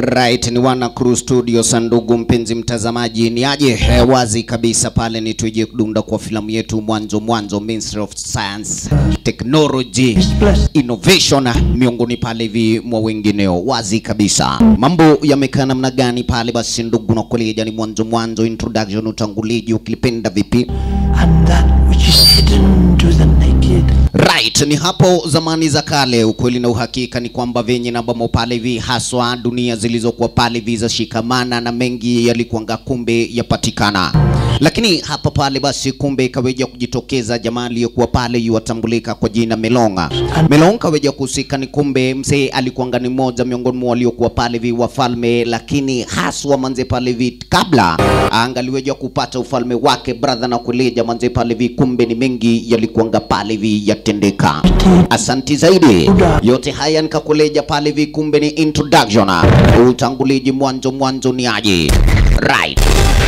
Right, ni wana Crew Studios. Ndugu mpenzi mtazamaji, ni aje eh, wazi kabisa pale ni tuje kudunda kwa filamu yetu mwanzo mwanzo, Ministry of Science Technology Innovation, miongoni pale hivi mwa wengineo, wazi kabisa. Mambo yamekaa namna gani pale? Basi ndugu na koleja, ni mwanzo mwanzo, introduction, utanguliji, ukilipenda vipi and that which is hidden to the naked. Right, ni hapo zamani za kale. Ukweli na uhakika ni kwamba venye na bamo pale hivi haswa dunia zilizokuwa pale hivi za shikamana na mengi yalikuanga kumbe yapatikana, lakini hapa pale basi kumbe ikaweja kujitokeza jamaa aliyokuwa pale yuwatambulika kwa jina Melonga. Melonga kaweja kuhusika ni kumbe mzee alikuanga ni mmoja miongoni mwa waliokuwa pale hivi wafalme, lakini haswa manze pale hivi kabla angaliweja kupata ufalme wake brother na kuleja manze pale hivi kumbe ni mengi yalikuanga pale hivi yatendeka. Asanti zaidi. Yote haya nikakuleja pale hivi kumbe ni introduction. Utanguliji mwanzo mwanzo ni aje. Right.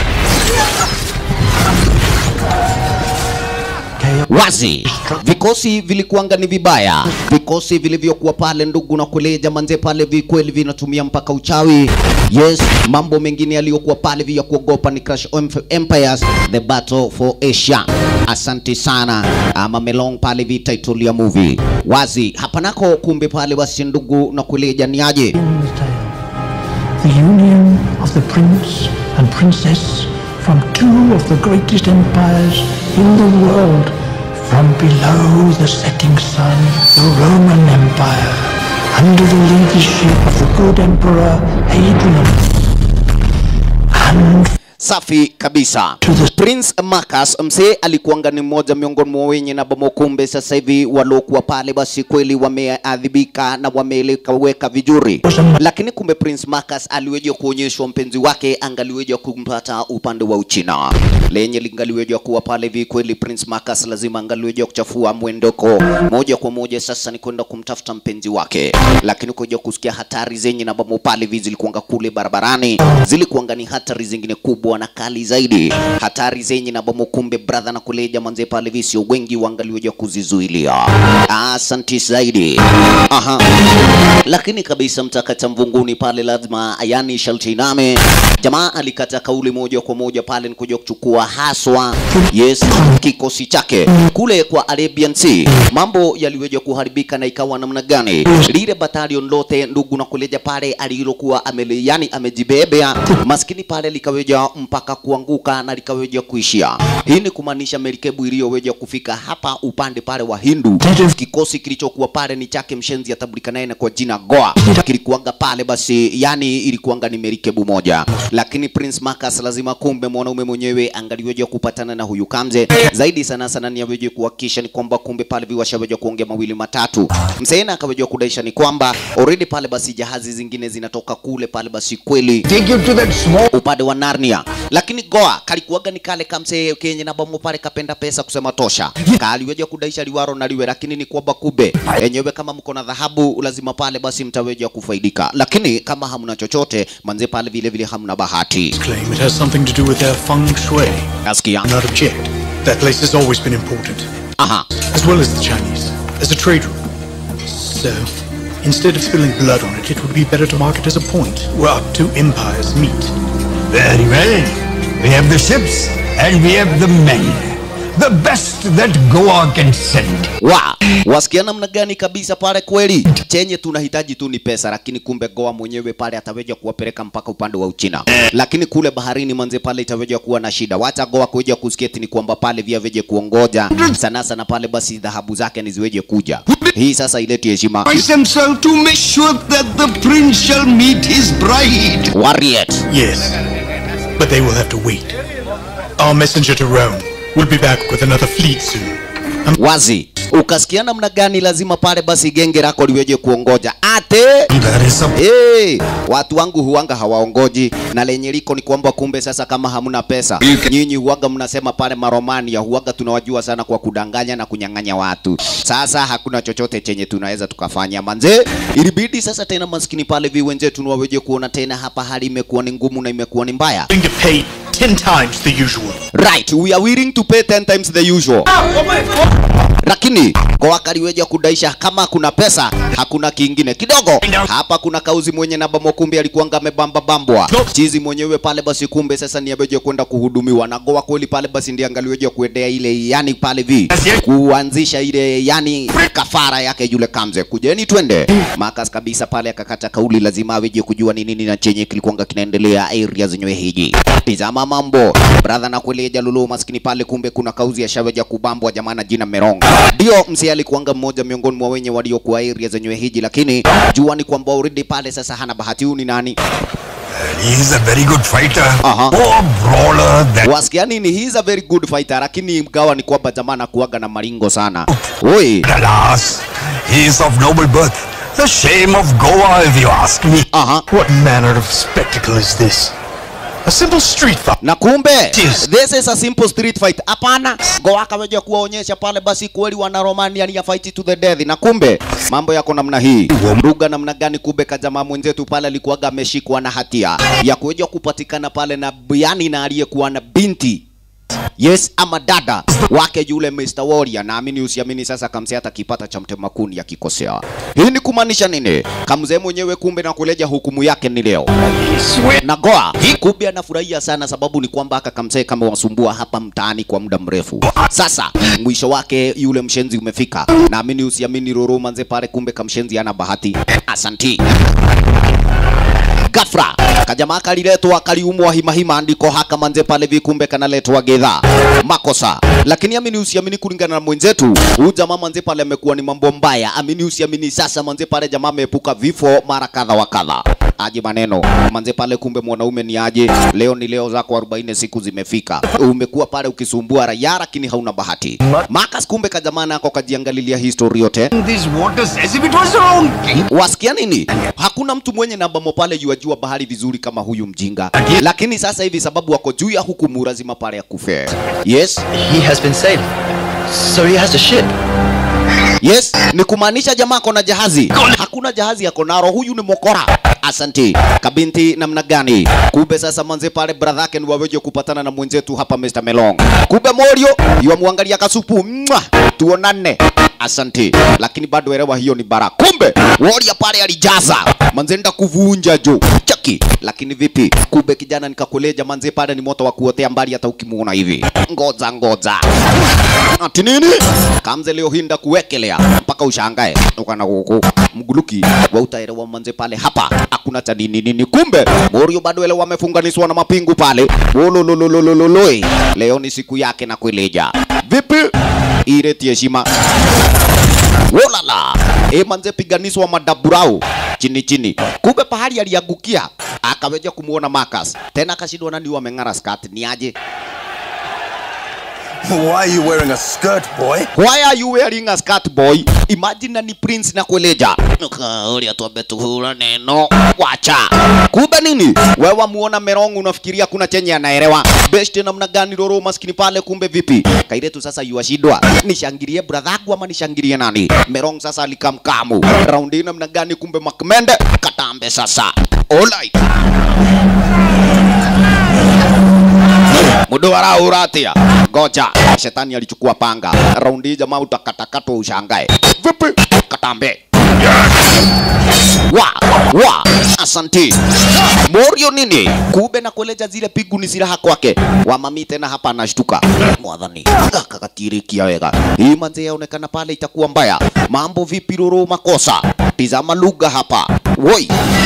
wazi vikosi vilikuanga ni vibaya vikosi vilivyokuwa pale ndugu na kuleja manze pale vikweli vinatumia mpaka uchawi yes mambo mengine yaliyokuwa pale vya kuogopa ni Clash of Empires the battle for Asia asante sana ama melong pale vi title ya movie wazi hapa nako kumbe pale basi ndugu na kuleja ni aje In the tale, the union of the prince and princess from two of the greatest empires in the world. From below the setting sun, the Roman Empire, under the leadership of the good Emperor Hadrian. And safi kabisa To the- Prince Marcus msee alikuanga ni mmoja miongoni mwa wenye na bamokumbe sasa hivi waliokuwa pale basi kweli wameadhibika na wameleweka vizuri lakini kumbe Prince Marcus aliweja kuonyeshwa mpenzi wake angaliweja kumpata upande wa Uchina lenye lingaliweja kuwa pale hivi kweli Prince Marcus lazima angaliweja kuchafua mwendoko moja kwa moja sasa ni kwenda kumtafuta mpenzi wake lakini kuja kusikia hatari zenye na bamo pale hivi zilikuanga kule barabarani zilikuanga ni hatari zingine kubwa na kali zaidi hatari zenye na bomo kumbe brother na kuleja manze pale hivi sio wengi waangaliweja kuzizuilia asanti zaidi aha lakini kabisa mtakata mvunguni pale lazima yani sharti iname jamaa alikata kauli moja kwa moja pale ni kuja kuchukua haswa yes kikosi chake kule kwa Arabian Sea mambo yaliweja kuharibika na ikawa namna gani lile batalion lote ndugu na kuleja pale alilokuwa amele yani amejibebea maskini pale likaweja mpaka kuanguka na likaweja kuishia hii ni kumaanisha merikebu iliyoweja kufika hapa upande pale wa Hindu kikosi kilichokuwa pale ni chake mshenzi atambulika naye na kwa jina Goa kilikuanga pale basi yani ilikuanga ni merikebu moja lakini Prince Marcus lazima kumbe mwanaume mwenyewe angaliweja kupatana na huyu Kamze zaidi sana sana ni aweje kuhakikisha ni kwamba kumbe pale viwashaweja kuongea mawili matatu msena akaweja kudaisha ni kwamba already pale basi jahazi zingine zinatoka kule pale basi kweli Take you to that small upande wa Narnia, lakini Goa kalikuwaga ni kale kamse kenye na bomo pale kapenda pesa kusema tosha, kaliweja kudaisha liwaro na liwe, lakini ni kwamba kube enyewe, kama mko na dhahabu lazima pale basi mtaweja kufaidika, lakini kama hamna chochote manze pale vile vile hamna bahati. claim it has something to do with their feng shui. Nasikia Not object. That place has always been important, aha, as well as the Chinese, as a trade route. So, instead of spilling blood on it, it would be better to mark it as a point where our two empires meet. Very well. We have the ships and we have the men. The best that Goa can send. wa wasikia namna gani kabisa pale kweli, chenye tunahitaji tu ni pesa, lakini kumbe Goa mwenyewe pale ataweja kuwapeleka mpaka upande wa Uchina, lakini kule baharini manze pale itaweja kuwa na shida. Wacha Goa kuja kusketi ni kwamba pale vya veje kuongoja sana sana pale, basi dhahabu zake ni ziweje kuja. Hii sasa ileti heshima himself to make sure that the prince shall meet his bride. Warrior. Yes, but they will have to wait. Our messenger to Rome will be back with another fleet soon. wazi ukasikia namna gani lazima pale basi genge lako liweje kuongoja ate There is a Hey, watu wangu huanga hawaongoji na lenye liko ni kwamba kumbe sasa kama hamna pesa nyinyi huaga mnasema pale maromania huaga tunawajua sana kwa kudanganya na kunyang'anya watu sasa hakuna chochote chenye tunaweza tukafanya manze ilibidi sasa tena maskini pale vi wenzetu ni waweje kuona tena hapa hali imekuwa ni ngumu na imekuwa ni mbaya Going to pay ten times the usual. right we are willing to pay 10 times the usual lakini kwa kaliweja kudaisha kama kuna pesa hakuna kingine kidogo hapa kuna kauzi mwenye naba mokumbi alikuanga amebamba bambwa chizi mwenyewe pale basi kumbe sasa ni abeje kwenda kuhudumiwa na goa kweli pale basi ndiye angaliweje kuendea ile yani pale vi kuanzisha ile yani kafara yake yule kamze kujeni twende makas kabisa pale akakata kauli lazima aweje kujua ni nini na chenye kilikuanga kinaendelea area zenyewe hiji tizama mambo brother na kueleja lulu maskini pale kumbe kuna kauzi ya shaweja kubambwa jamana jina meronga ndio msi alikuanga mmoja miongoni mwa wenye waliokuwa area zenyewe hiji lakini jua ni kwamba already pale sasa hana bahati huyu ni nani He's a very good fighter. Uh-huh. More brawler than wasikia nini he is a very good fighter lakini mgawa ni kwamba jamana kuaga na maringo sana oi alas. He is of noble birth. The shame of Goa, if you ask me. aha What manner of spectacle is this? A simple street fight. na kumbe Yes. this is a simple street fight hapana goa akaweja kuwaonyesha pale basi kweli wana romania ni ya fight to the death na kumbe mambo yako namna hii mruga namna gani kumbe kajamaa mwenzetu pale alikuwaga ameshikwa na hatia ya kuweja kupatikana pale na yani na aliyekuwa na binti yes ama dada wake yule Mr. Warrior naamini usiamini sasa kamse hata kipata cha mtemakuni akikosea hii ni kumaanisha nini kamzee mwenyewe kumbe na kuleja hukumu yake ni leo na goa kumbe anafurahia sana sababu ni kwamba aka kamsee kama wasumbua hapa mtaani kwa muda mrefu sasa mwisho wake yule mshenzi umefika naamini usiamini roro manze pale kumbe kamshenzi ana bahati asanti gafra kajamaa kaliletwa kaliumwa himahima andiko haka manze pale vikumbe kanaletwa gedha makosa lakini amini usiamini kulingana na mwenzetu huyu jamaa manze pale amekuwa ni mambo mbaya amini usiamini sasa manze pale jamaa ameepuka vifo mara kadha wa kadha aje maneno manze pale kumbe mwanaume ni aje leo ni leo zako 40 siku zimefika umekuwa pale ukisumbua raia lakini hauna bahati makas kumbe kajamaa nako kajiangalilia history yote These waters as if it was their own king. wasikia nini hakuna mtu mwenye nambamo pale yuajua bahari vizuri kama huyu mjinga lakini sasa hivi sababu wako juu ya hukumu lazima pale ya kufe yes He has been sailing. So he has a ship. yes ni kumaanisha jamaa ako na jahazi hakuna jahazi yako naro huyu ni mokora asanti kabinti namna gani kumbe sasa manze pale brother yake ni waweje kupatana na mwenzetu hapa Mr. Melong kumbe Morio yuamwangalia kasupu Mwah! tuonane asanti lakini bado elewa hiyo ni bara kumbe Warrior pale alijaza manze nda kuvunja jo chaki lakini vipi kumbe kijana nikakuleja manze pale ni moto wa kuotea mbali hata ukimuona hivi ngoja ngoja ati nini kamze leo hinda kuwekelea mpaka ushangae ukana huku mguluki wa utaelewa manze pale hapa hakuna cha nini nini kumbe Morio bado ele wamefunganishwa na mapingu pale wololololololoi leo ni siku yake na kueleja vipi ile heshima wolala e manze piganiswa madaburau chini chini kumbe pahali aliangukia akaweja kumuona Marcus tena akashindwa nani wameng'ara skirt ni aje Why are you wearing a skirt, boy? Why are you wearing a skirt boy? Imagine na ni prince na kueleja. Ulia tuambe tuhura neno. Wacha. Kumbe nini? Wewe muona Merong unafikiria kuna chenye anaelewa. Best namna gani Roro maskini pale kumbe vipi? Kairetu sasa yuashindwa. Nishangilie brother yangu ama nishangilie nani? Merong sasa alikamkamu. Round hii namna gani kumbe Makmende katambe sasa. Alright. Mudo arauratia. Goja. Shetani alichukua panga. Raundi hii jamaa utakatakatwa ushangae. Vipi? Katambe. Wa, wa, asanti. Morio nini? Kube na kueleja zile pigu ni silaha kwake. Wamami tena hapa anashtuka. Mwadhani. Kakatirikia wega. Hii manze yaonekana pale itakuwa mbaya. Mambo vipi Roro makosa? Tizama lugha hapa. Woi.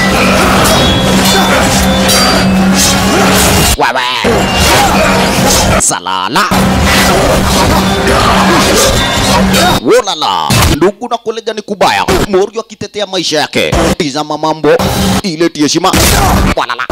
Wewe. Salala. Wolala. Ndugu na kolega ni kubaya. Morio akitetea maisha yake. Tizama mambo. Ile heshima. Walala.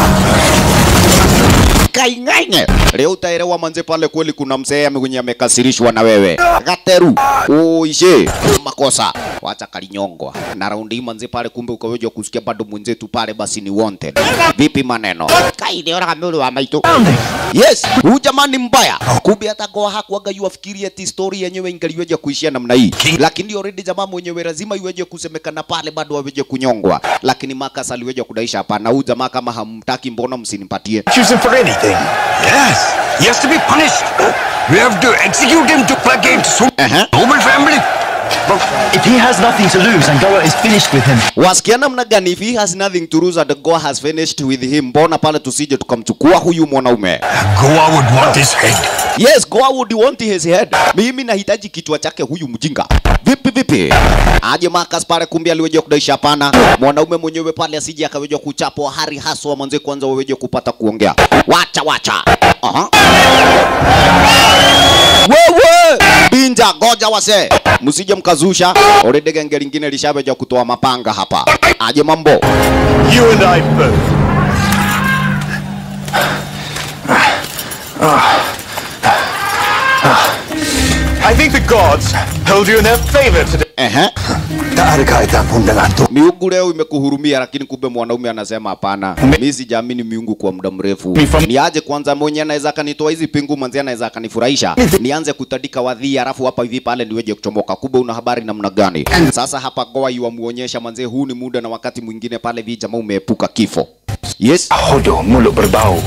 Kaing'aing'e. Leo utaelewa manze pale kweli kuna mzee mwenye amekasirishwa na wewe. Gateru. Uishe. Makosa. Wacha kalinyongwa. Na raundi hii manze pale kumbe ukaweja kusikia bado mwenzetu pale basi ni wanted. Vipi maneno? Kaide ora kamili wa maitu. Yes, huyu jamaa ni mbaya. Kumbe hata goa hakuaga yuafikiria ati story yenyewe ingaliweja kuishia namna hii. Lakini already jamaa mwenyewe lazima iweje kusemekana pale bado aweje kunyongwa. Lakini Marcus aliweja kudaisha hapana. Huyu jamaa kama hamtaki mbona msinipatie? Choose him for anything. thing. Yes, he has to be punished. We have to execute him to placate so Uh-huh. noble family. But if he has nothing to lose and Goa is finished with him, wasikia namna gani if he has nothing to lose and God has finished with him mbona pale tusije tukamchukua huyu mwanaume Goa would want his head. yes God would want his head mimi nahitaji kichwa chake huyu mjinga vipi vipi aje Marcus pale kumbe aliweja kudaisha hapana mwanaume mwenyewe pale asije akaweja kuchapwa hari haswa mwanzo kwanza waweje kupata kuongea wacha wacha Aha. wewe binja goja wase msije mkazusha already genge lingine lishaweja kutoa mapanga hapa aje mambo You and I both. I think the gods hold you in their favor today. Ehe. Taarikaita pundangato. miungu leo imekuhurumia lakini kumbe mwanaume anasema hapana mi sijaamini miungu kwa muda mrefu niaje kwanza mwenye anaweza akanitoa hizi pingu manzi anaweza akanifurahisha nianze kutandika wadhi alafu hapa hivi pale niweje kuchomoka kumbe una habari namna gani sasa hapa goa iwamuonyesha manze huu ni muda na wakati mwingine pale vi jamaa umeepuka kifo yes Hodo mulut berbau.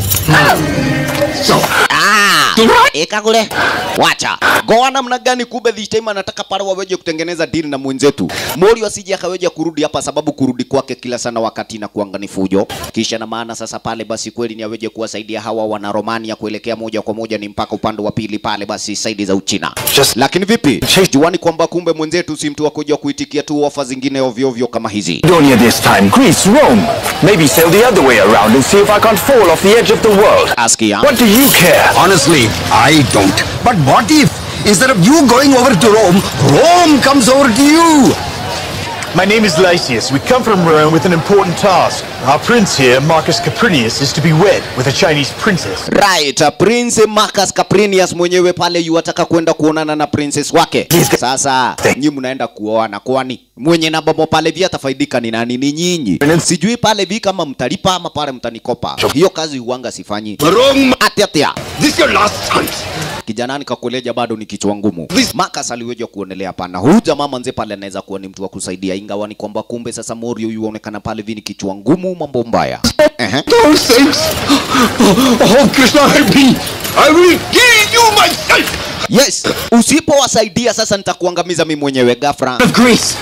Ah, ikagule wacha goa namna gani kumbe this time anataka pale waweje kutengeneza deal na mwenzetu mori asije akaweja kurudi hapa sababu kurudi kwake kila sana wakati na kuanga ni fujo kisha na maana sasa pale basi kweli ni aweje kuwasaidia hawa wana Romania kuelekea moja kwa moja ni mpaka upande wa pili pale basi saidi za Uchina Just- lakini vipi juani kwamba kumbe mwenzetu si mtu wa kuja kuitikia tu ofa zingine ovyo ovyo kama hizi Donia this time, Greece, Rome. Maybe sail the other way around and see if I can't fall off the edge of the world. askia What do you care? Honestly, I don't. But what if, instead of you going over to Rome, Rome comes over to you? My name is Lysias. We come from Rome with an important task. Our prince here, Marcus Caprinius, is to be wed with a Chinese princess. Right, uh, Prince Marcus Caprinius mwenyewe pale yuataka kwenda kuonana na princess wake. Sasa nyi mnaenda kuoana, kwani mwenye na bomo pale vi atafaidika ni nani? Ni nyinyi. Sijui pale vi kama mtalipa ama pale mtanikopa. Hiyo kazi huanga sifanyi. Rome, Ati ati. this your last chance. Kijana nikakueleja bado ni kichwa ngumu. Marcus aliweja kuonelea pana. Huyu jamaa manze pale anaweza kuwa ni mtu wa kusaidia ingawa ni kwamba kumbe sasa Morio yuonekana pale vi ni kichwa ngumu mambo mbaya. Ehe. Those things. Oh, Krishna, help me. I will kill you myself. Yes, usipowasaidia sasa nitakuangamiza mimi mwenyewe ghafla. of Greece.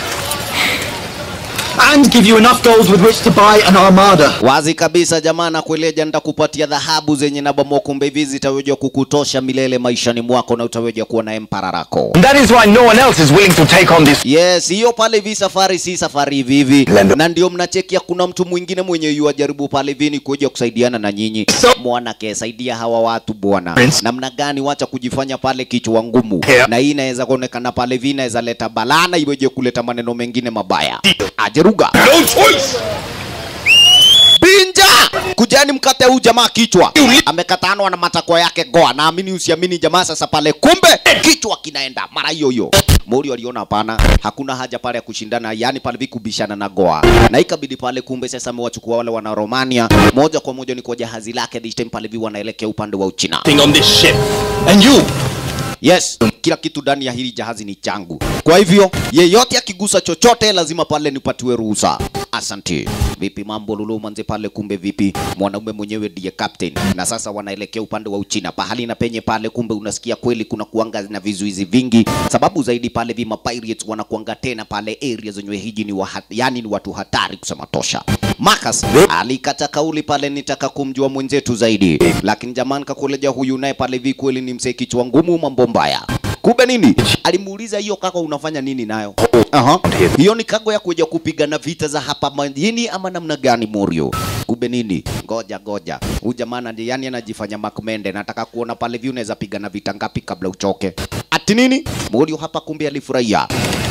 And give you enough gold with which to buy an armada. Wazi kabisa jamaa, nakueleja nitakupatia dhahabu zenye na bomo, kumbe hivi zitaweza kukutosha milele maishani mwako na utaweza kuwa na empara lako. And that is why no one else is willing to take on this. Yes, hiyo pale hivi safari si safari hivi hivi, Lendo. na ndio mnachekia kuna mtu mwingine mwenye yuajaribu pale hivi ni kuja kusaidiana na nyinyi. Mwana saidia hawa watu bwana, namna gani? Wacha kujifanya pale kichwa ngumu, Yeah. na hii inaweza kuonekana pale hivi, inaweza leta balaa na iweje kuleta maneno mengine mabaya. Ajeruga No choice. Binja! Kujani mkate huu jamaa kichwa. Amekatanwa na matakwa yake goa. Naamini usiamini jamaa sasa pale kumbe kichwa kinaenda mara hiyo hiyo. Mori aliona hapana, hakuna haja pale ya kushindana, yani pale vikubishana na goa. Na ikabidi pale kumbe sasa amewachukua wale wana Romania moja kwa moja ni kwa jahazi lake this time pale vi wanaelekea upande wa Uchina. Thing on this ship. And you, Yes, kila kitu ndani ya hili jahazi ni changu. Kwa hivyo yeyote akigusa chochote lazima pale nipatiwe ruhusa. Asante. Vipi mambo Lulu manze pale kumbe vipi? Mwanaume mwenyewe ndiye captain. Na sasa wanaelekea upande wa Uchina. Pahali na penye pale kumbe unasikia kweli kuna kuanga na vizuizi vingi. Sababu zaidi pale vima pirates wanakuanga tena pale area zenye hiji ni wahat, yani ni watu hatari kusema tosha. Marcus alikata kauli pale nitaka kumjua mwenzetu zaidi. Lakini jamani kakuleja huyu naye pale vi kweli ni msee kichwa ngumu mambo mbaya. Kumbe nini? Alimuuliza hiyo kaka unafanya nini nayo? Aha. Hiyo ni kago ya kuja kupigana vita za hapa majini ama namna gani Morio? Kumbe nini? Ngoja ngoja. Huyu jamaa ndiye yani anajifanya makumende. Nataka kuona pale vi unaweza pigana vita ngapi kabla uchoke. Ati nini? Morio hapa kumbe alifurahia.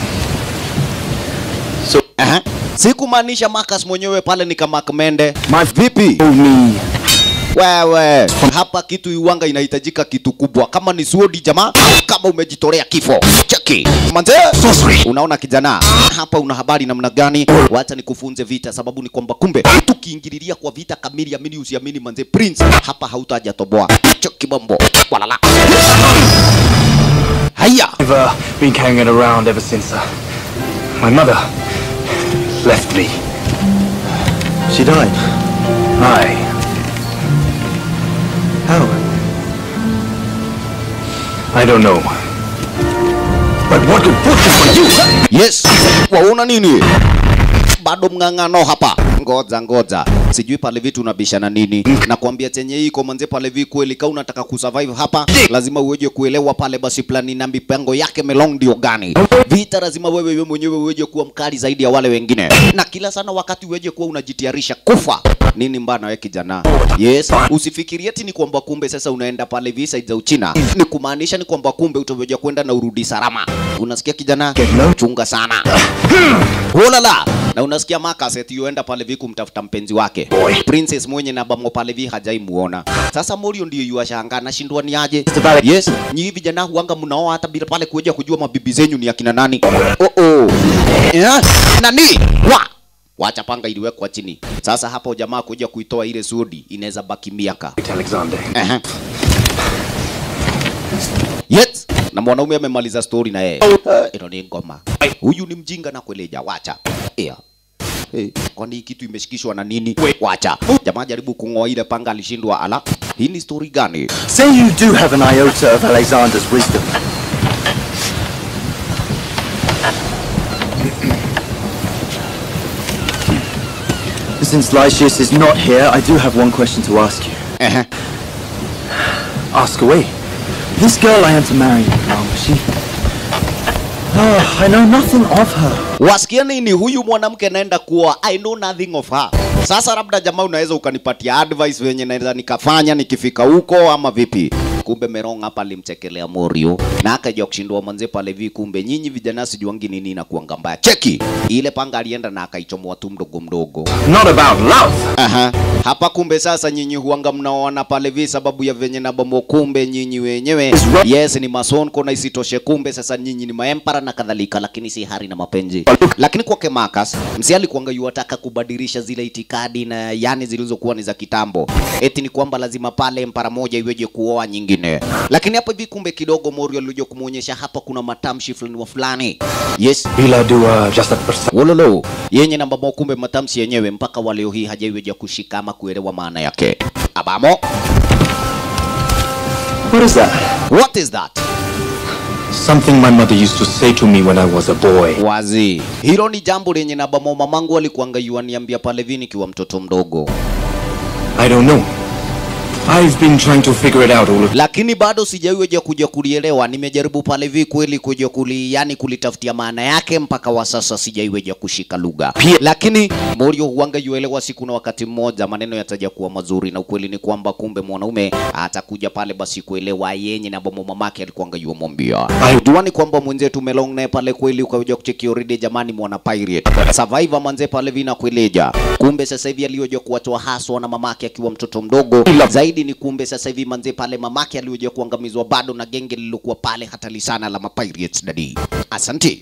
So- Aha. Sikumaanisha Marcus mwenyewe pale ni kama Makmende. My Vipi? told me. Wewe, hapa kitu iwanga inahitajika kitu kubwa. Kama ni suodi jamaa, kama umejitolea kifo. Cheki. Manze, unaona kijana, hapa una habari namna gani? Wacha nikufunze vita, sababu ni kwamba kumbe tukiingililia kwa vita kamili, amini usiamini, manze Prince hapa hautajatoboa. Cheki bombo. Walala. Haya. I've uh, been carrying it around ever since uh, my mother left me. She died. Aye. How? I don't know. But what good fortune for you! Yes, waona nini? Bado mng'ang'ano hapa. Ngoja ngoja, sijui pale vitu unabishana nini. Nakwambia chenye iko manze pale vi kweli, kama unataka kusurvive hapa, lazima uweje kuelewa pale basi plani na mipango yake melong ndio gani. Vita lazima wewe wewe mwenyewe uweje kuwa mkali zaidi ya wale wengine, na kila sana wakati uweje kuwa unajitayarisha kufa. Nini mbana wewe kijana? Yes, usifikirie ati ni kwamba kumbe sasa unaenda pale visa za Uchina, ni kumaanisha ni kwamba kumbe utaweja kwenda na urudi salama. Unasikia kijana? Chunga sana. Holala. Na unasikia Marcus eti yuenda pale vi kumtafuta mpenzi wake. Princess mwenye na bamo pale vi hajai muona. Sasa Morio ndio yuashanga nashindwa ni aje. Yes, nyi vijana huanga mnaoa hata bila pale kuja kujua mabibi zenyu ni akina nani. Oh oh. Yeah. Nani? Wa. Wacha panga iliwekwa chini. Sasa hapo jamaa kuja kuitoa ile sudi inaweza baki miaka. Alexander. Aha. Yes. Na mwanaume amemaliza story na yeye. Ilo ni ngoma. Huyu ni mjinga na kueleja, wacha. Yeah. Hey, kwani hii kitu imeshikishwa na nini? Wacha. Jamaa jaribu kung'oa ile panga alishindwa. Ala, hii ni story gani? Say you do have an iota of Alexander's wisdom. Since Lysias is not here, I do have one question to ask you. Ehe. Ask away. This girl I am to marry now, she... Oh, I know nothing of her. Wasikia nini? Huyu mwanamke naenda kuoa. I know nothing of her. Sasa labda jamaa unaweza ukanipatia advice venye naweza nikafanya nikifika huko ama vipi? Kumbe Merong hapa alimchekelea Morio na akaja kushindwa manze pale vi. Kumbe nyinyi vijana sijuangi nini na kuanga mbaya. Cheki ile panga alienda na akaichomoa tu mdogo mdogo. Not about love. Aha. Hapa kumbe sasa nyinyi huanga mnaoana pale vi sababu ya venye na bomo, kumbe nyinyi wenyewe yes ni masonko na isitoshe, kumbe sasa nyinyi ni maempara na kadhalika, lakini si hari na mapenzi. Lakini kwake Marcus msi alikuanga yuataka kubadilisha zile itikadi na yani zilizokuwa ni za kitambo, eti ni kwamba lazima pale empara moja iweje kuoa nyingine. Lakini hapo hivi kumbe kidogo Morio alikuja kumuonyesha hapa kuna matamshi fulani wa fulani. Yes, Bila dua just a percent. Wololo yenye namba mo, kumbe matamshi yenyewe mpaka wa leo hii hajaiweja kushika ama kuelewa maana yake. Abamo, What is that? what is that? Something my mother used to say to me when I was a boy. Wazi, hilo ni jambo lenye namba mo, mamangu alikuanga yuaniambia pale vini kiwa mtoto mdogo, I don't know. I've been trying to figure it out all of lakini bado sijaiweja kuja kulielewa. Nimejaribu pale vi kweli kuja kuli, yani kulitafutia maana yake, mpaka wa sasa sijaiweja kushika lugha. Lakini Morio huanga yuelewa siku na wakati mmoja maneno yataja kuwa mazuri, na ukweli ni kwamba kumbe mwanaume atakuja pale basi kuelewa yenye na bomo mamake alikuanga yuamwambia. Juani kwamba mwenzetu Melong naye pale kweli ukaja kucheki already, jamani, mwana pirate survivor manze pale vina kueleja. Kumbe sasa hivi alioja kuwatoa haswa na mamake akiwa mtoto mdogo zaidi ni kumbe sasa hivi manze pale mamake alioja kuangamizwa bado na genge lililokuwa pale hatari sana la mapirates dadi. Asante.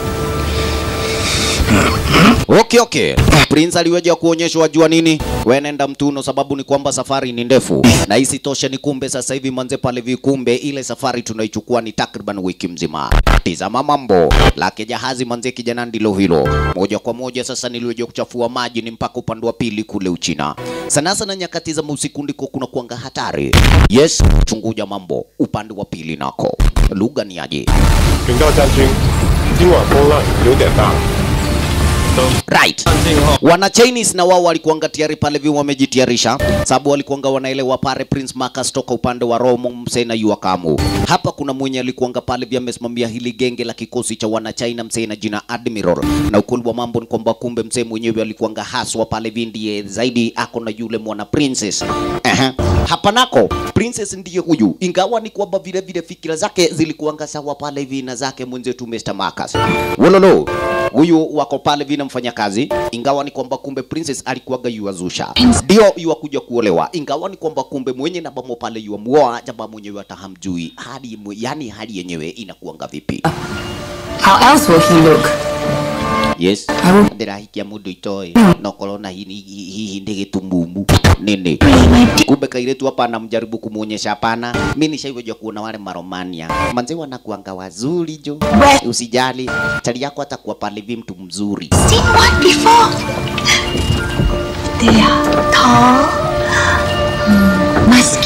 Okay, okay. Prince aliweja kuonyeshwa jua nini? We nenda mtuno, sababu ni kwamba safari ni ndefu, na isitoshe ni kumbe sasa hivi manze pale vikumbe, ile safari tunaichukua ni takriban wiki mzima. Tizama mambo lake jahazi manze, kijana ndilo hilo moja kwa moja. Sasa niliweja kuchafua maji ni mpaka upande wa pili kule Uchina. Sana sana nyakati za usiku ndiko kuna kuanga hatari. Yes, chunguja mambo upande wa pili nako lugha ni aje? 警告将军，今晚风浪有点大。 Right. Wana Chinese na wao walikuanga tayari pale vi wamejitayarisha, sababu walikuanga wanaelewa pale Prince Marcus toka upande wa Romo Msena Yuakamu. Hapa kuna mwenye alikuanga pale vi amesimamia hili genge la kikosi cha wana China msee na jina Admiral, na ukweli wa mambo ni kwamba kumbe msee mwenyewe alikuanga haswa pale vi ndiye zaidi ako na yule mwana princess. Aha. Hapa nako princess ndiye huyu, ingawa ni kwamba vile vile fikira zake zilikuanga sawa pale hivi na zake mwenzetu Mr. Marcus. Wololo huyu wako pale vina mfanya kazi, ingawa ni kwamba kumbe princess alikuwaga yuazusha, ndio yuakuja kuolewa, ingawa ni kwamba kumbe mwenye na bamo pale yuamuoa jamaa mwenyewe atahamjui hadi mwe, yani hali yenyewe inakuanga vipi? How else will he look? Yes, ndirahikia mundu itoe nokorwo na hihi hihi ndi gitumumu nini kumbe kairetu hapa anamjaribu kumuonyesha hapana mi nishaiweja kuona wale maromania manze wanakuanga wazuri jo usijali chali yako atakuwa pale vi mtu mzuri Seen one before. They are tall, mm, musky,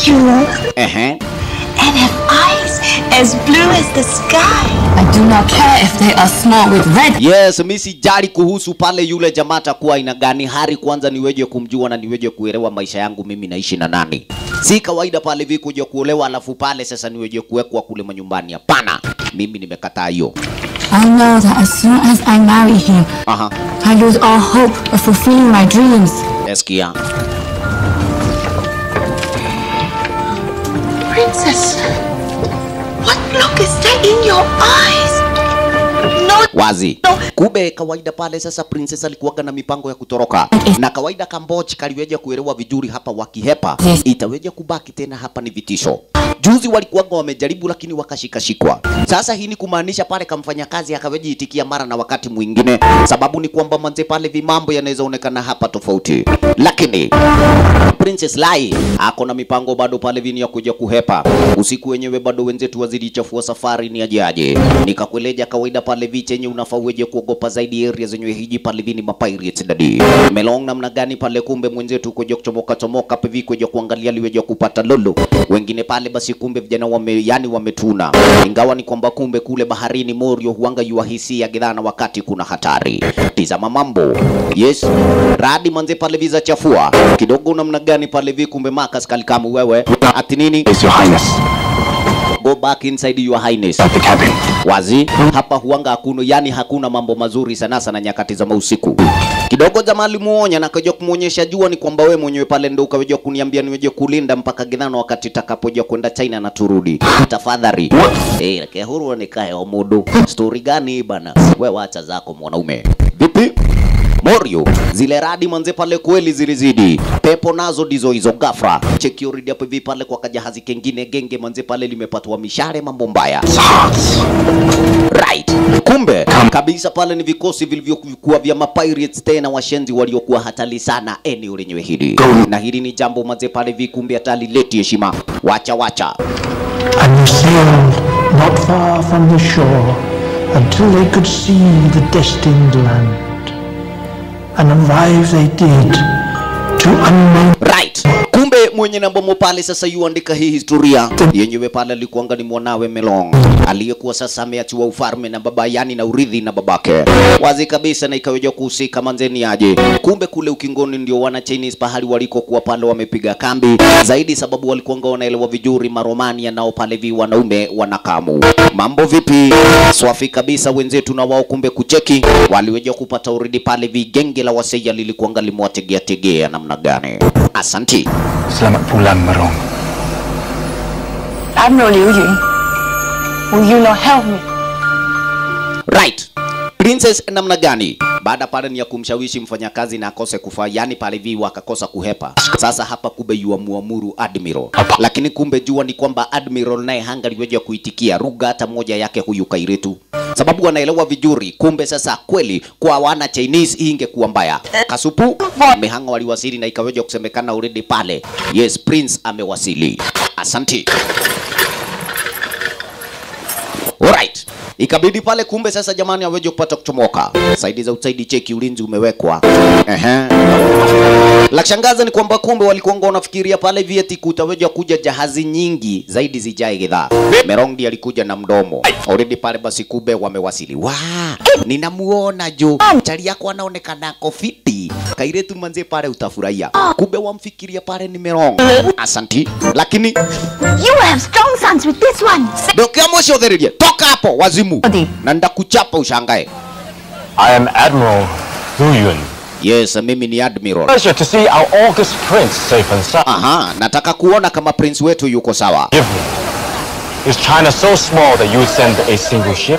pure Ehe. and have eyes as blue as the sky. I do not care if they are small with red. Yes, mi sijali kuhusu pale yule jamaa atakuwa aina gani. Hari kwanza niweje kumjua na niweje kuelewa maisha yangu mimi naishi na nani. Si kawaida pale vi kuja kuolewa alafu pale sasa niweje kuwekwa kule manyumbani. Hapana, mimi nimekataa hiyo. I know that as soon as I marry him, Aha, I lose all hope of fulfilling my dreams. eskia. Princess, what look is that in your eyes? No, wazi. Kumbe kawaida pale sasa princess alikuwaga na mipango ya kutoroka, na kawaida Kamboch kaliweja kuelewa vizuri hapa, wakihepa itaweja kubaki tena hapa ni vitisho. Juzi walikuwaga wamejaribu lakini wakashikashikwa. Sasa hii ni kumaanisha pale kamfanya kazi akaweja itikia mara na wakati mwingine, sababu ni kwamba manze pale vimambo yanaweza onekana hapa tofauti, lakini Princess Lai ako na mipango bado pale vini ya kuja kuhepa. Usiku wenyewe bado wenzetu wazidi chafua safari ni ajaje. Nikakueleja kawaida pale vi chenye unafaa uweje kuogopa zaidi area zenye hiji pale vini mapirates dadi. Melong namna gani pale kumbe mwenzetu kuja kuchomoka chomoka pevi kuja kuangalia liweje kupata lolo. Wengine pale basi kumbe vijana wame yani wametuna. Ingawa ni kwamba kumbe kule baharini Morio huanga yuahisia gidhana wakati kuna hatari. Tizama mambo. Yes. Radi manze pale viza chafua. Kidogo namna gani pale vi kumbe Marcus kalikamu wewe. Ati nini? Is your highness. Go back inside your highness. At the cabin. Wazi hapa huanga hakuna, yani hakuna mambo mazuri sana sana nyakati za mausiku. Kidogo jamaa alimuonya na kaja kumuonyesha jua ni kwamba we mwenyewe pale ndo ukaweja kuniambia niweje kulinda mpaka gidhano wakati takapoja kwenda China na turudi. Tafadhali. Eh, hey, huru nikae omudu. Story gani bana? We wacha zako mwanaume. Vipi? Morio, zile radi manze pale kweli zilizidi. Pepo nazo ndizo hizo ghafla. Cheki already hapo hivi pale kwa kajahazi kengine genge manze pale limepatwa mishare mambo mbaya. Right. Kumbe kabisa pale ni vikosi vilivyokuwa vya mapirates tena washenzi waliokuwa hatari sana eneo lenyewe hili. Na hili ni jambo manze pale vikumbe hatari leti heshima. Wacha wacha. and they sailed not far from the shore until they could see the destined land. And arrive they did to unknown Right. Kumbe mwenye na bomo pale sasa yuandika hii historia yenyewe pale alikuanga ni mwanawe Melong aliyekuwa sasa ameachiwa ufalme na baba yani na urithi na babake wazi kabisa, na ikaweja kuhusika manzeni aje. Kumbe kule ukingoni ndio wana Chinese pahali walikokuwa pale wamepiga kambi zaidi, sababu walikuanga wanaelewa vizuri Maromania nao pale vi wanaume wanakamu. Mambo vipi? Swafi kabisa wenzetu na wao kumbe kucheki waliweja kupata uridi pale vi genge la waseja lilikuanga limewategea tegea namna gani? Asanti. Selamat pulang, Marong. Admiral Liu Yun, will you not help me? Right. Princess namna gani? Baada pale ni ya kumshawishi mfanyakazi na akose kufaa, yani pale vi wakakosa kuhepa. Sasa hapa kumbe yuamuamuru Admiral, lakini kumbe jua ni kwamba Admiral naye hangaliweja kuitikia ruga hata moja yake huyu Kairetu, sababu wanaelewa vizuri. Kumbe sasa kweli kwa wana Chinese hii ingekuwa mbaya. Kasupu mehanga waliwasili na ikaweja kusemekana already pale, yes Prince amewasili. Asanti. Alright. Ikabidi pale kumbe sasa jamani aweje kupata kuchomoka. Saidi za usaidi cheki ulinzi umewekwa. Ehe. La kushangaza ni kwamba kumbe walikuwa wanafikiria pale vieti kutaweja kuja jahazi nyingi zaidi zijae gidhaa. Merongi alikuja na mdomo. Already pale basi kumbe wamewasili. Wa, ninamuona jo. Chali yako anaonekana ako fiti. Kairetu manze pale utafurahia. Kumbe wamfikiria pale ni Merong. Asanti. Lakini You will have strong sons with this one. Ndokia mwisho thereje. Toka hapo wazimu. Na ndakuchapa ushangae. I am Admiral Hu Yun. Yes, mimi ni Admiral. Pleasure to see our august prince safe and sound. Aha, nataka kuona kama prince wetu yuko sawa. Give me. Is China so small that you would send a single ship?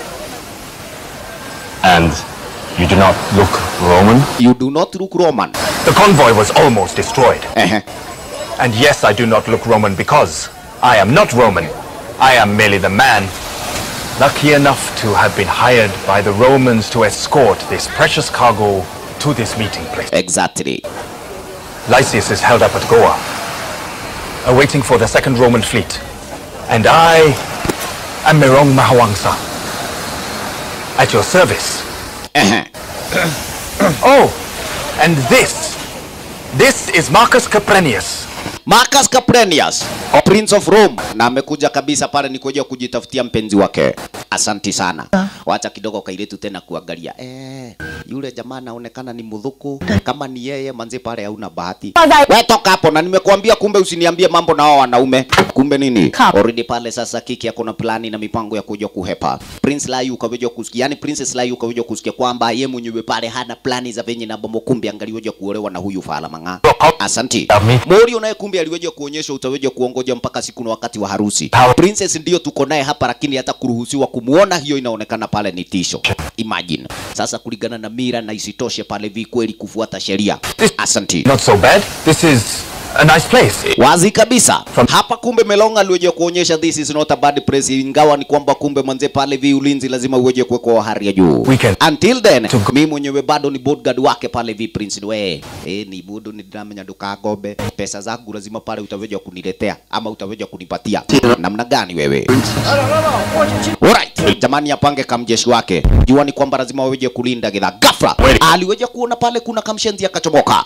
And you do not look Roman? You do not look Roman. The convoy was almost destroyed. Ehe. And yes, I do not look Roman because I am not Roman. I am merely the man lucky enough to have been hired by the Romans to escort this precious cargo to this meeting place. Exactly. Lysias is held up at Goa, awaiting for the second Roman fleet. And I am Merong Mahawangsa, at your service. Ehe. oh, and this, this is Marcus Caprenius, Marcus Caprenius, Prince of Rome, na amekuja kabisa pale ni kuja kujitafutia mpenzi wake. Asanti sana. Wacha kidogo kailetu tena kuangalia. Eh, yule jamaa anaonekana ni mudhuku. Kama ni yeye manzi pale hauna bahati. Wewe toka hapo na nimekuambia kumbe usiniambie mambo na hao wanaume. Kumbe nini? Already pale sasa kiki yako na plani na mipango ya kuja kuhepa. Prince Lai ukaweja kusikia, yani Princess Lai ukaweja kusikia kwamba yeye mwenyewe pale hana plani za venye na bomo kumbe angaliweja kuolewa na huyu Fala Mang'a. Asanti. Mori unaye kumbe aliweja kuonyesha utaweja kuongoja mpaka siku na wakati wa harusi. Princess ndio tuko naye hapa, lakini hata kuruhusiwa kumuona hiyo inaonekana pale ni tisho. Imagine. Sasa kulingana na mira na isitoshe pale vi kweli kufuata sheria. Asanti. Not so bad. This is a nice place. Wazi kabisa. Hapa kumbe Melonga aliweje kuonyesha this is not a bad place, ingawa ni kwamba kumbe manze pale vi ulinzi lazima uweje kuwekwa wa hali ya juu. Weekend. Until then, mimi mwenyewe bado ni bodyguard wake pale vi Prince we. Eh, ni budu ni ndamenya ndukagombe. Pesa zangu lazima pale utaweja kuniletea ama utaweja kunipatia. Namna gani wewe? Alright. Jamani apange kamjeshi wake. Jua ni kwamba lazima waweje kulinda gidha. Ghafla aliweja kuona pale kuna kamshenzi akachomoka.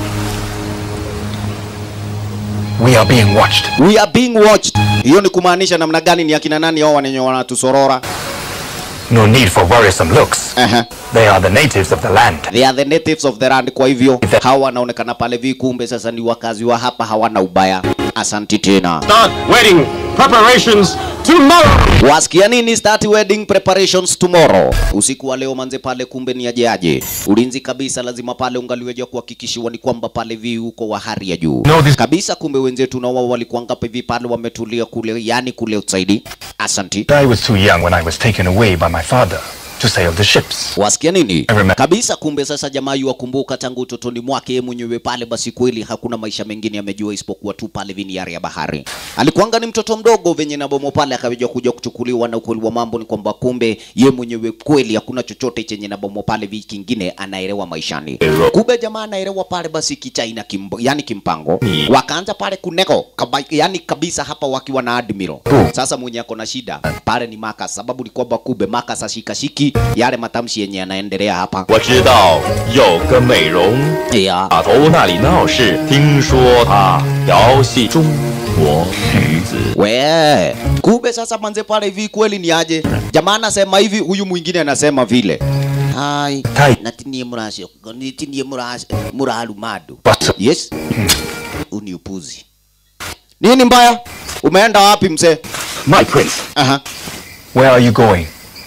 We are being watched. We are being watched. Hiyo ni kumaanisha namna gani? Ni akina nani hao wanenye wanatusorora? No need for worrisome looks. Uh-huh. They are the natives of the land. They are the natives of the land. Kwa hivyo hawa wanaonekana pale vi, kumbe sasa ni wakazi wa hapa, hawana ubaya. Asanti tena. Start wedding preparations tomorrow. Wasikia nini? Start wedding preparations tomorrow. Usiku wa leo manze pale, kumbe ni aje aje. Ulinzi kabisa lazima pale ungaliweja kuhakikishiwa ni kwamba pale vi uko wa hali ya juu No, this- kabisa. Kumbe wenzetu na wao walikuwa ngapi hivi pale wametulia kule, yani kule outside. Asanti. I was too young when I was taken away by my father to sail the ships. Wasikia nini? I remember. Kabisa kumbe sasa jamaa yuwakumbuka tangu utotoni mwake yeye mwenyewe pale, basi kweli hakuna maisha mengine amejua isipokuwa tu pale viniari ya bahari. Alikuanga ni mtoto mdogo venye na bomo pale akaweja kuja kuchukuliwa, na ukweli wa mambo ni kwamba kumbe ye mwenyewe kweli hakuna chochote chenye na bomo pale vi kingine anaelewa maishani. Kumbe jamaa anaelewa pale basi kichaina kimbo, yani kimpango. Wakaanza pale kuneko kaba, yani kabisa hapa wakiwa na admiral. Sasa mwenye ako na shida pale ni Marcus, sababu ni kwamba kumbe Marcus ashikashiki yale matamshi yenye yanaendelea hapa. 我知道有个美容 Yeah. 码头那里闹事，听说她调戏中国女子。 We, kumbe sasa manze pale hivi kweli ni aje? Jamaa anasema hivi, huyu mwingine anasema vile. Hai, Hai. natinie murasio, natinie murasio, muralu madu. But Yes. Uni upuzi. Nini mbaya? Umeenda wapi mzee? my prince, Aha. where are you going?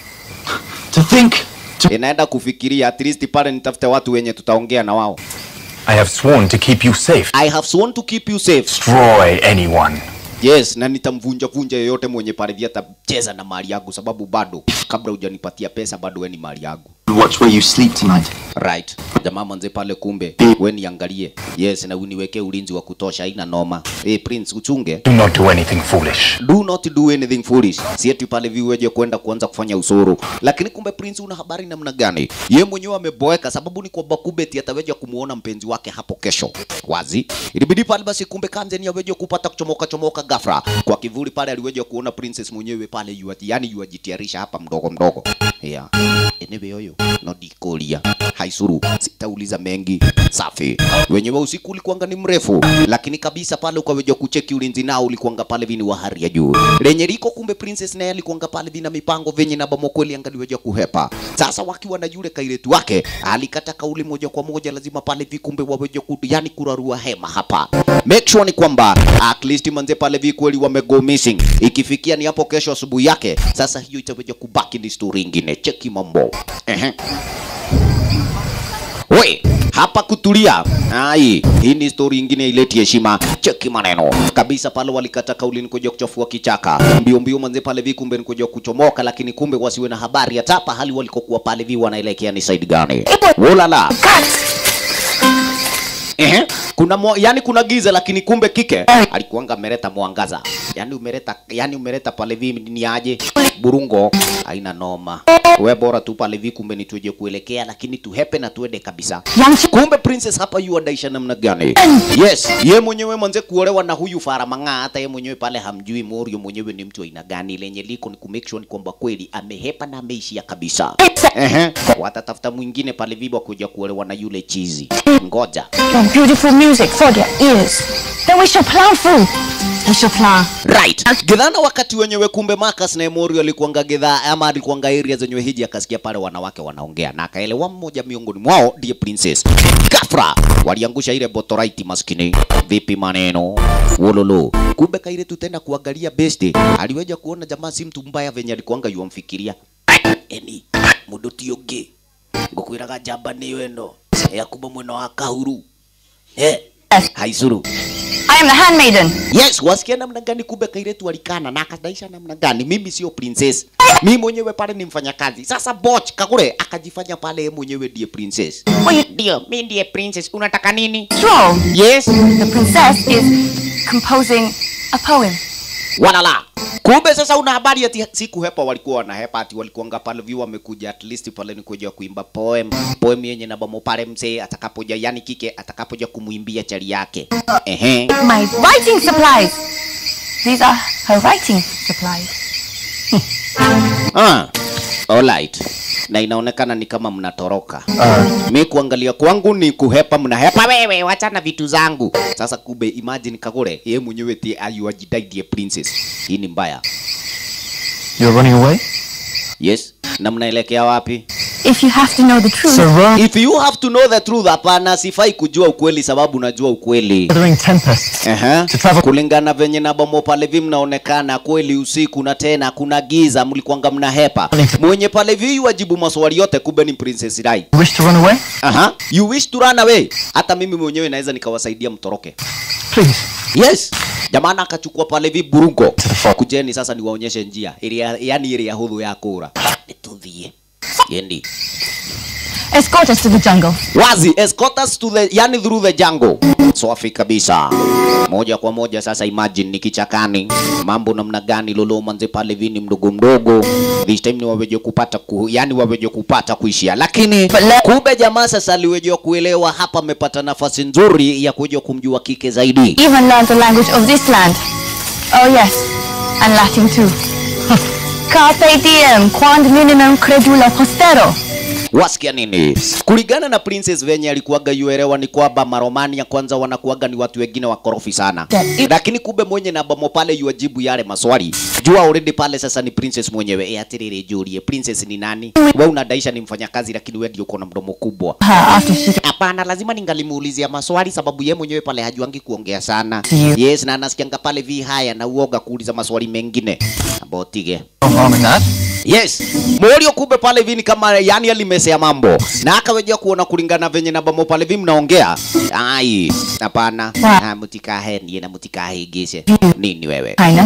To think, Inaenda kufikiria at least pale nitafute watu wenye tutaongea na wao. I have sworn to keep you safe. I have sworn to keep you safe. Destroy anyone. Yes, na nitamvunja vunja yeyote mwenye pale vya atacheza na mali yangu, sababu bado kabla hujanipatia pesa bado we ni mali yangu. watch where you sleep tonight. Right. Jamaa manze pale kumbe we niangalie. Yes, na uniwekee ulinzi wa kutosha, haina noma. Hey, Prince uchunge. Do not do anything foolish. Do not do anything foolish. Si eti pale viweje kwenda kuanza kufanya usuru. Lakini kumbe Prince una habari namna gani? Ye mwenyewe ameboeka sababu ni kwamba kumbe eti ataweja kumuona mpenzi wake hapo kesho. Wazi. Ilibidi pale basi kumbe Kamze ni aweje kupata kuchomoka chomoka ghafla. Kwa kivuli pale aliweja kuona Princess mwenyewe pale yua, yani yuajitiarisha hapa mdogo mdogo. Yeah. Enewe yoyo no dikolia haisuru sitauliza mengi safi wenyewe usiku ulikuanga ni mrefu lakini kabisa pale ukaweja kucheki ulinzi nao ulikuanga pale vini wa hali ya juu lenye liko kumbe princess naye alikuanga pale vina mipango venye na bomo kweli angaliweja kuhepa sasa wakiwa na yule kailetu wake alikata kauli moja kwa moja lazima pale vikumbe waweje ku yani kurarua hema hapa make sure ni kwamba at least manze pale vi kweli wamego missing ikifikia ni hapo kesho asubuhi yake sasa hiyo itaweja kubaki ni story ingine cheki mambo Ehe. We, hapa kutulia. Ai, hii ni story ingine ileti heshima. Cheki maneno. Kabisa pale walikata kauli ni kuja kuchafua kichaka. Mbio mbio manze pale vi kumbe ni kuja kuchomoka lakini kumbe wasiwe na habari hata hapa hali walikokuwa pale vi wanaelekea ni side gani. Wolala. Ehe. Kuna mo, yani kuna giza lakini kumbe kike alikuanga ameleta mwangaza. Yani umeleta yani umeleta pale vi ni aje? Burungo haina noma. We bora tu pale vi kumbe ni tuje kuelekea lakini tuhepe na tuende kabisa. Kumbe princess hapa yu adaisha namna gani? Yes, ye mwenyewe mwanze kuolewa na huyu Fara Mang'aa, hata ye mwenyewe pale hamjui Morio mwenyewe ni mtu wa aina gani. Lenye liko ni kumake sure ni kwamba kweli amehepa na ameishia kabisa. Ehe, watatafuta mwingine pale vibo kuja kuolewa na yule chizi. Ngoja. Beautiful music for their ears. Then we shall plan food. We shall plan. right gidhana wakati wenyewe kumbe Marcus na Emorio alikuanga gidhaa ama alikuanga area zenyewe hiji akasikia pale wanawake wanaongea na akaelewa mmoja miongoni mwao ndiye princess Gafra waliangusha ile botorite maskini vipi maneno wololo kumbe kaile tutaenda kuangalia best aliweja kuona jamaa si mtu mbaya venye alikuanga yuamfikiria eni mundu ti ungi ngukwiraga njamba ni weno ya kuma mwena wa kahuru eh haicuru I am the handmaiden. Yes, wasikia namna gani kumbe kairetu alikana na akadaisha namna gani? Mimi sio princess. Mimi mwenyewe pale ni mfanyakazi. Sasa Boch Kagure akajifanya pale yeye mwenyewe ndiye princess. Ndio, mimi ndiye princess. Unataka nini? Stroll. Yes. The princess is composing a poem. Walala. Kumbe sasa una habari ati siku hepa walikuwa wanahepa ati walikuanga pale view wamekuja at least pale ni kuja kuimba poem. Poem yenye na bomo pale mzee atakapoja yani kike atakapoja kumuimbia chali yake. Ehe. My writing supplies. These are her writing supplies. Ah, alright. Na inaonekana ni kama mnatoroka. Uh. Mi kuangalia kwangu ni kuhepa, mnahepa wewe, wachana vitu zangu. Sasa kumbe imagine Kagure, yeye mwenyewe ti ayuajidai ndiye princess. Hii ni mbaya. You're running away? Yes. Na mnaelekea wapi? If you have to know the truth, If you have to know the truth, hapana, sifai kujua ukweli sababu najua ukweli. Gathering tempest. Aha. Kulingana venye na bomo pale vi mnaonekana kweli usiku na tena kuna giza, mlikuanga mnahepa. Mwenye pale vi wajibu maswali yote, kumbe ni Princess Rai. You wish to run away? Aha. You wish to run away. Hata mimi mwenyewe naweza nikawasaidia mtoroke. Please. Yes. Jamana akachukua pale vi burungo. Kujeni sasa niwaonyeshe njia. Ili yani ile ya hudhu ya kura. Nituthie. Yendi. escort us to the jungle. Wazi, escort us to the, yani through the jungle. Safi kabisa. Moja kwa moja sasa imagine ni kichakani. Mambo namna gani lolo manze pale vini mdogo mdogo. This time ni waweje kupata ku, yani waweje kupata kuishia. Lakini kumbe jamaa sasa aliweje kuelewa hapa amepata nafasi nzuri ya kuja kumjua kike zaidi. Even learn the language of this land. Oh yes, and Latin too. Carpe diem, quod minimum credula postero. Wasikia nini? Kulingana na Princess venye alikuwaga yuelewa ni kwamba Maromania kwanza wanakuwaga ni watu wengine wakorofi sana, lakini kumbe mwenye na bamo pale yuajibu yale maswali jua already pale sasa ni Princess mwenyewe. E, atiriri Julie, Princess ni nani? Wewe unadaisha ni mfanyakazi, lakini wewe ndio uko na mdomo kubwa. Hapana, lazima ningalimuulizia maswali sababu ye mwenyewe pale hajuangi kuongea sana. Yes, na anasikianga pale vi haya na uoga kuuliza maswali mengine. Abotige. No harm in that. Yes. Morio kumbe pale hivi ni kama yani alimesea mambo. Na akaweja kuona kulingana venye na bamo pale hivi mnaongea. Ai, hapana. Ah, mutikahe ndiye na mutikahe gishe. Nini wewe? Highness.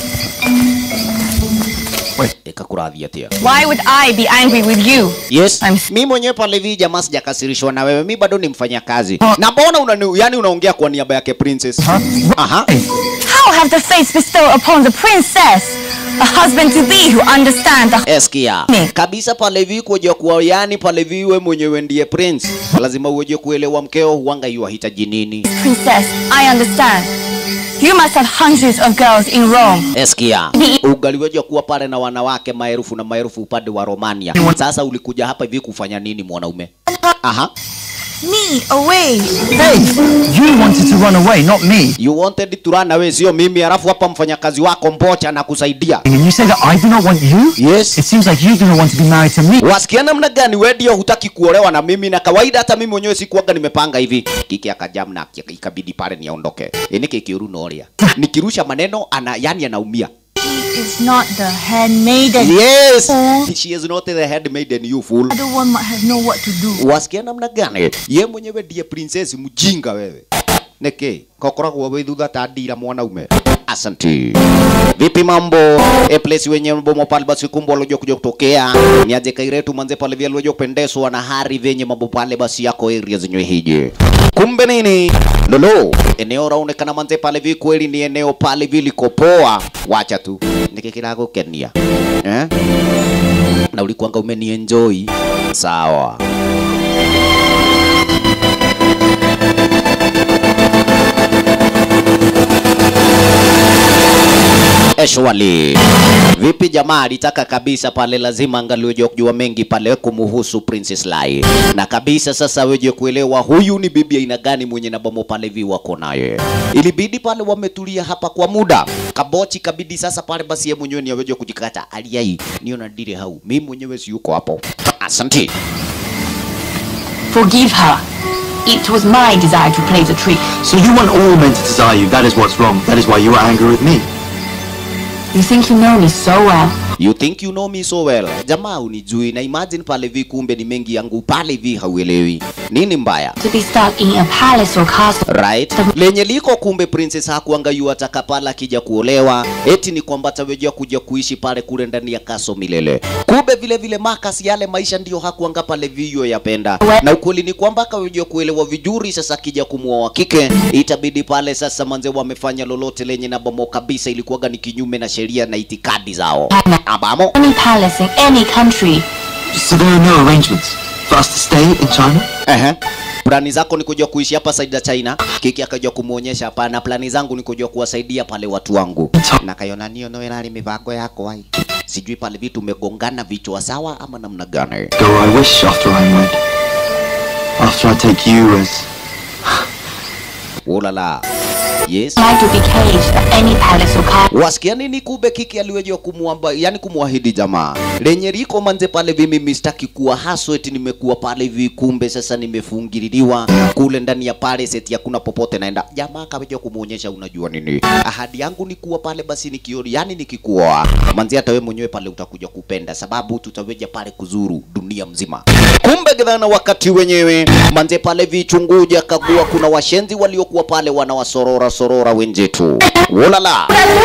Wait, ikakurathia tia. Why would I be angry with you? Yes. Mi mwenyewe pale hivi jamaa sijakasirishwa na wewe. Mi bado ni mfanyakazi. Na mbona una yani unaongea kwa niaba yake princess? Aha. How have the fates bestowed upon the princess a husband to be who understands the Eskia. Kabisa pale hivi kuja kuwa yani pale hivi we mwenyewe ndiye prince. Lazima uweje kuelewa mkeo huanga yuahitaji nini. princess? I understand. You must have hundreds of girls in Rome. Eskia, ungaliweja kuwa pale na wanawake maelfu na maelfu upande wa Romania. Sasa ulikuja hapa hivi kufanya nini mwanaume? Aha. Me away. Hey, you wanted to run away, not me. You wanted to run away, sio mimi. Alafu hapa mfanyakazi wako mbocha na kusaidia. And you say that I do not want you? Yes. It seems like you do not want to be married to me. Wasikia namna gani? Wewe ndio hutaki kuolewa na mimi, na kawaida hata mimi mwenyewe sikuwaga nimepanga hivi. Kiki akajam na aki- ikabidi pale niondoke. Ini kikiuru noria. Nikirusha maneno ana yani anaumia. Is not the handmaiden. Yes. Oh. She is not the handmaiden you fool. Other one might have know what to do. wasikia namna gani ye mwenyewe ndiye princess mjinga wewe niki kokoragwo wi thutha ta ndira mwanaume asanti vipi mambo e place wenye bomo pale basi kumbo lojo kuja kutokea niaje kairetu manze pale vile lojo kupendezwa na hari venye mambo pale basi yako area zenye hiji kumbe nini lolo eneo raonekana manze pale vi kweli ni eneo pale viliko poa wacha tu nikikira gukenia eh na ulikuanga umenienjoy sawa Eshwali. Vipi jamaa alitaka kabisa pale lazima angaliweje kujua mengi pale kumuhusu Princess Lai. Na kabisa sasa weje kuelewa huyu ni bibi aina gani mwenye na bomo pale vi wako naye. Ilibidi pale wametulia hapa kwa muda. Kabochi kabidi sasa pale basi yeye mwenyewe ni aweje kujikata. Aliai niona ndire hau. Mimi mwenyewe si yuko hapo. Asante. Forgive her. It was my desire to play the trick. So you want all men to desire you. That is what's wrong. That is why you are angry with me. You think you know me so well. You think you know me so well. Jamaa unijui na imagine pale vi kumbe ni mengi yangu pale vi hauelewi. Nini mbaya? To be stuck in a palace or castle. Right? Lenye liko kumbe princess hakuanga yu ataka pala akija kuolewa. Eti ni kwamba atawejea kuja kuishi pale kule ndani ya kaso milele. Kumbe vile vile Marcus yale maisha ndio hakuanga pale vio yapenda. Na ukweli ni kwamba akawejea kuelewa vizuri sasa akija kumuoa wa kike itabidi pale sasa manze wamefanya lolote lenye na bomo kabisa ilikuwaga ni kinyume na sheria na itikadi zao. Abamo. Any palace in any country. So there are no arrangements for us to stay in China? Ehe. Plani zako ni kuja kuishi hapa side ya China. Kiki akaja kumuonyesha hapana, plani zangu ni kuja kuwasaidia pale watu wangu. Na kayona nio no nali mipango yako ai. Sijui pale vitu umegongana vichwa sawa ama namna gani? Go I wish after I'm wed. After I take you as Ulala. Yes. Like to be caged at any palace or castle. Wasikia nini kube kiki aliwejwa kumuamba, yani kumuahidi jamaa. Lenye liko manze pale vi mimi sitaki kuwa haso eti nimekuwa pale vi kumbe sasa nimefungililiwa kule ndani ya palace eti hakuna popote naenda. Jamaa kaweja kumuonyesha unajua nini. Ahadi yangu ni kuwa pale basi nikiori, yani nikikuoa. Manze hata wewe mwenyewe pale utakuja kupenda sababu tutaweja pale kuzuru dunia mzima. Kumbe gidhana wakati wenyewe manze pale vichunguja kagua kuna washenzi waliokuwa pale wanawasorora sorora wenzetu. Ulala.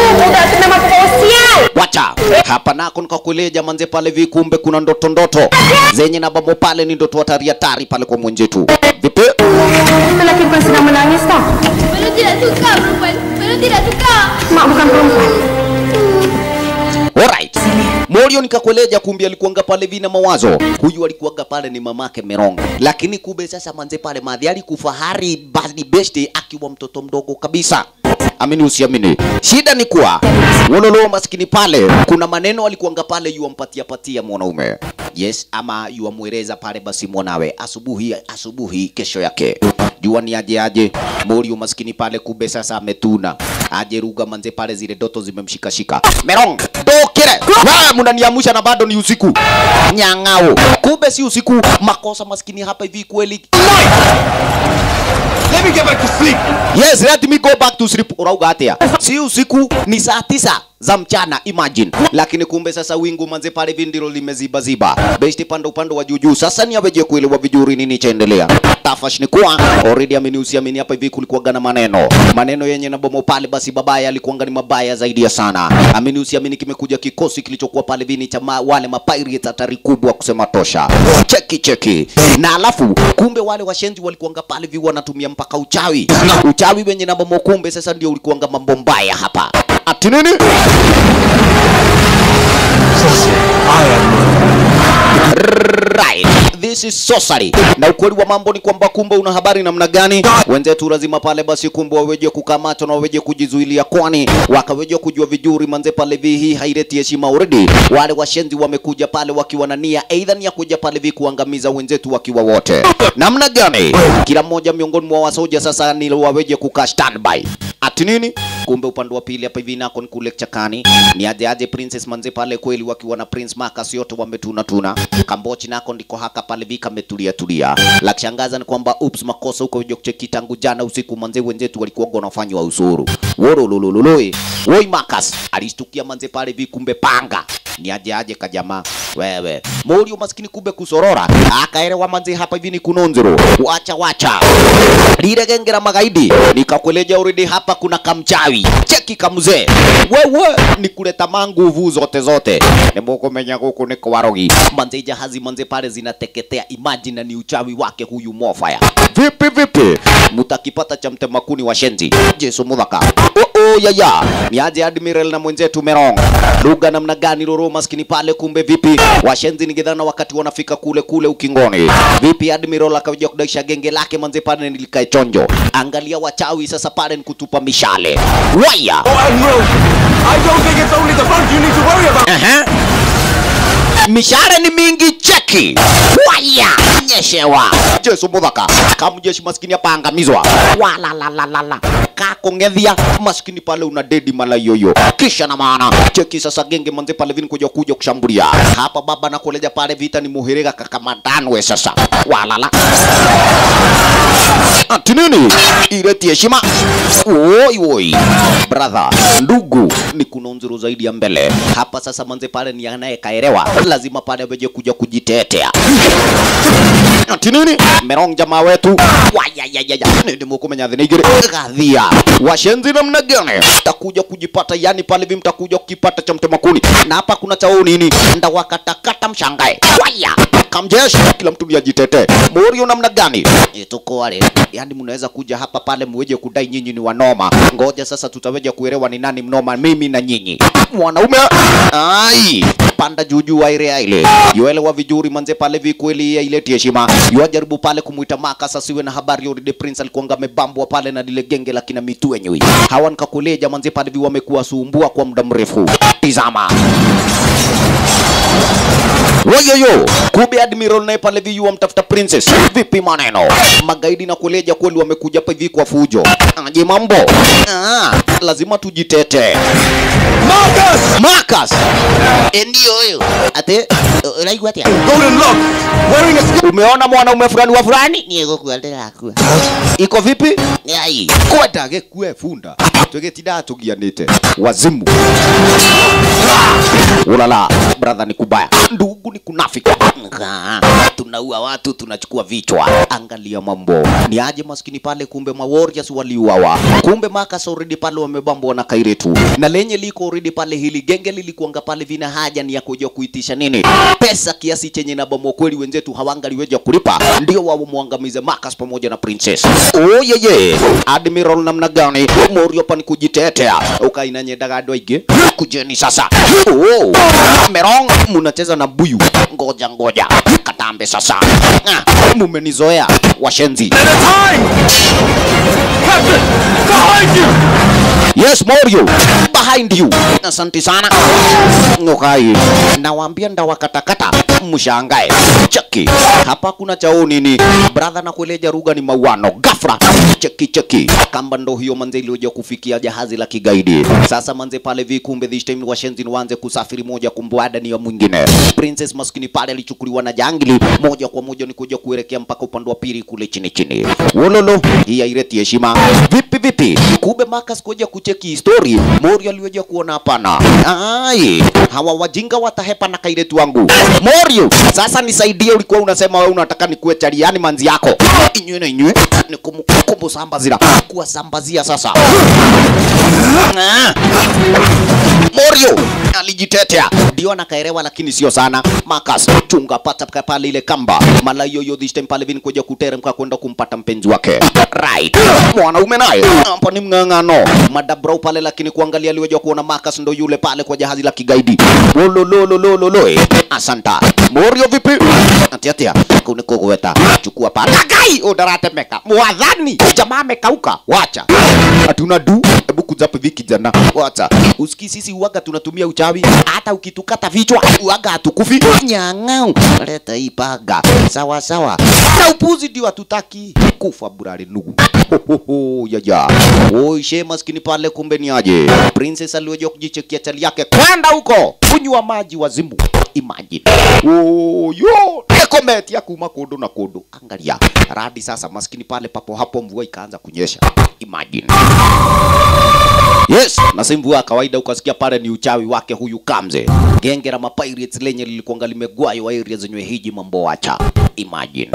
Wacha hapa nako nikakueleja manze pale vikumbe kuna ndoto ndoto zenye na babo pale ni ndoto hatari hatari pale kwa mwenzetu. Vipi? Lelaki bukan sedang menangis tau. Bella tidak suka perempuan. Bella tidak suka. Mak bukan perempuan. Alright. Morio nikakueleja kumbe alikuanga pale vina mawazo. Huyu alikuanga pale ni mamake Meronga. Lakini kumbe sasa manze pale madhi alikufa hari basi besti akiwa mtoto mdogo kabisa. Amini usiamini. Shida ni kuwa wololo maskini pale kuna maneno alikuanga pale yuampatia patia mwanaume. Yes, ama yuamweleza pale basi mwanawe asubuhi asubuhi kesho yake. Jua ni aje aje. Morio maskini pale kumbe sasa ametuna. Aje ruga manze pale zile doto zimemshikashika. Merong, dokere. Wewe mnaniamusha na bado ni usiku. Nyang'ao. Kumbe si usiku. Makosa maskini hapa hivi kweli. Let me get back to sleep. Yes, let me go back to sleep. Urauga atia. Si usiku ni saa tisa za mchana imagine. Lakini kumbe sasa wingu manze pale hivi ndilo limeziba ziba. Besti panda upande wa juu juu. Sasa ni aweje kuelewa vizuri nini chaendelea. Tafash ni kuwa already amini usiamini hapa hivi kulikuwa na maneno. Maneno yenye na bomo pale basi babaya alikuwa ni mabaya zaidi ya sana. Amini usiamini kimekuja kikosi kilichokuwa pale vini cha ma, wale mapirates hatari kubwa kusema tosha. Cheki cheki. Na alafu kumbe wale washenzi walikuanga pale vi wanatumia mpaka uchawi. Uchawi wenye na bomo kumbe sasa ndio ulikuanga mambo mbaya hapa. Ati nini? Right. This is sorcery. Na ukweli wa mambo ni kwamba kumbe una habari namna gani? Wenzetu lazima pale basi kumbe waweje kukamatwa na waweje kujizuilia kwani wakaweje kujua vizuri manze pale vi hii haileti heshima already. Wale washenzi wamekuja pale wakiwa na nia aidha ni ya kuja pale vi kuangamiza wenzetu wakiwa wote. Namna gani? Kila mmoja miongoni mwa wasoja sasa ni waweje kukaa standby. Ati nini? Kumbe upande wa pili hapa hivi nako ni kule chakani. Ni aje aje Princess manze pale kweli wakiwa na Prince Marcus yote wametuna tuna. Kambochi nako ndiko haka pale vika metulia tulia. La kushangaza ni kwamba ups makosa huko kuja kucheki tangu jana usiku manze wenzetu walikuwa wanafanywa usuru. Woro lululului. Woi Marcus alistukia manze pale vi kumbe panga. Ni aje aje kajamaa. Wewe. Morio maskini kumbe kusorora. Akaelewa manze hapa hivi ni kunonzero. Wacha wacha. Lile genge la magaidi nikakueleja already hapa kuna kamchawi. Cheki kamzee. Wewe ni kuleta manguvu zote zote. Nimukumenya guku ni kwarogi. Manze jahazi manze pale zinateketea. Imagine ni uchawi wake huyu Mofaya. Vipi vipi? Mutakipata cha mtemakuni wa shenzi. Jesu mudhaka. Oh, oh. Oh, ya ya. Ni aje Admiral na mwenzetu Merong. Lugha namna gani Roro maskini pale kumbe vipi? Washenzi ningedhana wakati wanafika kule kule ukingoni. Vipi Admiral akaja kudaisha genge lake manze pale nilikae chonjo. Angalia wachawi sasa pale ni kutupa mishale. Waya. Oh, Admiral, I don't think it's only the boat you need to worry about. Aha. Mishale ni mingi cheki. Waya. Nyeshewa. Jesu muthaka. Kamjeshi maskini hapa angamizwa. Wala la la la la. Kakongethia maskini pale una dedi mala yoyo. Kisha na maana cheki sasa genge manze pale vini kuja kuja kushambulia. Hapa baba na kuleja pale vita ni muhirega kakamadanwe sasa. Wala la. Ati nini? Ileti heshima. Oi oi. Brother, ndugu ni kuna nzuru zaidi ya mbele. Hapa sasa manze pale ni anayekaelewa. Lazima pale aweje kuja kujitetea. Ati nini? Merong jamaa wetu. Wayayayaya. Nindi mukumenya thina igiri. Gathia. Washenzi namna gani? Takuja kujipata yani pale vi mtakuja kukipata cha mtema kuni. Na hapa kuna chao nini? Ndawakatakata mshangae. Waya. Kamjeshi kila mtu ni ajitetee. Morio namna gani? E, tuko wale. Yani mnaweza kuja hapa pale mweje kudai nyinyi ni wanoma. Ngoja sasa tutaweja kuelewa ni nani mnoma mimi na nyinyi. Mwanaume ai panda juu juu wa ile ile. Yoelewa vizuri manze pale vi kweli ya ile heshima. Yajaribu pale kumuita Maka sasa siwe na habari yori the prince alikuwa amebambwa pale na lile genge la kina mitu wenyewe. Hawa nikakuleja manze pale vi wamekuwa sumbua kwa muda mrefu. Tizama. Wayoyo, kumbe Admiral naye pale vi wamtafuta princess. Vipi maneno? Magaidi na kuleja kweli wamekuja hapa hivi kwa fujo. Aje mambo? Ah, lazima tujitete. Marcus! Marcus! Eh, Ndio huyo. Ate, unaigua atia? Golden lock, wearing a Umeona mwanaume fulani wa fulani? Niego kuandela akua. Iko vipi? Ai, kwenda gekue funda. Tugetinda tugianite. Wazimu. Ulala, brother ni kubaya. Ndugu ni kunafiki. Nga, Tunaua watu tunachukua vichwa. Angalia mambo. Ni aje maskini pale kumbe ma warriors waliuawa. Kumbe Marcus already pale wamebambwa na Kairetu. Na lenye liko already pale hili genge lilikuanga pale vina haja ni ya kuja kuitisha nini? Pesa kiasi chenye na bomo kweli wenzetu hawangaliweja kulipa. Ndio wao muangamize Marcus pamoja na Princess. Oh yeye. Admiral namna gani? Morio pani kujitetea. Ukaina nyendaga andũ aingĩ. Kujeni sasa. Oh. Merong munacheza na buyu. Ngoja ngoja. Katambe sasa. Ah, mumenizoea washenzi. Yes, Morio. Behind you. Asante sana. Ngokai. Nawaambia ndawakatakata mshangae. Cheki. Hapa kuna chao nini? Brother na kueleja ruga ni mauano. Gafra. Cheki cheki. Kamba ndo hiyo manze iliyoja kufikia jahazi la kigaidi. Sasa manze pale vikumbe this time washenzi ni waanze kusafiri moja kumbwada ni ya mwingine. Princess maskini pale alichukuliwa na jangili moja kwa moja ni kuja kuelekea mpaka upande wa pili kule chini chini. Wololo, hii haileti heshima. Vipi vipi? Kumbe Marcus kuja kucheki history. Morio aliweja kuona hapana. Ai, hawa wajinga watahepa na kairetu wangu. Morio, sasa nisaidie, ulikuwa unasema wewe unataka nikuwe chariani manzi yako. Inywe na inywe, ni kumkumbu sambazira. Kuwasambazia sasa. Ah. Morio alijitetea ndio anakaerewa, lakini sio sana. Marcus chunga pata paka pale ile kamba mala yoyo this time pale vini kuja kuteremka kwenda kumpata mpenzi wake right. Mwanaume naye hapa ni mng'ang'ano madabro pale, lakini kuangalia aliweja kuona Marcus ndo yule pale kwa jahazi la kigaidi. Wolololololo, asanta Morio, vipi atiatia kuniko kuweta chukua pale gai udaratemeka mwadhani jamaa amekauka, wacha hatuna du hebu kuja hapa hivi kijana, wacha usikii, sisi uwaga tunatumia uchawi, hata ukitukata vichwa uwaga hatukufi. Nyang'au, leta hii paga, sawa sawa, na upuzi ndio hatutaki kufa burari nugu. Hohoho, ya ya oi, she maskini pale, kumbe ni aje princess aliweja kujichekia chali yake kwenda huko kunywa maji wazimu. Imagine oh, yo nekometi ya kuma kundu na kundu. Angalia radi sasa, maskini pale, papo hapo mvua ikaanza kunyesha. Imagine Yes, na si mvua ya kawaida, ukasikia pale ni uchawi wake huyu Kamze. Genge la mapirates lenye lilikuanga limegwayo area zenye hiji mambo wacha. Imagine.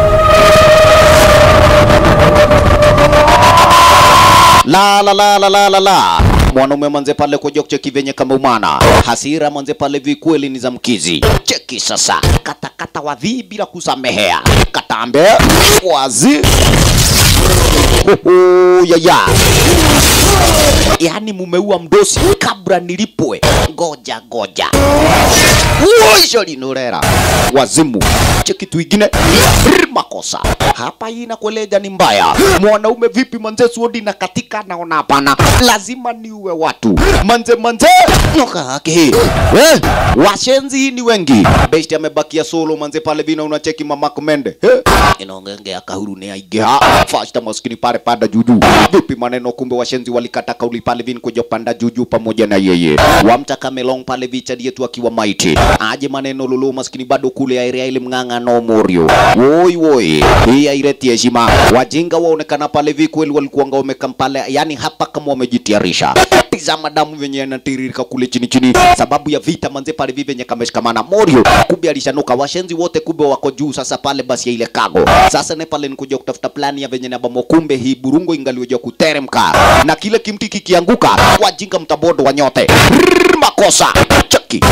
La la la la la la la. Mwanaume manze pale kuja kucheki venye kama umana. Hasira manze pale vikweli ni za mkizi. Cheki sasa. Kata kata wadhi bila kusamehea. Katambe wazi. Hoho, ya ya. yaani mumeua mdosi kabla nilipwe ngoja ngoja uisho linurera wazimu che kitu ingine Brr, makosa hapa hii nakueleja ni mbaya mwanaume vipi manze suodi na katika naona hapana lazima niue watu manze manze nyoka yake hii eh, washenzi hii ni wengi besti amebakia solo manze pale vina unacheki mama komende eh, inaongenge ya kahuru ni aigeha fasta maskini pale panda juju vipi maneno kumbe washenzi walikata kauli pale vini kuja panda juju pamoja na yeye wamtaka melong pale vicha yetu akiwa maiti aje maneno lulu maskini bado kule area ile mng'ang'a no morio woi woi hii haileti heshima wajinga waonekana pale vi kweli walikuwanga wamekampale yani hapa kama wamejitiarisha tizama damu venye yanatiririka kule chini chini sababu ya vita manze pale vi venye kameshikamana morio kumbe alishanuka washenzi wote kumbe wako juu sasa pale basi ya ile kago sasa ne pale nikuja kutafuta plani ya venye nabamo kumbe hii burungo ingaliweja kuteremka na kile kimti kikianguka wajinga mtabodo wa nyote Rrrr, makosa cheki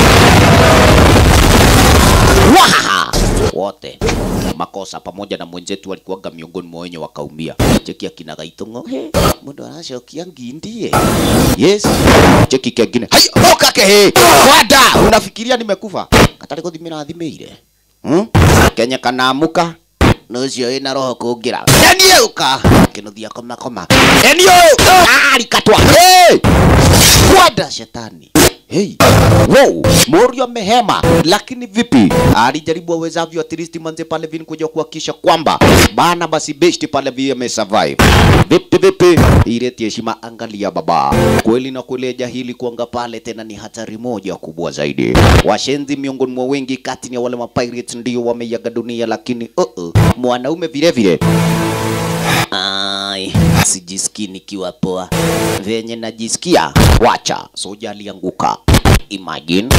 Wahaha! wote makosa pamoja na mwenzetu walikuwaga miongoni mwa wenye wakaumia cheki akina gaitongo he mundu aracokia ngindie yes cheki kengine hai okake he kwada unafikiria nimekufa katari kuthimira thimire hmm? kenya kanaamuka nucio ina roho kungira eniuka kinuthia koma koma enio alikatwa hey! kwada shetani Hey, wow, Morio amehema, lakini vipi? Alijaribu awezavyo at least manze pale vini kuja kuhakikisha kwamba bana basi besti pale vile amesurvive. Vipi vipi? Ileti heshima, angalia baba. Kweli na kweli jahili kuanga pale tena ni hatari moja kubwa zaidi. Washenzi miongoni mwa wengi kati ya wale mapirates ndio wameiaga dunia, lakini uh -uh, mwanaume vile vile Ai, sijisikii nikiwa poa venye najisikia. Wacha soja alianguka. Imagine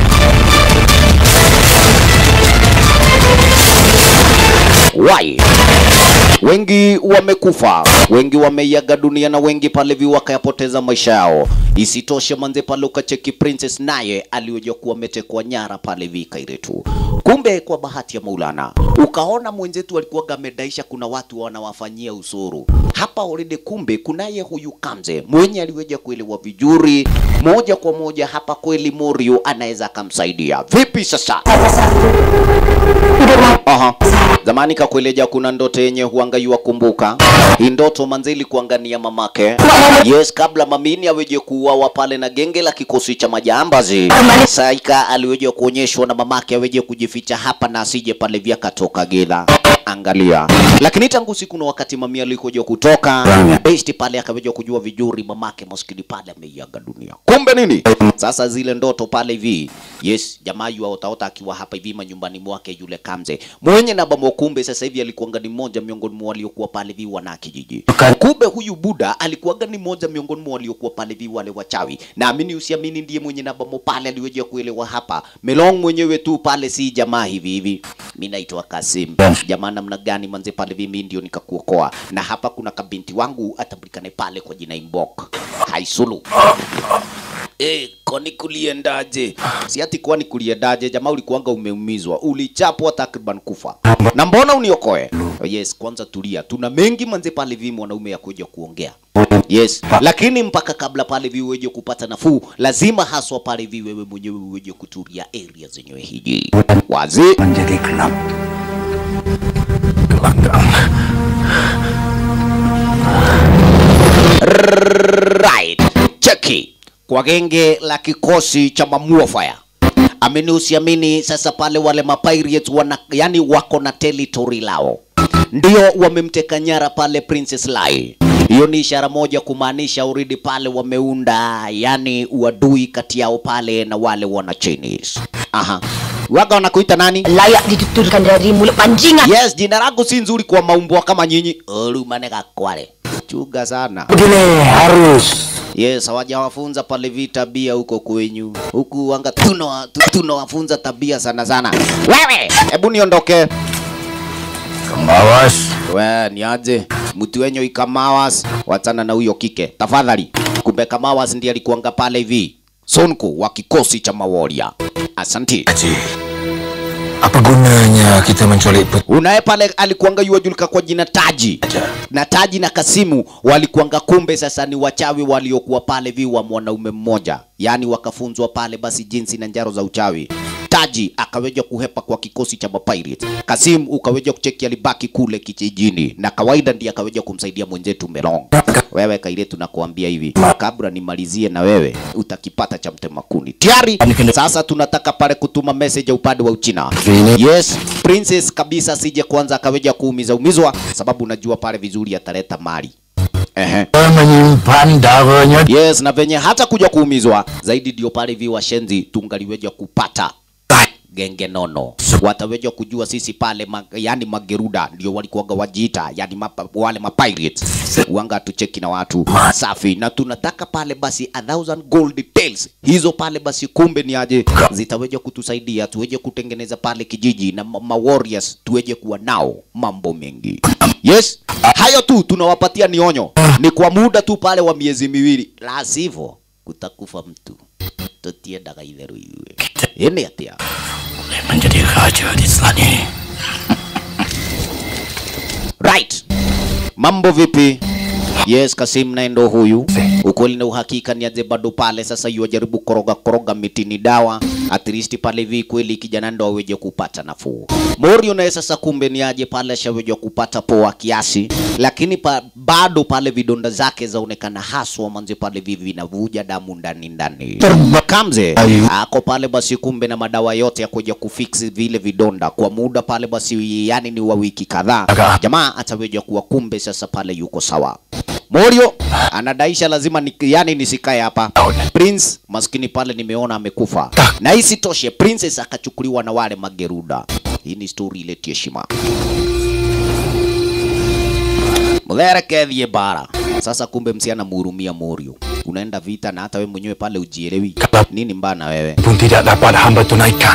why wengi wamekufa, wengi wameiaga dunia na wengi pale vi wakayapoteza maisha yao. Isitoshe manze pale ukacheki Princess naye alioja kuwa ametekwa nyara pale vi Kairetu. Kumbe kwa bahati ya Maulana ukaona mwenzetu alikuwa amedaisha kuna watu wanawafanyia usuru hapa already. Kumbe kunaye huyu Kamze mwenye aliweja kuelewa vizuri moja kwa moja hapa, kweli Morio anaweza akamsaidia vipi sasa? Aha. Zamani kakueleja kuna ndoto yenye huangaiwa kumbuka. Hii ndoto manze ilikuangania mamake. Yes, kabla mamini aweje kuuawa pale na genge la kikosi cha majambazi. Saika aliweje kuonyeshwa na mamake aweje kujificha hapa na asije pale vya katoka gedha. Angalia. Lakini tangu siku na wakati mamia alikuja kutoka, besti pale akaweja kujua vizuri mamake maskini pale ameiaga dunia. Kumbe nini? Sasa zile ndoto pale hivi. Yes, jamaa yu aotaota akiwa hapa hivi manyumbani mwake yule Kamze. Mwenye na bamo kumbe sasa hivi alikuwa ni mmoja miongoni mwa waliokuwa pale hivi wana kijiji. Kumbe huyu Buda alikuwa ni mmoja miongoni mwa waliokuwa pale hivi wale wachawi. Naamini usiamini ndiye mwenye na bamo pale aliweja kuelewa hapa. Melong mwenyewe tu pale si jamaa hivi hivi. Mimi naitwa Kasim. Jamaa namna gani manze pale hivi mimi ndio nikakuokoa. Na hapa kuna kabinti wangu atambulikane pale kwa jina Imbok. Haisulu. Eh, kwani kuliendaje? Si ati kwani kuliendaje? Jamaa ulikuanga umeumizwa, ulichapwa takriban kufa. Na mbona uniokoe? Oh, yes, kwanza tulia. Tuna mengi manze pale vi mwanaume ya kuja kuongea. Yes, lakini mpaka kabla pale vi uweje kupata nafuu, lazima haswa pale vi wewe mwenyewe uweje kutulia area zenyewe hiji. Wazi? Menjadi gelap. Gelanggang. Right. Cheki kwa genge la kikosi cha Mamua Fire. Amini usiamini, sasa pale wale mapirates wana, yani wako na territory lao, ndio wamemteka nyara pale Princess Lai. Hiyo ni ishara moja kumaanisha already pale wameunda yani uadui kati yao pale na wale wana Chinese. Aha. Waga wanakuita nani? Layak dituturkan dari mulut panjingan. Yes, jina langu si nzuri kwa maumbwa kama nyinyi. Olumane kakwale. Chuga sana. Begini harus. Yes, hawajawafunza pale vi tabia huko kwenyu. Huku wanga tunawa- tu- tunawafunza tabia sana sana. Wewe, hebu niondoke. Kamawas. We, niaje? Mtu wenye ikamawas, wachana na huyo kike. Tafadhali. Kumbe Kamawas ndiye alikuanga pale hivi. Sonko wa kikosi cha Maworia. Asanti. Apa gunanya kita menculik putri? Unaye pale alikuanga yuwajulika kwa jina Taji na Taji na Kasimu walikuanga kumbe sasa ni wachawi waliokuwa pale viwa mwanaume mmoja, yaani wakafunzwa pale basi jinsi na njaro za uchawi. Taji akaweja kuhepa kwa kikosi cha mapirate. Kasim ukaweja kucheki alibaki kule kijijini, na kawaida ndiye akaweja kumsaidia mwenzetu Melong. Wewe Kaire, tunakuambia hivi, kabla nimalizie na wewe utakipata cha mtema kuni tayari. Sasa tunataka pale kutuma message ya upande wa Uchina. Yes, princess kabisa sije kwanza akaweja kuumiza umizwa, sababu najua pale vizuri ataleta mali. Ehe. Menyimpan darahnya Yes, na venye hata kuja kuumizwa zaidi ndio pale vi washenzi tungaliweja kupata genge nono wataweja kujua sisi pale ma, yani mageruda ndio walikuwaga wajiita yani mapa, wale mapirates wanga tucheki na watu safi na tunataka pale basi a thousand gold details hizo pale basi kumbe ni aje zitaweja kutusaidia tuweje kutengeneza pale kijiji na ma, ma warriors tuweje kuwa nao mambo mengi yes hayo tu tunawapatia ni onyo ni kwa muda tu pale wa miezi miwili la sivyo kutakufa mtu tutiendaga itheru ithuĩ ĩnĩ atĩa menjadi raja di Selani. right mambo vipi yes kasim naye ndo huyu ukweli na uhakika ni aje bado pale sasa yuajaribu koroga koroga mitini dawa at least pale vi kweli kijana ndo aweje kupata nafuu morio naye sasa kumbe ni aje pale ashaweja kupata poa kiasi lakini pa, bado pale vidonda zake zaonekana haswa manze pale vivi vinavuja damu ndani ndani kamze ako pale basi kumbe na madawa yote ya kuja kufix vile vidonda kwa muda pale basi yani ni wa wiki kadhaa jamaa ataweja kuwa kumbe sasa pale yuko sawa Morio anadaisha lazima ni, yani nisikae hapa. Prince maskini pale nimeona amekufa. Na isitoshe Princess akachukuliwa na wale mageruda. Hii ni story ile heshima. Mlerekethie bara. Sasa kumbe msiana mhurumia Morio. Unaenda vita na hata we mwenyewe pale ujielewi. Nini mbaya na wewe? pun tidak dapat hamba tunaikan.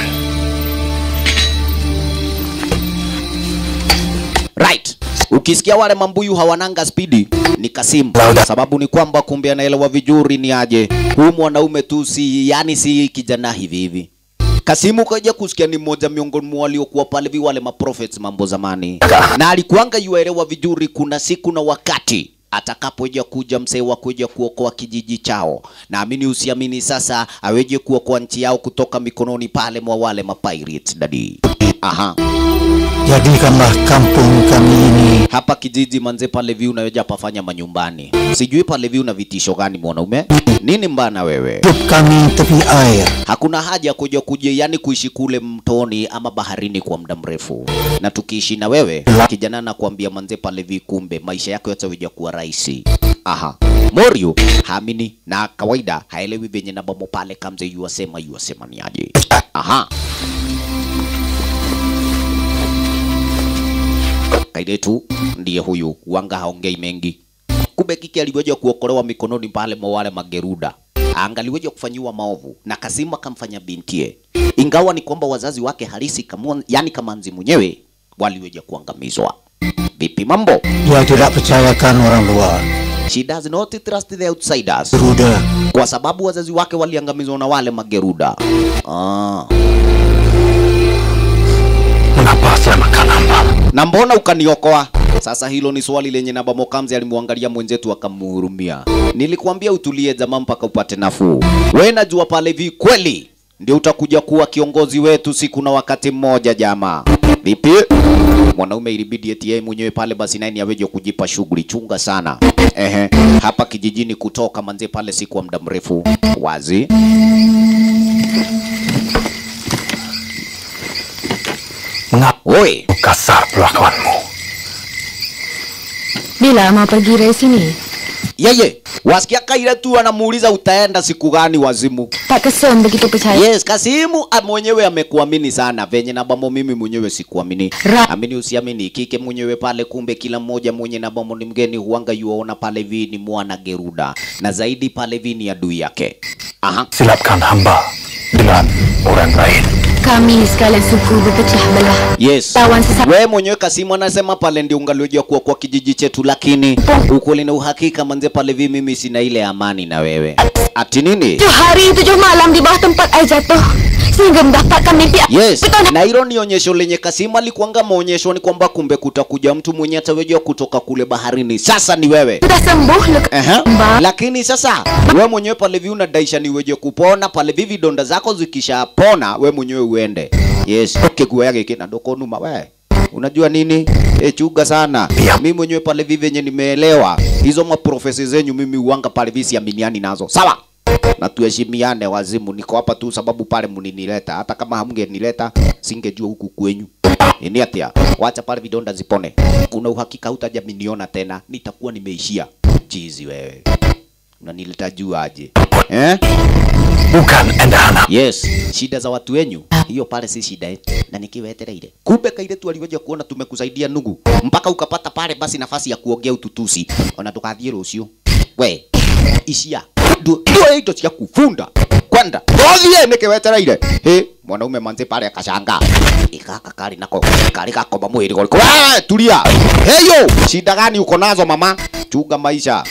Right. Ukisikia wale mambuyu hawananga spidi ni Kasim. Sababu ni kwamba kumbe anaelewa vizuri ni aje. Huyu mwanaume tu si yani si kijana hivi hivi. Kasimu kaja kusikia ni mmoja miongoni mwa waliokuwa pale vi wale maprophets mambo zamani, na alikuanga yuaelewa vizuri, kuna siku na wakati atakapoja kuja msee wa kuja kuokoa kijiji chao. Naamini usiamini, sasa aweje kuokoa nchi yao kutoka mikononi pale mwa wale mapirates dadi. Aha. Jadikanlah kampung kami ini hapa kijiji manze pale vi unaweja pafanya manyumbani. Sijui pale vi una vitisho gani mwanaume? Nini mbana wewe? hidup kami tepi air. Hakuna haja ya kuja kuja yani kuishi kule mtoni ama baharini kwa muda mrefu. Na tukiishi na wewe kijana nakwambia manze pale vi kumbe maisha yako yataweja kuwa rahisi. Aha. Morio haamini na kawaida haelewi venye na bomo pale kamze yuasema yuasema ni aje. Aha. Kaidetu ndiye huyu wanga haongei mengi. Kumbe kiki aliweja kuokolewa mikononi pale mwa wale mageruda, angaliweja kufanyiwa maovu na Kasimu akamfanya bintie, ingawa ni kwamba wazazi wake halisi kama, yani Kamanzi mwenyewe waliweja kuangamizwa. Vipi mambo? Dia tidak percayakan orang luar. She does not trust the outsiders. Geruda. Kwa sababu wazazi wake waliangamizwa na wale mageruda. Ah. Mengapa selamatkan hamba? na mbona ukaniokoa? Sasa hilo ni swali lenye Naba Mokamzi alimwangalia mwenzetu akamhurumia. Nilikuambia utulie jamaa mpaka upate nafuu. We najua pale vi kweli ndio utakuja kuwa kiongozi wetu siku na wakati mmoja jamaa. Vipi? Mwanaume ilibidi eti yeye mwenyewe pale basi naye ni aweje kujipa shughuli chunga sana. Ehe, hapa kijijini kutoka manze pale siku wa muda mrefu. Wazi. Oi, Kasar perlakuanmu. Bila mau pergi dari sini? yeye wasikia Kaira tu anamuuliza utaenda siku gani wazimu. Tak kesan begitu percaya. Yes, Kasimu a- mwenyewe amekuamini sana venye na bamo mimi mwenyewe sikuamini. Ra- Amini usiamini, kike mwenyewe pale, kumbe kila mmoja mwenye na bamo ni mgeni huanga yuona pale vi ni mwana Geruda na zaidi pale vi ni adui yake. Aha. Silapkan hamba dengan orang lain. Kami sekalian suku berpecah belah. Yes. We mwenyewe Kasimu anasema pale ndio ungaliojua kuwa kwa kijiji chetu, lakini ukweli na uhakika manze, pale vi mimi sina ile amani na wewe. Ati nini? Tujuh hari tujuh malam di bawah tempat air jatuh sehingga mendapatkan mimpi Yes, na hilo ni onyesho lenye Kasimu alikuanga maonyesho ni kwamba kumbe kutakuja mtu mwenye atawejua kutoka kule baharini. Sasa ni wewe. sudah sembuh luka Aha. Lakini sasa we mwenyewe pale vi unadaisha ni weje kupona pale vi vidonda zako zikishapona we mwenyewe uende. Yes, kiguoya giki na ndoko numa we. Unajua nini? E, chuga sana. Mimi mwenyewe pale vi venye nimeelewa hizo maprofesi zenyu mimi uanga pale vi siaminiani nazo. Sawa? na tuheshimiane wazimu. Niko hapa tu sababu pale mlinileta, hata kama hamngenileta singejua huku kwenyu. Ni atia, wacha pale vidonda zipone. Una uhakika hutajaminiona tena, nitakuwa nimeishia. Chizi wewe, unanileta juu aje eh? Bukan endahana. Yes, shida za watu wenyu hiyo pale si shida yetu, na nikiwetereire. Kumbe kaile tu alivyoja kuona tumekusaidia nugu, mpaka ukapata pale basi nafasi ya kuongea ututusi, ona tukathie rucio we ishia ndio ndio indo cia kufunda kwenda tothie nikiwetereire he mwanaume manze pale akashanga ikaka kari nako kari gakomba mwiri goriko we tulia heyo shida gani uko nazo mama chunga maisha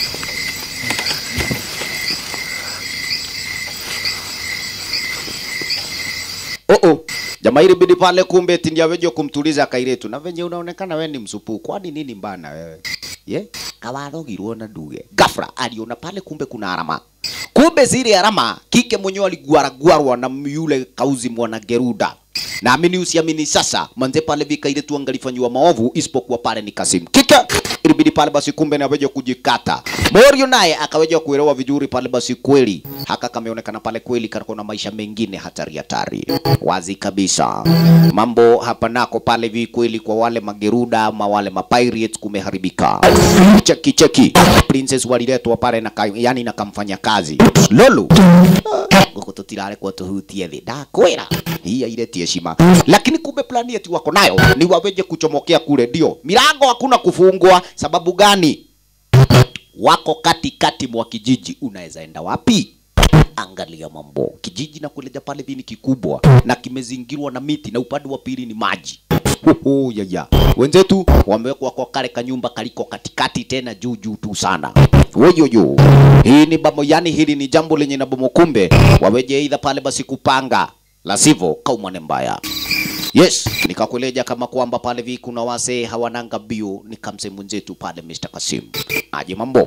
Oh oh. Jamaa ile bidi pale kumbe eti ndio aweje kumtuliza kairetu. Na venye unaonekana wewe ni msupu. Kwani nini mbana wewe? Ye? Kawarogirwo na nduge. Gafra aliona pale kumbe kuna alama. Kumbe zile alama kike mwenyewe aliguaragwarwa na yule kauzi mwana Geruda. Naamini usiamini sasa, manze pale vika ile tu angalifanywa maovu isipokuwa pale ni Kasim. Kika ilibidi pale basi kumbe na aweje kujikata. Morio naye akaweja kuelewa vizuri pale basi kweli. Haka kameonekana pale kweli kana na maisha mengine hatari hatari. Wazi kabisa. Mambo hapa nako pale vi kweli kwa wale mageruda ama wale mapirates kumeharibika. Cheki cheki. Princess waliletwa pale na ka, yani na kamfanya kazi. Lolo. Guko tutirare kwa tuhutie thi. Ndakwira. Hii aireti heshima. Lakini kumbe plani yetu wako nayo ni waweje kuchomokea kule ndio. Milango hakuna kufungwa sababu gani? wako katikati mwa kijiji, unaweza enda wapi? Angalia mambo, kijiji na kuleja pale vini kikubwa na kimezingirwa na miti na upande wa pili ni maji. Hoho, ya ya. Wenzetu wamewekwa kwa kale kanyumba kaliko katikati tena juu juu tu sana. Woyoyo. Hii ni bamo, yani hili ni jambo lenye na bomo, kumbe waweje aidha pale basi kupanga, la sivyo kaumane mbaya. Yes, nikakueleja kama kwamba pale vi kuna wase hawananga bio, nikamse mwenzetu pale Mr. Kasim. Aje mambo?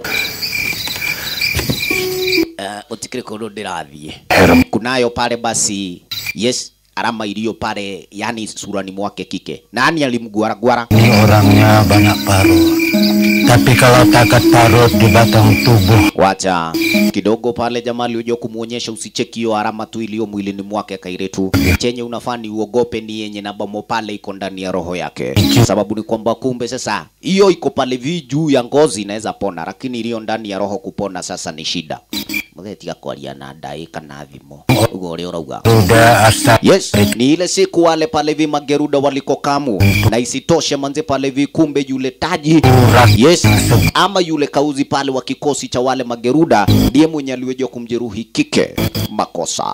Uh, utikire kono ndirathie. Kunayo pale basi, yes, alama iliyo pale, yani surani mwake kike. Nani alimgwara-gwara? Ini orangnya banyak parut. Tapi kalau takat parut di batang tubuh, Wacha kidogo pale jamaa alioja kumuonyesha usicheki hiyo alama tu iliyo mwilini mwake kairetu. Chenye unafaa ni uogope ni yenye na bomo pale iko ndani ya roho yake. Sababu ni kwamba kumbe sasa hiyo iko pale vi juu ya ngozi inaweza pona, lakini iliyo ndani ya roho kupona sasa ni shida. Muthetiga kwaria na ndai kana thimo. Ugo uri urauga. udah asap. Yes, ni ile siku wale pale vi mageruda waliko kamu na isitoshe manze pale vi kumbe yule taji yes, ama yule kauzi pale wa kikosi cha wale mageruda ndiye mwenye aliweza kumjeruhi kike makosa.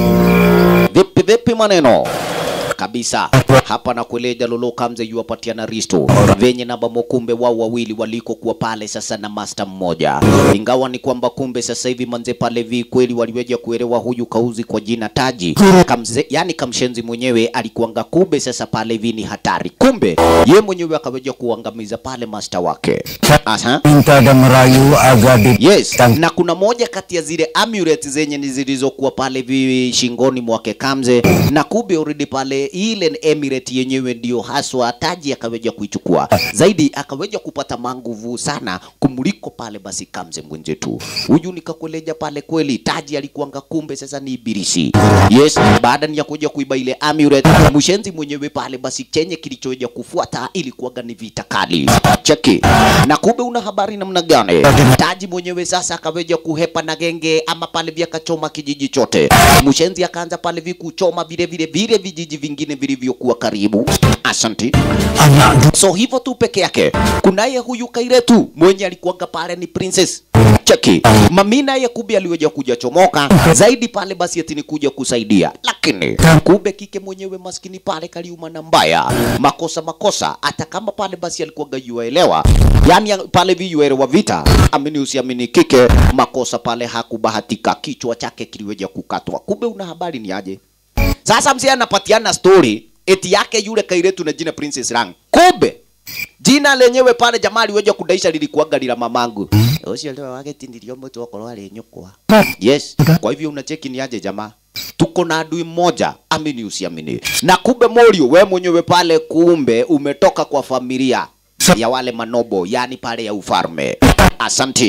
Vipi vipi maneno kabisa hapa na kueleja lolo kamze yuwapatiana risto venye namba mokumbe wao wawili waliko kuwa pale sasa na master mmoja ingawa ni kwamba kumbe sasa hivi manze pale vi kweli waliweja kuelewa huyu kauzi kwa jina taji kamze, yani kamshenzi mwenyewe alikuanga kumbe sasa pale vi ni hatari kumbe ye mwenyewe akaweja kuangamiza pale master wake Aha. Minta dan merayu agar di Yes, na kuna moja kati ya zile amulet zenye ni zilizokuwa pale vi shingoni mwake Kamze, na kumbe already pale ile amulet yenyewe ndio haswa taji akaweja kuichukua zaidi, akaweja kupata manguvu sana kumuliko pale basi Kamze mwenzetu huyu, nikakueleja pale kweli taji alikuanga kumbe sasa ni ibilisi. Yes, baada ya kuja kuiba ile amulet, mshenzi mwenyewe pale basi chenye kilichoja kufuata ilikuwaga ni vita kali. Cheki. Na kumbe una habari namna gani? Taji mwenyewe sasa akaweja kuhepa na genge ama pale vya kachoma kijiji chote. Mshenzi akaanza pale vi kuchoma vile vile vile vijiji vingine vilivyokuwa karibu. Asanti. So hivyo tu peke yake. Kunaye huyu Kairetu mwenye alikuwaga pale ni princess. cheki mami naye kumbe aliweja kuja chomoka zaidi pale basi ati ni kuja kusaidia lakini kumbe kike mwenyewe maskini pale kaliuma na mbaya makosa makosa hata kama pale basi alikuwa gayuaelewa yani ya- pale viyuelewa vita amini usiamini kike makosa pale hakubahatika kichwa chake kiliweja kukatwa kumbe una habari ni aje sasa mzee anapatiana story eti yake yule kairetu na jina Princess Rang. Kumbe jina lenyewe pale jamaa aliweja kudaisha lilikuwaga lila mamangu. Ucio ndio wake tindirio mtu okorwo ari nyukwa. Yes. Kwa hivyo unacheki ni aje jamaa? Tuko na adui mmoja, amini usiamini. Na kumbe Morio, we mwenyewe pale kumbe umetoka kwa familia ya wale manobo, yani pale ya ufalme. Asanti.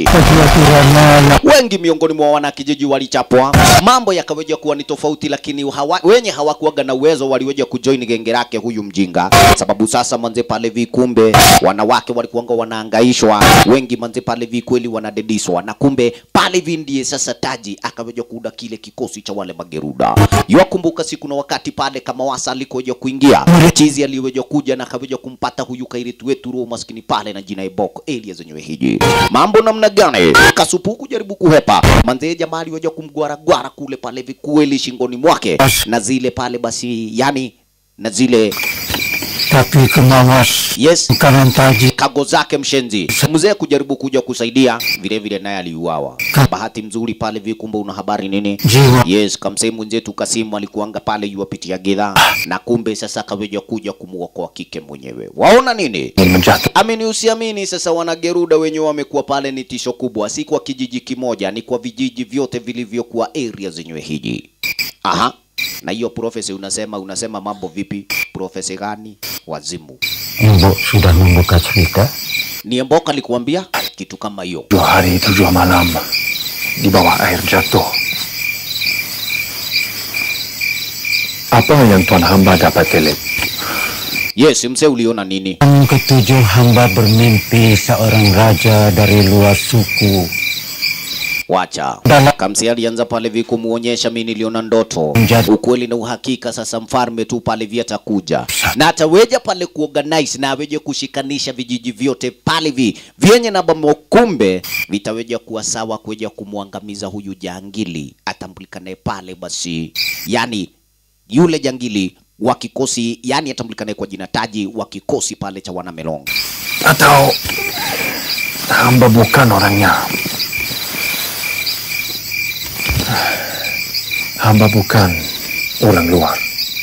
Wengi miongoni mwa wanakijiji walichapwa, mambo yakaweja kuwa ni tofauti, lakini hawa, wenye hawakuwaga na uwezo waliweja kujoin genge lake huyu mjinga, sababu sasa manze pale vikumbe wanawake walikuwanga wanaangaishwa, wengi manze pale vi kweli wanadediswa, na kumbe pale vi ndiye sasa taji akaweja kuunda kile kikosi cha wale mageruda. Yakumbuka siku na wakati pale kama wasa alikoja kuingia chizi aliweja kuja na akaweja kumpata huyu kairitu wetu roho maskini pale na jina Iboko Elia zenyewe hiji mambo namna gani? Kasupu kujaribu kuhepa manzee, jamaa aliweja kumgwaragwara kule pale vikueli shingoni mwake na zile pale basi, yani na zile Tapi kemawas yes kanan taji kago zake mshenzi mzee kujaribu kuja kusaidia vile vile naye aliuawa bahati mzuri pale vikumbe una habari nini Jiwa. yes kamsee mwenzetu kasimu alikuanga pale yuwapitia gedha na kumbe sasa kaweja kuja kumuokoa kike mwenyewe waona nini amini usiamini sasa wanageruda wenyewe wamekuwa pale ni tisho kubwa si kwa kijiji kimoja ni kwa vijiji vyote vilivyokuwa area zenyewe hiji aha na hiyo profesi unasema unasema mambo vipi profesi gani wazimu Ibu sudah membuka cerita ni Mboka alikuambia kitu kama hiyo. Dua hari itu dua malam di bawah air jatuh. Apa yang Tuan Hamba dapat telit? Yes, mzee uliona nini? Malam ketujuh hamba bermimpi seorang raja dari luar suku Wacha. Kamsi alianza pale vi kumuonyesha mimi niliona ndoto. Ukweli na uhakika sasa mfalme tu pale vi atakuja. Na ataweja pale kuorganize na aweje kushikanisha vijiji vyote pale vi vyenye na bamo kumbe vitaweja kuwa sawa kuweja kumwangamiza huyu jangili atambulikane pale basi. Yani yule jangili wa kikosi yani atambulikane kwa jina taji wa kikosi pale cha wanamelong. Atau hamba bukan orangnya? Hamba bukan orang luar.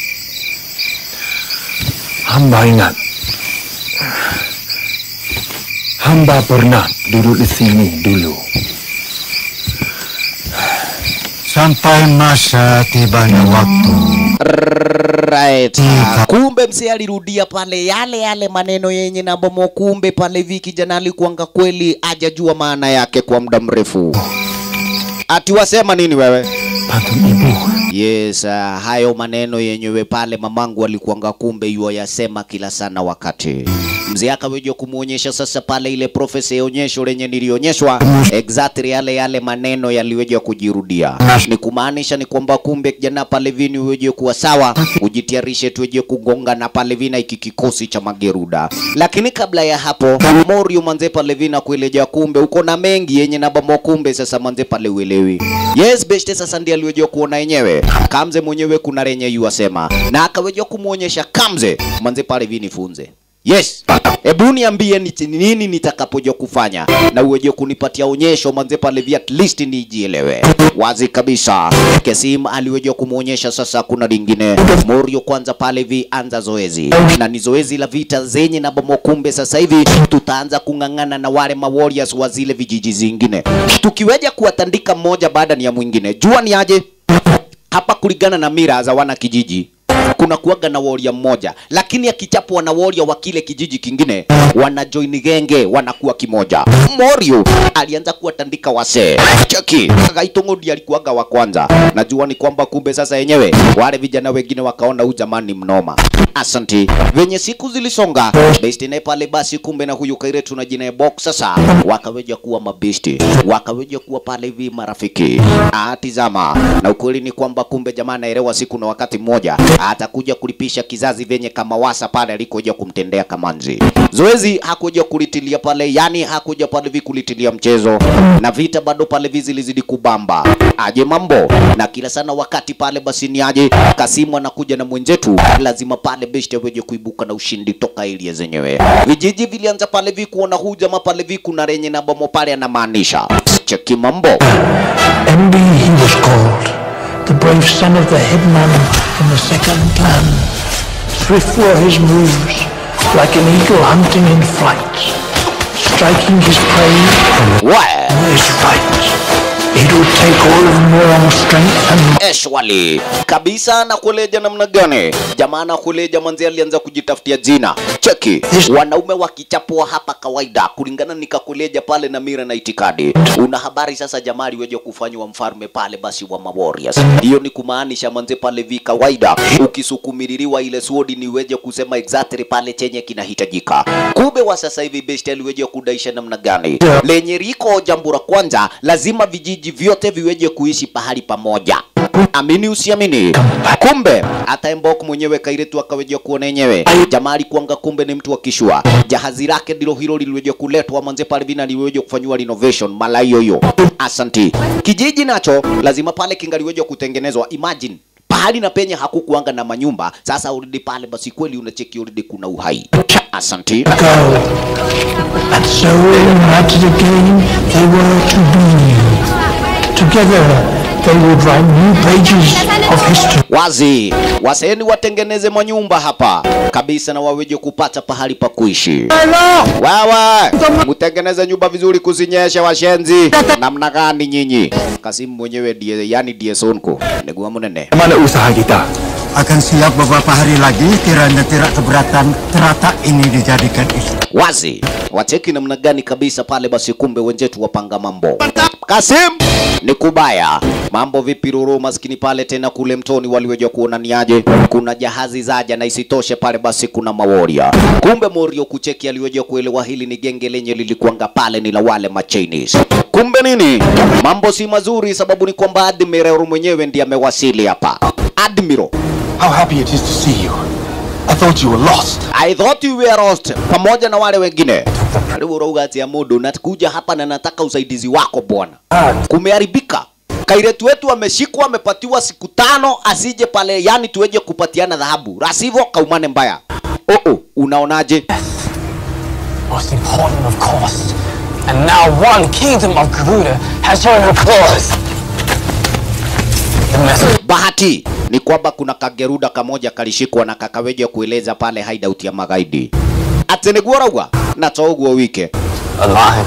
Hamba ingat. Hamba pernah duduk di sini dulu. Sampai masa tibanya waktu Right. Kumbe mzee alirudia pale yale yale maneno yenye na bomo. Kumbe pale vi kijana alikuanga kweli ajajua maana yake kwa muda mrefu. Ati wasema nini wewe? Yes, uh, hayo maneno yenyewe pale mamangu alikuanga kumbe yuwa yasema kila sana wakati. Mzee akaweja kumuonyesha sasa pale ile profesa ya onyesho lenye nilionyeshwa exactly yale yale maneno yaliweja kujirudia. Ni kumaanisha ni kwamba kumbe kijana pale vini uweje kuwa sawa, ujitayarishe tuweje kugonga na pale vina iki kikosi cha mageruda. Lakini kabla ya hapo Morio manze pale vina kueleja kumbe uko na mengi yenye na bamo kumbe sasa manze pale uelewi. Yes, beshte sasa ndiye aliweja kuona yenyewe. Kamze mwenyewe kuna renye yuasema na akaweja kumuonyesha Kamze manze pale vini funze. Yes. Hebu niambie ni ni nini nitakapoja kufanya na uweje kunipatia onyesho manze pale vi at least nijielewe. Wazi kabisa. Kesim aliweje kumuonyesha sasa kuna lingine. Morio kwanza pale vi anza zoezi. Na ni zoezi la vita zenye na bomo kumbe sasa hivi tutaanza kung'ang'ana na wale ma warriors wa zile vijiji zingine. Tukiweja kuwatandika mmoja baada ni ya mwingine. Jua ni aje? Hapa kulingana na mira za wana kijiji kuna kuwaga na warrior mmoja, lakini akichapwa na warrior wa kile kijiji kingine, wana join genge, wanakuwa kimoja. Morio alianza kuwatandika wasee. Cheki, Gaitongo ndiye alikuwaga wa kwanza. Najua ni kwamba kumbe sasa yenyewe wale vijana wengine wakaona huyu jamani mnoma. Asanti. Venye siku zilisonga, besti naye pale basi kumbe na huyu Kairetu na jina ya box sasa wakaweja kuwa mabesti, wakaweja kuwa pale hivi marafiki. Ah, tizama. Na ukweli ni kwamba kumbe jamaa anaelewa siku na wakati mmoja atakuja kulipisha kizazi vyenye Kamawasa pale alikoja kumtendea Kamanzi. Zoezi hakuja kulitilia pale, yani hakuja pale vi kulitilia mchezo, na vita bado pale vi zilizidi kubamba. Aje mambo na kila sana wakati pale basi ni aje Kasimu anakuja na mwenzetu, lazima pale beshte weje kuibuka na ushindi toka area zenyewe. Vijiji vilianza pale vi kuona huu jamaa pale vi kuna renye na bomo pale anamaanisha. Cheki mambo. MB he was called, the brave son of the headman in the second clan. Swift were his moves, like an eagle hunting in flight, striking his prey from his right. It would take all of Morong's strength and Eshwali kabisa na kueleja namna gani jamaa na kueleja manzi alianza kujitafutia jina cheki wanaume wakichapua hapa kawaida kulingana nikakueleja pale na mira na itikadi una habari sasa jamaa aliweja kufanywa mfalme pale basi wa mawarriors hiyo ni kumaanisha manze pale vi kawaida ukisukumililiwa ile sword ni weje kusema exactly pale chenye kinahitajika kumbe wa sasa hivi best aliweje kudaisha namna gani lenye riko jambo la kwanza lazima vijiji vyote viweje kuishi pahali pamoja amini usiamini kumbe hata Embok mwenyewe kairetu akaweja kuona yenyewe jamaa alikuanga kumbe ni mtu wa kishua jahazi lake ndilo hilo liliweja kuletwa manze pale vina liweja kufanywa renovation mala hiyo hiyo asanti kijiji nacho lazima pale kingaliweja kutengenezwa imagine pahali na penye hakukuanga na manyumba sasa urudi pale basi kweli unacheki urudi kuna uhai asanti And so in that again they were to be. Together they would write new pages of history. wazi waseni watengeneze manyumba hapa kabisa na waweje kupata pahali pa kuishi wewe mtengeneze nyumba vizuri kuzinyesha washenzi namna gani nyinyi kasimu mwenyewe die yani die sonko negua munene Mana usaha kita? Akan siap beberapa hari lagi kiranya tidak keberatan teratak ini dijadikan istri. wazi wacheki namna gani kabisa pale basi kumbe wenzetu wapanga mambo kasim ni kubaya mambo vipi ruru maskini pale tena kule mtoni waliweja kuona ni aje kuna jahazi zaja na isitoshe pale basi kuna maworia kumbe morio kucheki aliweja kuelewa hili ni genge lenye lilikuanga pale ni la wale machinis kumbe nini mambo si mazuri sababu ni kwamba admiral mwenyewe ndiye amewasili hapa admiral How happy it is to see you. I thought you were lost. I thought you were lost pamoja na wale wengine. Karibu Rougati ya Mudu, nakuja hapa na nataka usaidizi wako bwana. Kumeharibika. Kairetu wetu ameshikwa, amepatiwa siku tano asije pale, yani tuweje kupatiana dhahabu, rasivyo kaumane mbaya. Oh, oh, unaonaje? Most important, of course. And now one kingdom of Garuda has shown her claws. The message. Bahati ni kwamba kuna kageruda kamoja kalishikwa na kakaweja kueleza pale hideout ya magaidi. Atenegua rauga na toguo wike Alive.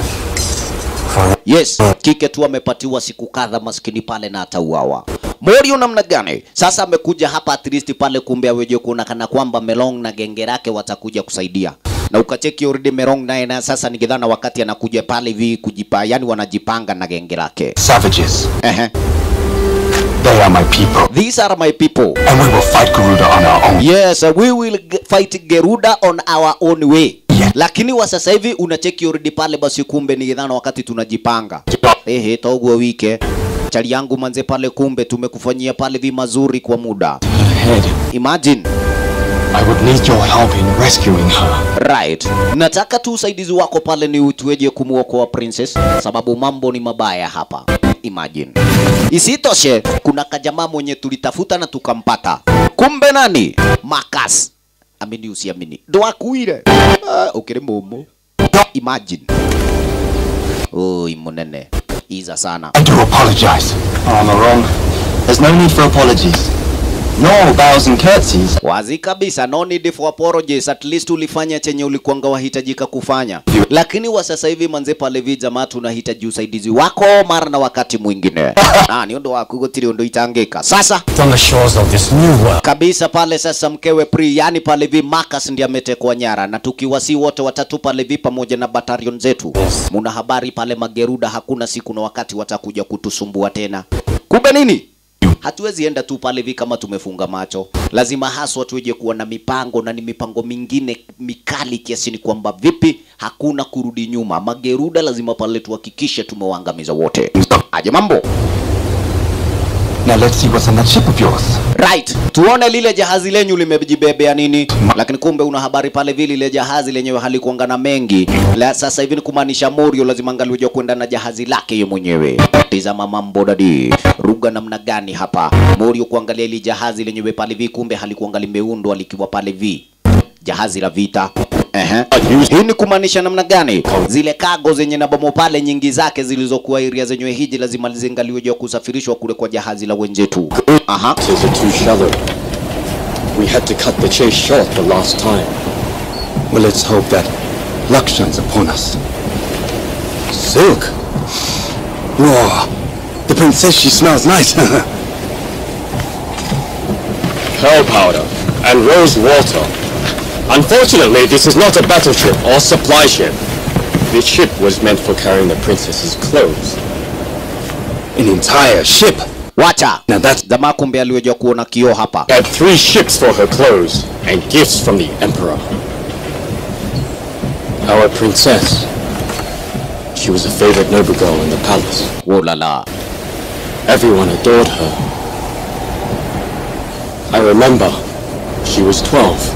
Yes, kike tu amepatiwa siku kadha maskini pale na atauawa. Morio namna gani? Sasa amekuja hapa at least pale kumbe aweje kuona kana kwamba Melong na genge lake watakuja kusaidia. Na ukacheki already Melong naye na sasa nikidhana wakati anakuja pale hivi kujipa, yani wanajipanga na genge lake. Savages. Ehe. They are my people. These are my people. And we will fight Garuda on our own. Yes, uh, we will g- fight Geruda on our own way. Lakini wa sasa hivi unacheki already pale basi kumbe ni dhana wakati tunajipanga. Ehe, togo wike. Chali yangu manze pale kumbe tumekufanyia pale vi mazuri kwa muda. Head. Imagine. I would need your help in rescuing her. Right. Nataka tu usaidizi wako pale ni tuweje kumuokoa princess sababu mambo ni mabaya hapa. Imagine. Isitoshe kuna kajamaa mwenye tulitafuta na tukampata. Kumbe nani? Marcus. Amini usiamini. Ndo akuire. Ah, ukiri mumu. Imagine. Oi munene. Iza sana. I do apologize. Oh, I'm wrong. There's no need for apologies. No bows and curtsies. Wazi kabisa, no need for apologies. At least ulifanya chenye ulikuanga wahitajika kufanya, lakini wa sasa hivi manze pale vi jamaa, tunahitaji usaidizi wako mara na wakati mwingine. Ah, ni ndo wako gotiri ndo itangika sasa It's on the shores of this new world. kabisa pale sasa mkewe Pri, yani pale vi Marcus ndiye ametekwa nyara, na tukiwasi wote watatu pale vi pamoja na batalion zetu, muna habari pale Mageruda, hakuna siku na wakati watakuja kutusumbua tena. Kumbe nini? Hatuwezi enda tu pale vi kama tumefunga macho, lazima haswa tuje kuwa na mipango na ni mipango mingine mikali kiasi ni kwamba vipi hakuna kurudi nyuma. Mageruda lazima pale tuhakikishe tumewaangamiza wote. Aje mambo Now let's see what's on that ship of yours. Right, tuone lile jahazi lenyu limejibebea nini, lakini kumbe una habari pale vile lile jahazi lenyewe halikuanga na mengi. La, sasa hivi ni kumaanisha Morio lazima angaliweza kwenda na jahazi lake yeye mwenyewe. Tizama mambo dadi, ruga namna gani hapa Morio kuangalia ile jahazi lenyewe pale vi, kumbe halikuanga limeundwa likiwa pale vi jahazi la vita. Ehe. Hii ni kumaanisha namna gani? Zile cargo zenye na bomo pale nyingi zake zilizokuwa area zenyewe hiji lazima zingaliwe juu ya kusafirishwa kule kwa jahazi la wenzetu. Aha. It is too shallow. We had to cut the chase short the last time. Well, let's hope that luck shines upon us. Silk? Whoa. The princess, she smells nice. Pearl powder and rose water. Unfortunately, this is not a battleship or supply ship. This ship was meant for carrying the princess's clothes. An entire ship? Wacha. Now that's jamaa kumbe aliweza kuona kioo hapa. Had three ships for her clothes and gifts from the emperor. Our princess. She was a favorite noble girl in the palace. Oh la la. Everyone adored her. I remember she was 12.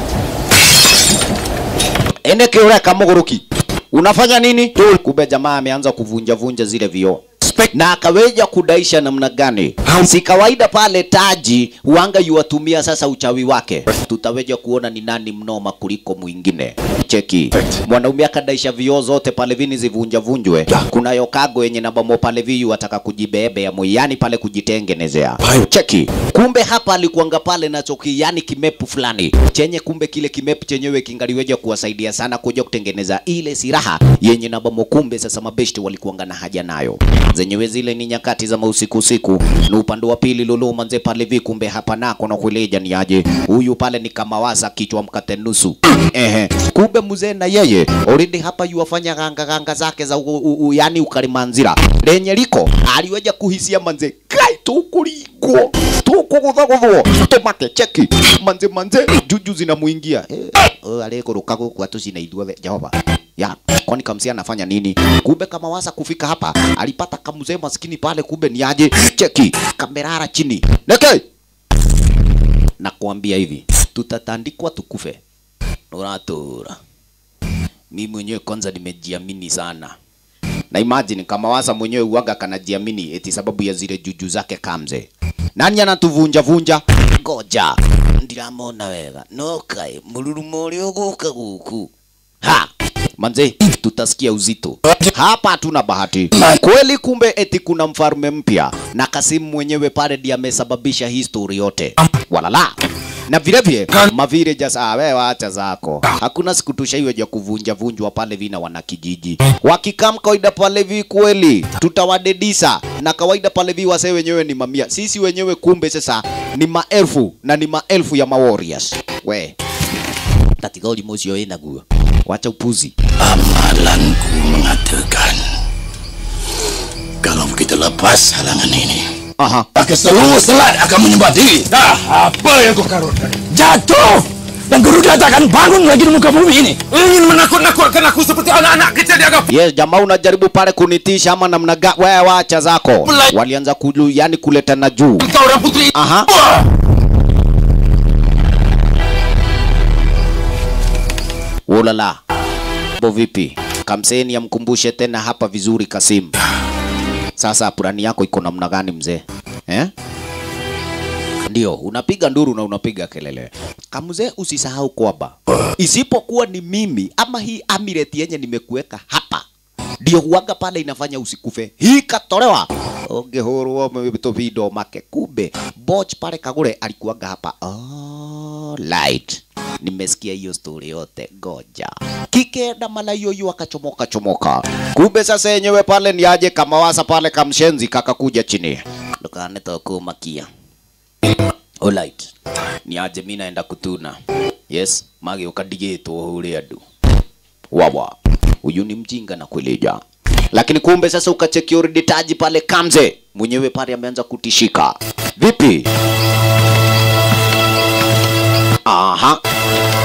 Ene kiureka muguruki. Unafanya nini? Kumbe jamaa ameanza kuvunja vunja zile vioo na akaweja kudaisha namna gani? Si kawaida pale Taji wanga yuwatumia sasa uchawi wake, tutaweja kuona ni nani mnoma kuliko mwingine. Cheki, mwanaume akadaisha vioo zote pale vini zivunja vunjwe. Kuna yokago yenye nabamo pale viyu wataka kujibebea moyani pale kujitengenezea. Cheki, kumbe hapa alikuanga pale na choki, yani kimepu fulani chenye, kumbe kile kimepu chenyewe kingaliweja kuwasaidia sana kuja kutengeneza ile silaha yenye nabamo. Kumbe sasa mabeshte walikuanga na haja nayo zenyewe zile ni nyakati za mausiku usiku, ni upande wa pili lulu manze pale vi, kumbe hapa nako na kueleja ni aje huyu pale ni kama wasa kichwa mkate nusu ehe, kumbe mzee na yeye already hapa yuwafanya ganga ganga zake za u, u, u, yani ukarimanzira lenye liko aliweja kuhisia manze kai tukuligwo tukuguthaguthwo tumake cheki manze manze juju zinamuingia eh, alikuruka guku atucina ithuothe Jehova ya kwani kamsia anafanya nini? Kumbe kama wasa kufika hapa alipata kamzee maskini pale, kumbe ni aje cheki kamerara chini neke na kuambia hivi, tutatandikwa tukufe. Unatura mimi mwenyewe kwanza nimejiamini sana na imagine kama wasa mwenyewe uaga kanajiamini eti sababu ya zile juju zake kamze. Nani anatuvunja vunja? Ngoja ndiramona wega no kai mururumo uria uguka guku ha manze tutasikia uzito hapa, hatuna bahati kweli. Kumbe eti kuna mfalme mpya na Kasimu mwenyewe pale ndiye amesababisha history yote, walala na vile vile mavire jasa wewe wacha zako, hakuna siku tushaiweja kuvunja vunjwa pale vina wana kijiji wakikam kawaida pale vi kweli tutawadedisa na kawaida pale vi wase wenyewe ni mamia, sisi wenyewe kumbe sasa ni maelfu na ni maelfu ya mawarriors we katika ulimwengu usio inaguo wacha upuzi. Amalanku mengatakan kalau kita lepas halangan ini, Aha. maka seluruh selat akan menyembah diri. Nah, apa yang kau karutkan? Jatuh! Dan Garuda tak akan bangun lagi di muka bumi ini. Ingin menakut-nakutkan aku seperti anak-anak kecil di agak Yes, jamaa unajaribu pale kunitisha ama namna gani? Wewe wacha zako. Walianza kulu, yani kuletana juu. Kau orang putri. Aha. Ulala. Bo vipi? Kamseni amkumbushe tena hapa vizuri Kasim. Sasa plani yako iko namna gani mzee? Eh? Ndio, unapiga nduru na unapiga kelele. Kamzee, usisahau kwamba isipokuwa ni mimi ama hii amireti yenye nimekuweka hapa ndio huaga pale inafanya usikufe. Hii katolewa ungehurwo vindo make. Kumbe Boch pale Kagure alikuwaga hapa. Oh, light. Nimesikia hiyo story yote, ngoja kikenda mala hiyo hiyo akachomoka chomoka. Kumbe sasa yenyewe pale ni aje kama wasa pale kamshenzi kakakuja chini dukane tokumakia Alright. Ni aje mimi naenda kutuna. Yes, mage ukadigitwo huri andu. Wawa. Huyu ni mjinga na kueleja. Lakini kumbe sasa ukacheki already taji pale Kamze. Mwenyewe pale ameanza kutishika. Vipi? Aha.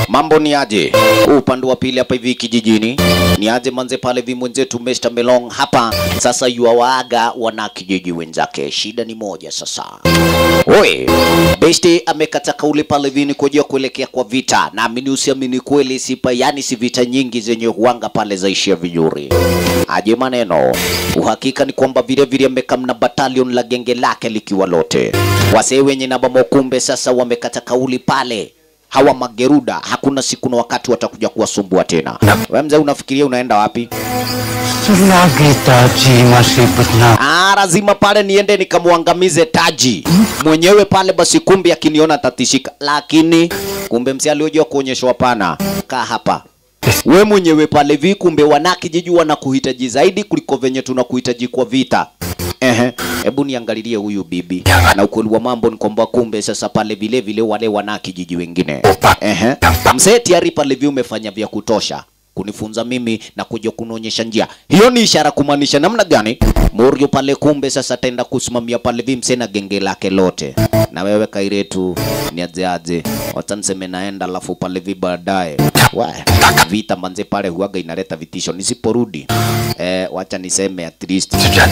mambo ni aje upande wa pili hapa hivi kijijini ni aje manze pale vi mwenzetu Mr. Melong hapa sasa yuawaaga wana kijiji wenzake shida ni moja sasa Oi, Besti amekata kauli pale vini kujia kuelekea kwa vita. Naamini usiamini kweli sipa, yani si vita nyingi zenye huanga pale zaishia vizuri. Aje maneno. Uhakika ni kwamba vile vile amekamna battalion la genge lake likiwa lote. Wasee wenye na bamokumbe sasa wamekata kauli pale. Hawa mageruda hakuna siku na wakati watakuja kuwasumbua tena. Wewe mzee unafikiria unaenda wapi? Selagi Taji masih bernafas. Ah, lazima pale niende nikamwangamize Taji mwenyewe pale, basi kumbe akiniona tatishika, lakini kumbe msi aliojua kuonyeshwa pana, kaa hapa we mwenyewe pale vi, kumbe wanakijiji wanakuhitaji zaidi kuliko venye tunakuhitaji kwa vita. Ehe, hebu niangalilie huyu bibi, na ukweli wa mambo ni kwamba kumbe sasa pale vile vile wale wanakijiji wengine. Ehe, msee tayari pale vi umefanya vya kutosha kunifunza mimi na kuja kunionyesha njia. Hiyo ni ishara kumaanisha namna gani? Morio pale kumbe sasa ataenda kusimamia pale vimse na genge lake lote. Na wewe Kairetu ni aje aje? Wacha niseme naenda alafu pale vi baadaye. Wa, Vita manze pale huaga inaleta vitisho. Nisiporudi eh, wacha niseme at least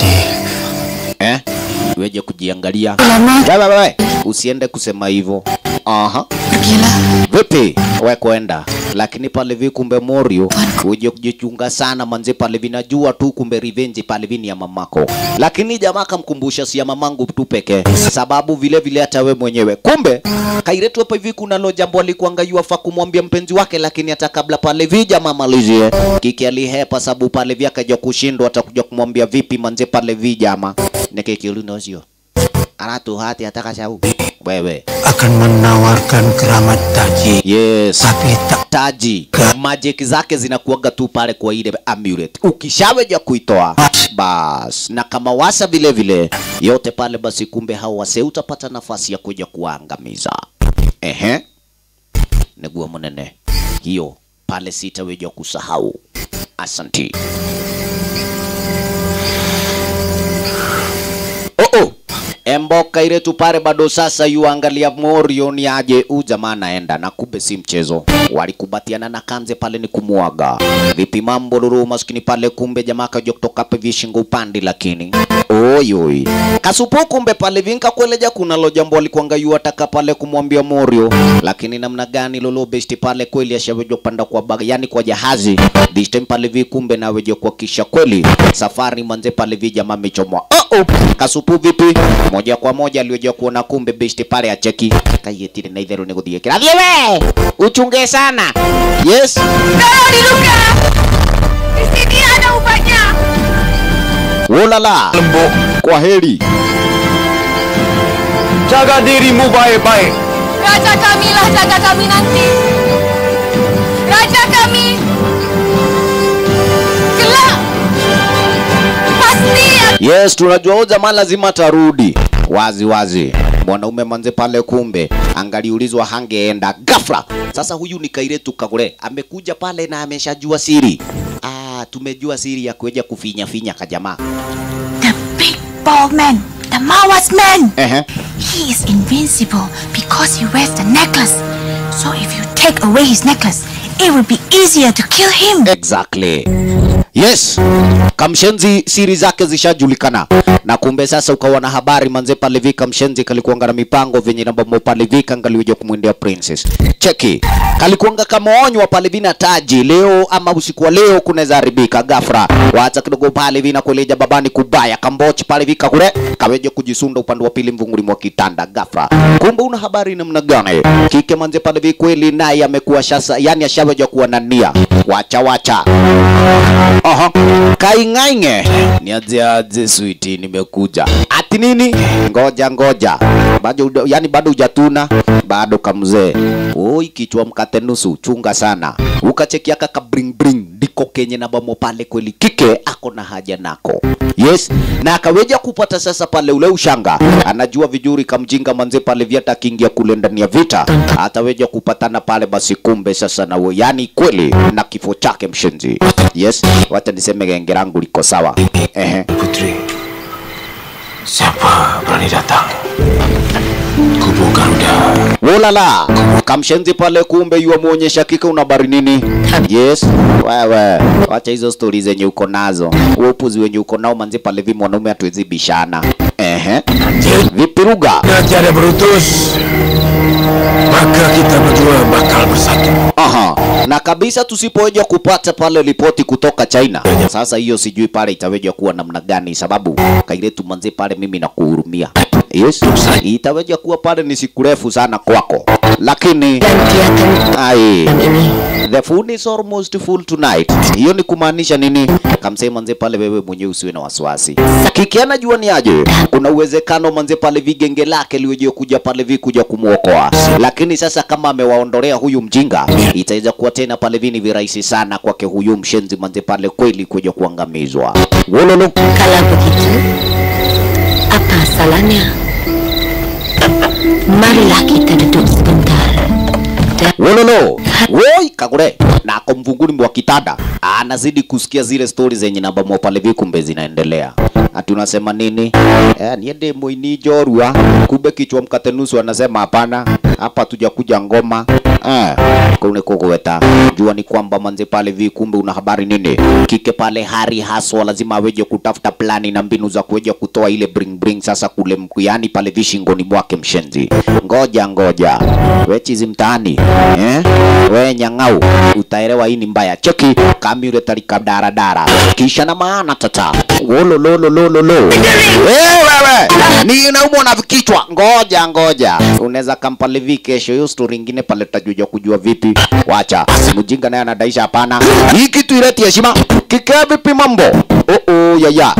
eh, weje kujiangalia. Wewe wewe, usiende kusema hivyo. Aha. Vipi? We kwenda. Lakini pale vi kumbe Morio uje kujichunga sana manze pale vinajua tu kumbe revenge pale vini ya mamako. Lakini jamaa kamkumbusha si ya mamangu tu pekee. Sababu vile vile hata we mwenyewe. Kumbe Kairetu hapa hivi kuna lo jambo alikuanga yafaa kumwambia mpenzi wake lakini hata kabla pale vi jamaa malizie. Kiki alihepa sababu pale vi akaja kushindwa atakuja kumwambia vipi manze pale vi jamaa. Nekeki ulinozio. Aratu hati ataka shau. Wewe akan menawarkan keramat Taji. Yes. Tapi tak taji magic zake zinakuaga tu pale kwa ile amulet. Ukishaweja kuitoa bas, na kama wasa vile vile yote pale, basi kumbe hao wase utapata nafasi ya kuja kuwaangamiza. Ehe, negua munene hiyo pale, sitaweja kusahau. Asanti. Oh, oh. Emboka ile tu pale bado sasa yuangalia Morio ni aje u jamaa naenda na kumbe si mchezo. Walikubatiana na kanze pale ni kumwaga. Vipi mambo lulu maskini pale kumbe jamaa kaja kutoka hapa vishingo upande lakini. Oi oi. Kasupu kumbe pale vinka kueleja kuna lo jambo alikuanga yu ataka pale kumwambia Morio. Lakini namna gani lolo besti pale kweli ashawejo kupanda kwa baga yani kwa jahazi. This time pale vi kumbe na wejo kuhakikisha kweli safari manze pale vi jamaa amechomwa. Oh oh. Kasupu vipi? moja kwa moja alioja kuona kumbe besti pale acheki kayetire na itherũ nĩ gũthiĩ kĩrathi we uchunge sana yes Tolong diluka. Di sini ada ubatnya. ulala lembo kwa heri Jaga dirimu baik-baik. Raja kami lah jaga kami nanti. Raja kami. Kelak. Pasti yes tunajua huyu jamaa lazima atarudi wazi wazi mwanaume manze pale kumbe angaliulizwa hangeenda ghafla sasa huyu ni kairetu kagore amekuja pale na ameshajua siri ah tumejua siri ya kueja kufinya finya kajamaa Bald man, the Mawas man. Ehe. He is invincible because he wears the necklace. So if you take away his necklace, it will be easier to kill him. Exactly. Yes. Kamshenzi siri zake zishajulikana. Na kumbe sasa ukawa na habari manze pale vi kamshenzi kalikuanga na mipango venye namba mo pale vi kangaliweja kumwendea princess. Cheki. Kalikuanga kama onywa pale vina taji leo ama usiku wa leo kunaweza haribika ghafla. Wacha kidogo pale vina kueleja babani kubaya kambochi pale vika kule kaweje kujisunda upande wa pili mvunguli mwa kitanda ghafla. Kumbe una habari namna gani? Kike manze pale vi kweli naye amekuwa shasa yani ashaweja kuwa na nia. Wacha wacha. Aha. Kaing'aing'e. Niaje aje sweetie nimekuja. Ati nini? Ngoja ngoja. Bado uda- yani bado hujatuna bado kamzee. Oi kichwa mkate nusu chunga sana. Ukachekia kaka bring bring ndiko kenye na bamo pale kweli kike ako na haja nako. Yes, na akaweja kupata sasa pale ule ushanga. Anajua vizuri kamjinga manze pale vyata akiingia kule ndani ya vita. Ataweja kupatana pale basi kumbe sasa na we, yani kweli na kifo chake mshenzi. Yes, wacha niseme genge langu liko sawa. Ehe. Putri, siapa berani datang? Kubu Garuda. Wolala, kamshenzi pale kumbe yua muonyesha kika una habari nini? Yes, wewe wacha hizo stori zenye uko nazo, Huo upuzi wenye uko nao manzi pale vi mwanaume hatuwezi bishana. Ehe, vipi Ruga? Tiada Brutus, maka kita berdua bakal bersatu. Aha. Na kabisa tusipoweja kupata pale ripoti kutoka China. Sasa hiyo sijui pale itaweja kuwa namna gani sababu kailetu manzi pale mimi nakuhurumia. Yes. Itaweja kuwa pale ni siku refu sana kwako. Lakini ai the food is almost full tonight. Hiyo ni kumaanisha nini? Kamsema manze pale wewe mwenyewe usiwe na wasiwasi. Kikiana jua ni aje? Kuna uwezekano manze pale vigenge lake liweje kuja pale vi kuja kumuokoa. Lakini sasa kama amewaondolea huyu mjinga, itaweza kuwa tena pale vini virahisi sana kwake huyu mshenzi manze pale kweli kuja kuangamizwa. Wololo. Kalau begitu, apa salahnya? Marilah kita duduk sebentar. Wololo. Woi kagure. Na ako mvunguni mwa kitanda. Anazidi kusikia zile stori zenye namba mwa pale vi kumbe zinaendelea. Ati unasema nini? Eh, niende moini jorua. Kumbe kichwa mkate nusu anasema hapana. Hapa tuja kuja ngoma. Eh, kune kugweta. Jua ni kwamba manze pale vi kumbe una habari nini? Kike pale hari haswa lazima aweje kutafuta plani na mbinu za kuweja kutoa ile bring bring sasa kule mkuyani pale vi shingoni mwake mshenzi. Ngoja ngoja. We chizi mtaani. Eh? We nyang'au. Utaelewa hii ni mbaya. Cheki kami ule tarika daradara. Kisha na maana tata. Wolo lolo lolo lo. Wewe ni unaumwa na kichwa. Ngoja ngoja. Unaweza kampale vi kesho hiyo story ingine pale tutajuja kujua vipi. Wacha. Mjinga naye anadaisha hapana. Hii kitu ileti heshima. Kikea vipi mambo? Oh oh ya ya.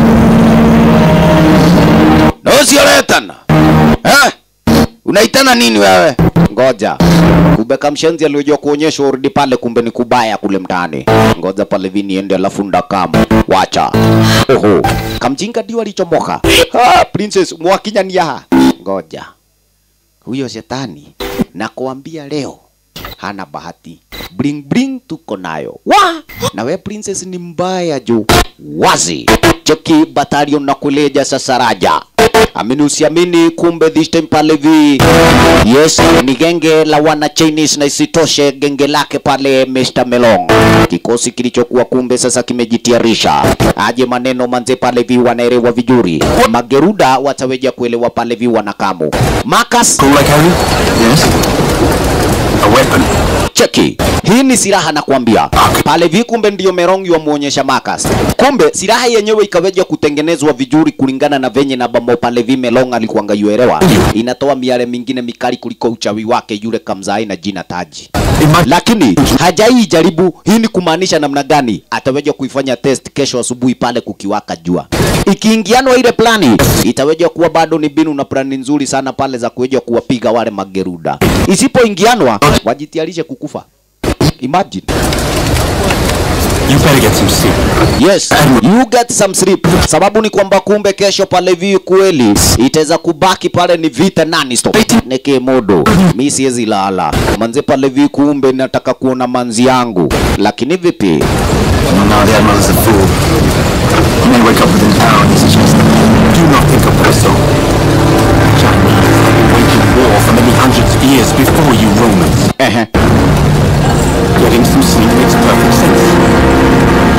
No sioletana. Eh? Unaitana nini wewe? Ngoja. Kumbe kamshenzi aliyojua kuonyesha urudi pale kumbe ni kubaya kule mtaani. Ngoja pale vini ende alafu ndakamu. Wacha. Oho. Kamjinga ndio alichomoka. Ah, princess mwakinya ni yaha. Ngoja. Huyo shetani nakuambia leo hana bahati. Bring bring tuko nayo. Wa! Na we princess ni mbaya juu. Wazi. Cheki battalion na kuleja sasa raja. Amini usiamini, kumbe this time pale vi yes, ni genge la wana Chinese na isitoshe genge lake pale Mr. Melong, kikosi kilichokuwa kumbe sasa kimejitiarisha aje maneno manze pale vi wanaelewa vizuri, mageruda wataweja kuelewa pale vi wanakamu Marcus Yes. A weapon. cheki hii ni silaha nakwambia pale vi kumbe ndio merong wamuonyesha Marcus kumbe silaha yenyewe ikaweja kutengenezwa vizuri kulingana na venye na bamo pale vi melong alikuanga yuelewa inatoa miale mingine mikali kuliko uchawi wake yule kamzai na jina taji lakini hajai jaribu hii ni kumaanisha namna gani ataweja kuifanya test kesho asubuhi pale kukiwaka jua ikiingianwa ile plani itaweja kuwa bado ni binu na plani nzuri sana pale za kuweja kuwapiga wale mageruda isipoingianwa wajitiarishe kukufa imagine You better get some sleep. Yes, you get some sleep. Sababu ni kwamba kumbe kesho pale vi kweli itaweza kubaki pale ni vita nani stop. Neke modo. Mi siwezi lala. Manze pale vi kumbe nataka kuona manzi yangu. Lakini vipi? Now their mother's a fool. You may wake up within an hour and it's just do not think of that so. Chinese have been waging war for many hundreds of years before you Romans. Uh-huh. Getting some sleep makes perfect sense.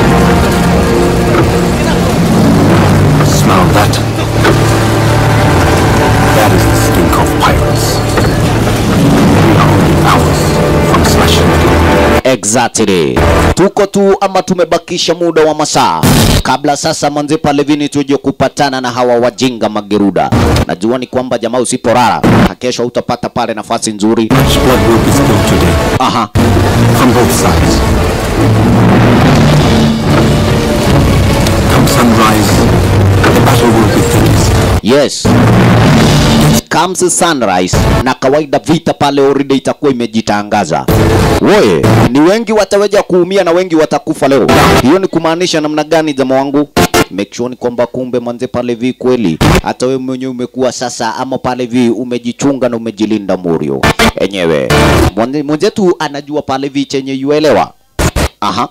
Smell that? That is the stink of pirates. We are only hours from smashing it. Exactly. Tuko tu ama tumebakisha muda wa masaa kabla sasa manze pale vini tuje kupatana na hawa wajinga mageruda. Najua ni kwamba jamaa usiporara kesho utapata pale nafasi nzuri. Much blood will be spilled today. Aha. From both sides. Come sunrise, the battle will be thickest. Yes. Comes sunrise na kawaida vita pale already itakuwa imejitangaza. Woye, ni wengi wataweja kuumia na wengi watakufa leo. Hiyo ni kumaanisha namna gani jamaa wangu? Make sure ni kwamba kumbe manze pale vi kweli hata wewe mwenyewe umekuwa sasa ama pale vi umejichunga na umejilinda Murio. Enyewe. Mwenze- Mwenzetu anajua pale vi chenye yuelewa. Aha.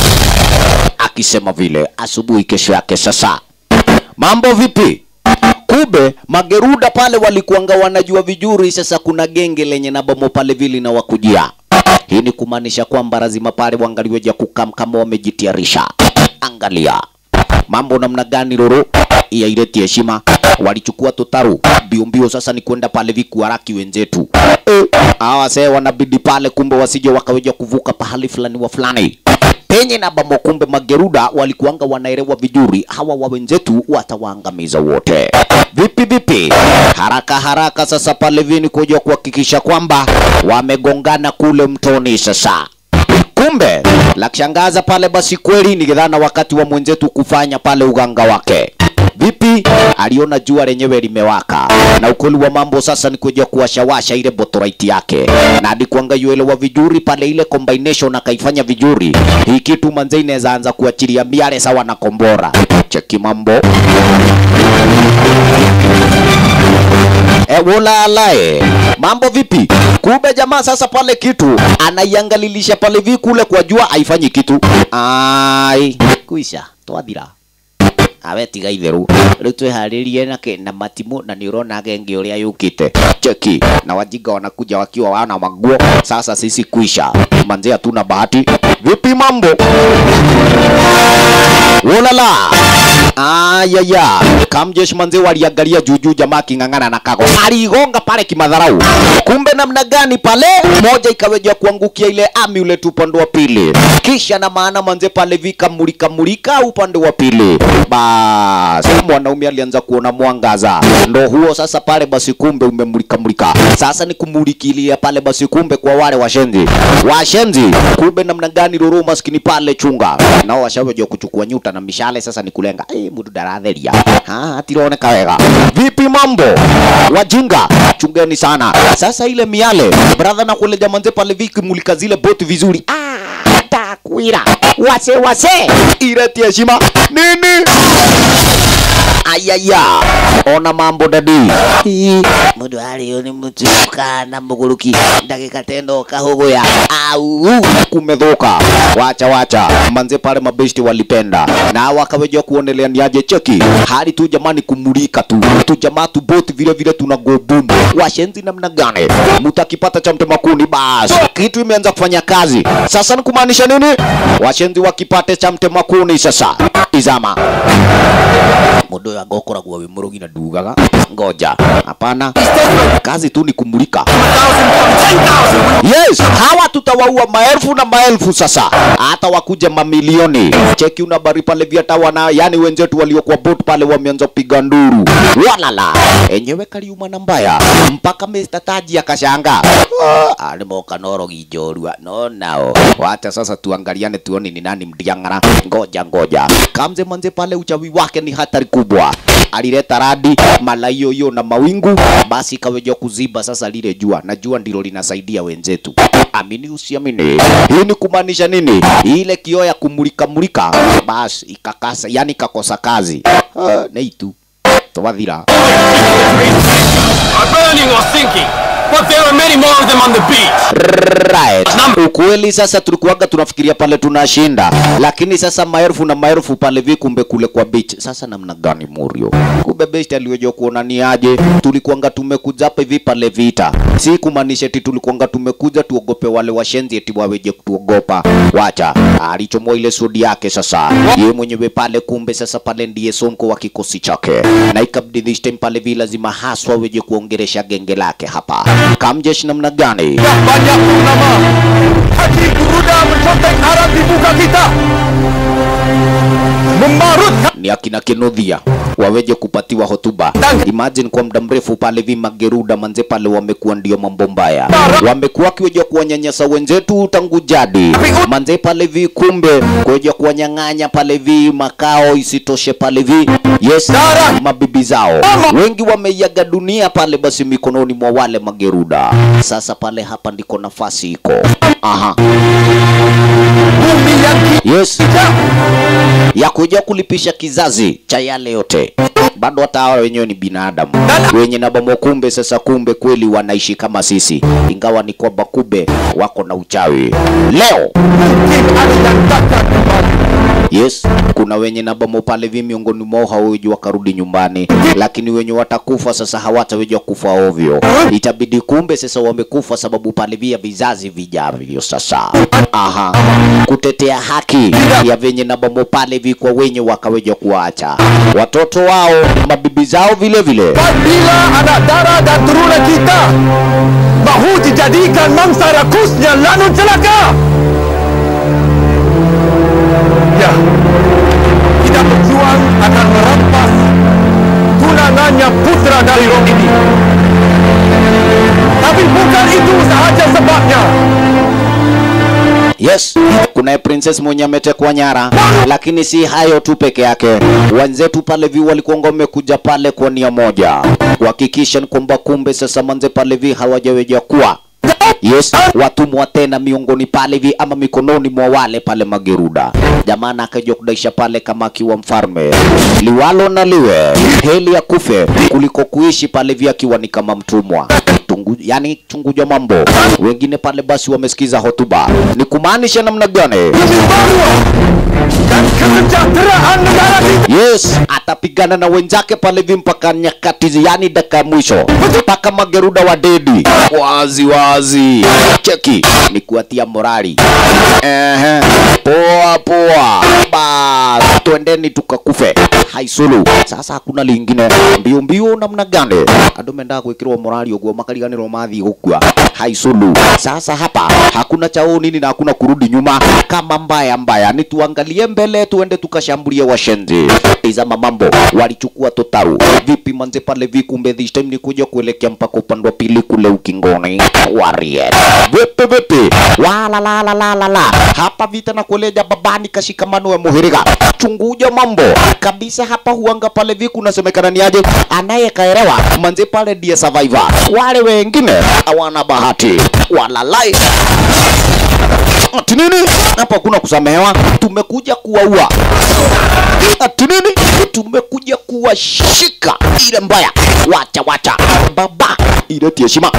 Akisema vile asubuhi kesho yake sasa. Mambo vipi? Kumbe mageruda pale walikuanga wanajua vizuri, sasa kuna genge lenye na bomo pale vile na wakujia. Hii ni kumaanisha kwamba lazima pale wangaliweja kukam kama wamejitiarisha. Angalia mambo namna gani roro ya ileti heshima walichukua tutaru mbio mbio, sasa ni kwenda pale vikuaraki wenzetu eh, hawa see wanabidi pale, kumbe wasije wakaweja kuvuka pahali fulani wa fulani penye na bamo, kumbe mageruda walikuanga wanaelewa vizuri, hawa wa wenzetu watawaangamiza wote. Vipi vipi, haraka haraka sasa pale vini kuja kuhakikisha kwamba wamegongana kule mtoni sasa kumbe la kushangaza pale basi kweli ni gedhana wakati wa mwenzetu kufanya pale uganga wake vipi aliona jua lenyewe limewaka na ukweli wa mambo sasa ni kuja kuwashawasha ile botorite yake na alikuanga yuelewa vizuri pale ile combination akaifanya vizuri hii kitu manze inaweza anza kuachilia miale sawa na kombora cheki mambo E, wola alae mambo vipi? Kumbe jamaa sasa pale kitu anaiangalilisha pale vi kule kwa jua haifanyi kitu. Ai, kuisha twathira awe tiga itheru riu twiharirie na ke na matimu na ni urona genge uria yukite cheki na wajinga wanakuja wakiwa wana maguo sasa sisi kuisha manze hatuna bahati vipi mambo Ulala. Ayaya. Kamjesh manze waliangalia juujuu jamaa king'ang'ana na kago. Aligonga pale kimadharau. Kumbe namna gani pale? Moja ikaweja kuangukia ile ami ule tu upande wa pili. Kisha na maana manze pale vika mulika mulika upande wa pili. Bas, mwanaume alianza kuona mwangaza. Ndo huo sasa pale basi kumbe umemulika mulika. Sasa ni kumulikilia pale basi kumbe kwa wale washenzi. Washenzi. Kumbe namna gani ruru maskini pale chunga. Nao washaweja kuchukua nyuta na mishale sasa ni kulenga. Eh, mundu ndaratheria. Ha, atironeka wega. Vipi mambo? Wajinga, chungeni sana. Sasa ile miale, brother na kule jamanze pale viki mulika zile boti vizuri. Ah, takwira. Wase wase. Ireti heshima. Nini? Ayaya. Ona mambo dadi. mundu ariyo ni mutu kana muguruki ndagika teno kahuguya au kumedhoka wacha wacha manze pale mabeshti walipenda na wakaweja kuonelea ni aje cheki hali tu jamani kumulika tu tu jamaa tu boti vile vile tuna go boom washenzi namna gani mutakipata cha mtema kuni basi kitu imeanza kufanya kazi sasa ni kumaanisha nini washenzi wakipate cha mtema kuni sasa izama mundu uyu agokoragwo wi murugi na ndugaga ngoja hapana kazi tu ni kumulika yes hawa tutawaua maelfu na maelfu sasa hata wakuja mamilioni cheki una bari pale viata wana yani wenzetu waliokuwa bot pale wameanza kupiga nduru walala enyewe kaliuma na mbaya mpaka Mr. Taji akashanga ah, nimoka norogi njorua no nao wacha sasa tuangaliane tuone ni nani mdiangara ngoja ngoja kamze manze pale uchawi wake ni hatari kubwa alileta radi malayoyo na mawingu basi ikaweja kuziba sasa lile jua na jua ndilo linasaidia wenzetu amini usiamini hii ni kumaanisha nini ile kioo ya kumulika mulika basi ikakasa yani ikakosa kazi uh, neitu twathira Are burning or sinking, but there are many more of them on the beach. right. Ukweli sasa tulikuwaga tunafikiria pale tunashinda, lakini sasa maelfu na maelfu pale vi kumbe kule kwa beach. Sasa namna gani Murio? Kumbe best aliweja kuona ni aje, tulikuanga tumekuja hapa hivi pale vita, si kumaanisha eti tulikuanga tumekuja tuogope wale washenzi eti waweje kutuogopa. Wacha alichomoa ile sudi yake sasa, yeye mwenyewe pale, kumbe sasa pale ndiye sonko wa kikosi chake, na ikabidi this time pale vi lazima haswa weje kuongeresha genge lake hapa. Kamjesh namna gani? Banyak purnama. Hati Buruda mencontek harap dibuka kita. Membarut ni akina Kinudhia waweje kupatiwa hotuba. Imagine kwa muda mrefu pale vi mageruda manze pale wamekuwa ndio mambo mbaya, wamekuwa wakiweja kuwanyanyasa wenzetu tangu jadi manze pale vi, kumbe kuweja kuwanyang'anya pale vi makao, isitoshe pale vi yes, mabibi zao wengi wameiaga dunia pale basi mikononi mwa wale mageruda. Sasa pale hapa ndiko nafasi iko aha yes ya kuja kulipisha kizazi cha yale yote bado hata hawa wenyewe ni binadamu wenye na bomo kumbe sasa kumbe kweli wanaishi kama sisi ingawa ni kwamba kumbe wako na uchawi leo Yes, kuna wenye na bomo pale vi miongoni mwao hawaweji wakarudi nyumbani, lakini wenye watakufa sasa hawataweja kufa ovyo. Itabidi kumbe sasa wamekufa sababu pale via vizazi vijavyo sasa. Aha, kutetea haki ya venye na bomo pale vi kwa wenye wakaweja kuacha watoto wao, mabibi zao vile vile. Bila anak darah dan turunan kita mahu dijadikan mangsa rakusnya lanun celaka. Ya, kita berjuang akan merampas tunangannya putra dari Rom ini. Tapi bukan itu sahaja sebabnya. Yes, kuna princess mwenye ametekwa nyara, lakini si hayo tu peke yake. Wenzetu pale vi walikuwa wamekuja pale kwa nia moja, kuhakikisha ni kwamba kumbe sasa manze pale vi hawajaweja kuwa Yes, watumwa tena miongoni pale vi ama mikononi mwa wale pale mageruda. Jamana akaja kudaisha pale kama akiwa mfalme, liwalo na liwe, heli ya kufe kuliko kuishi pale vi akiwa ni kama mtumwa tungu, yani chunguja mambo. Wengine pale basi wamesikiza hotuba, ni kumaanisha namna gani? Yes, atapigana na wenzake pale hivi mpaka nyakati, zi- yani dakika ya mwisho, mpaka mageruda wa dedi wazi wazi. Cheki ni kuatia morali. Ehe, poa poa, bas twendeni tukakufe haisulu. Sasa hakuna lingine, mbio mbio namna gani? Andũ mendaga gwĩkĩrwo morali ũguo makariganĩrwo mathiĩ gũkua haisulu. Sasa hapa hakuna chao nini na hakuna kurudi nyuma kama mbaya mbaya, ni tuangalie mbele, tuende tukashambulie washenzi. Tizama mambo, walichukua totaru vipi manze pale vikumbe, this time ni kuja kuelekea mpaka upande wa pili kule ukingoni Warrior. Vipi vipi, wala la la la la la, hapa vita na kueleja babani kashikamano ya muhiriga chunguja mambo kabisa hapa huanga pale vi kunasemekana ni aje anayekaelewa manze pale ndiye survivor wale wengine hawana bahati walalai ati nini hapa kuna kusamehewa tumekuja kuwaua ati nini tumekuja kuwashika ile mbaya wacha wacha baba ileti heshima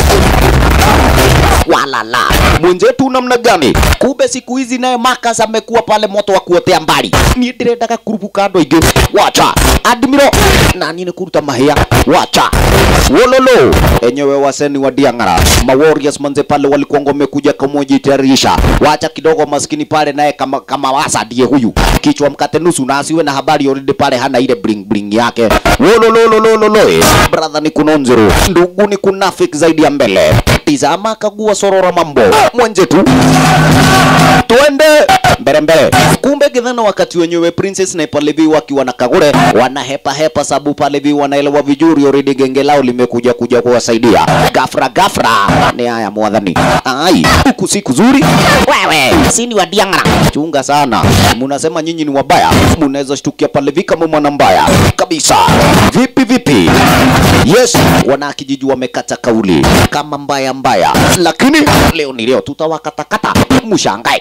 walala mwenzetu namna gani kumbe siku hizi naye Marcus amekuwa pale moto wa kuotea mbali niĩ ndĩrendaga kurubuka andũ aingĩ wacha admiro nani nĩ kuruta mahĩa wacha wololo enyewe waseni wa Diang'ara ma warriors manze pale walikuwa wamekuja kumujitayarisha wacha kidogo maskini pale naye kama kama wasa ndiye huyu kichwa mkate nusu na asiwe na habari already pale hana ile bling bling yake wolololololo brother ni kunonzero ndugu ni kunafik zaidi ya mbele tizama kagua sorora mambo mwenzetu twende mbele mbele kumbe githana wakati wenyewe princess na palevi wakiwa na kagure wanahepa hepa sabu palevi wanaelewa vizuri already genge lao limekuja kuja kuwasaidia gafra gafra ni haya mwadhani ai huku si kuzuri wewe sini wa Diang'ara chunga sana munasema nyinyi ni wabaya munaweza shtukia palevi kama mwana mbaya kabisa vipi vipi yes wana kijiji wamekata kauli kama mbaya mbaya lakini leo ni leo tutawakatakata mushangae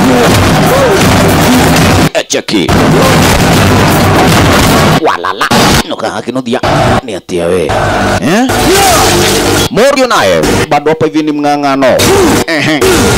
echeki walala nokahakinothia ni atia we eh? morio naye bado hapa hivi ni mng'ang'ano Ehe.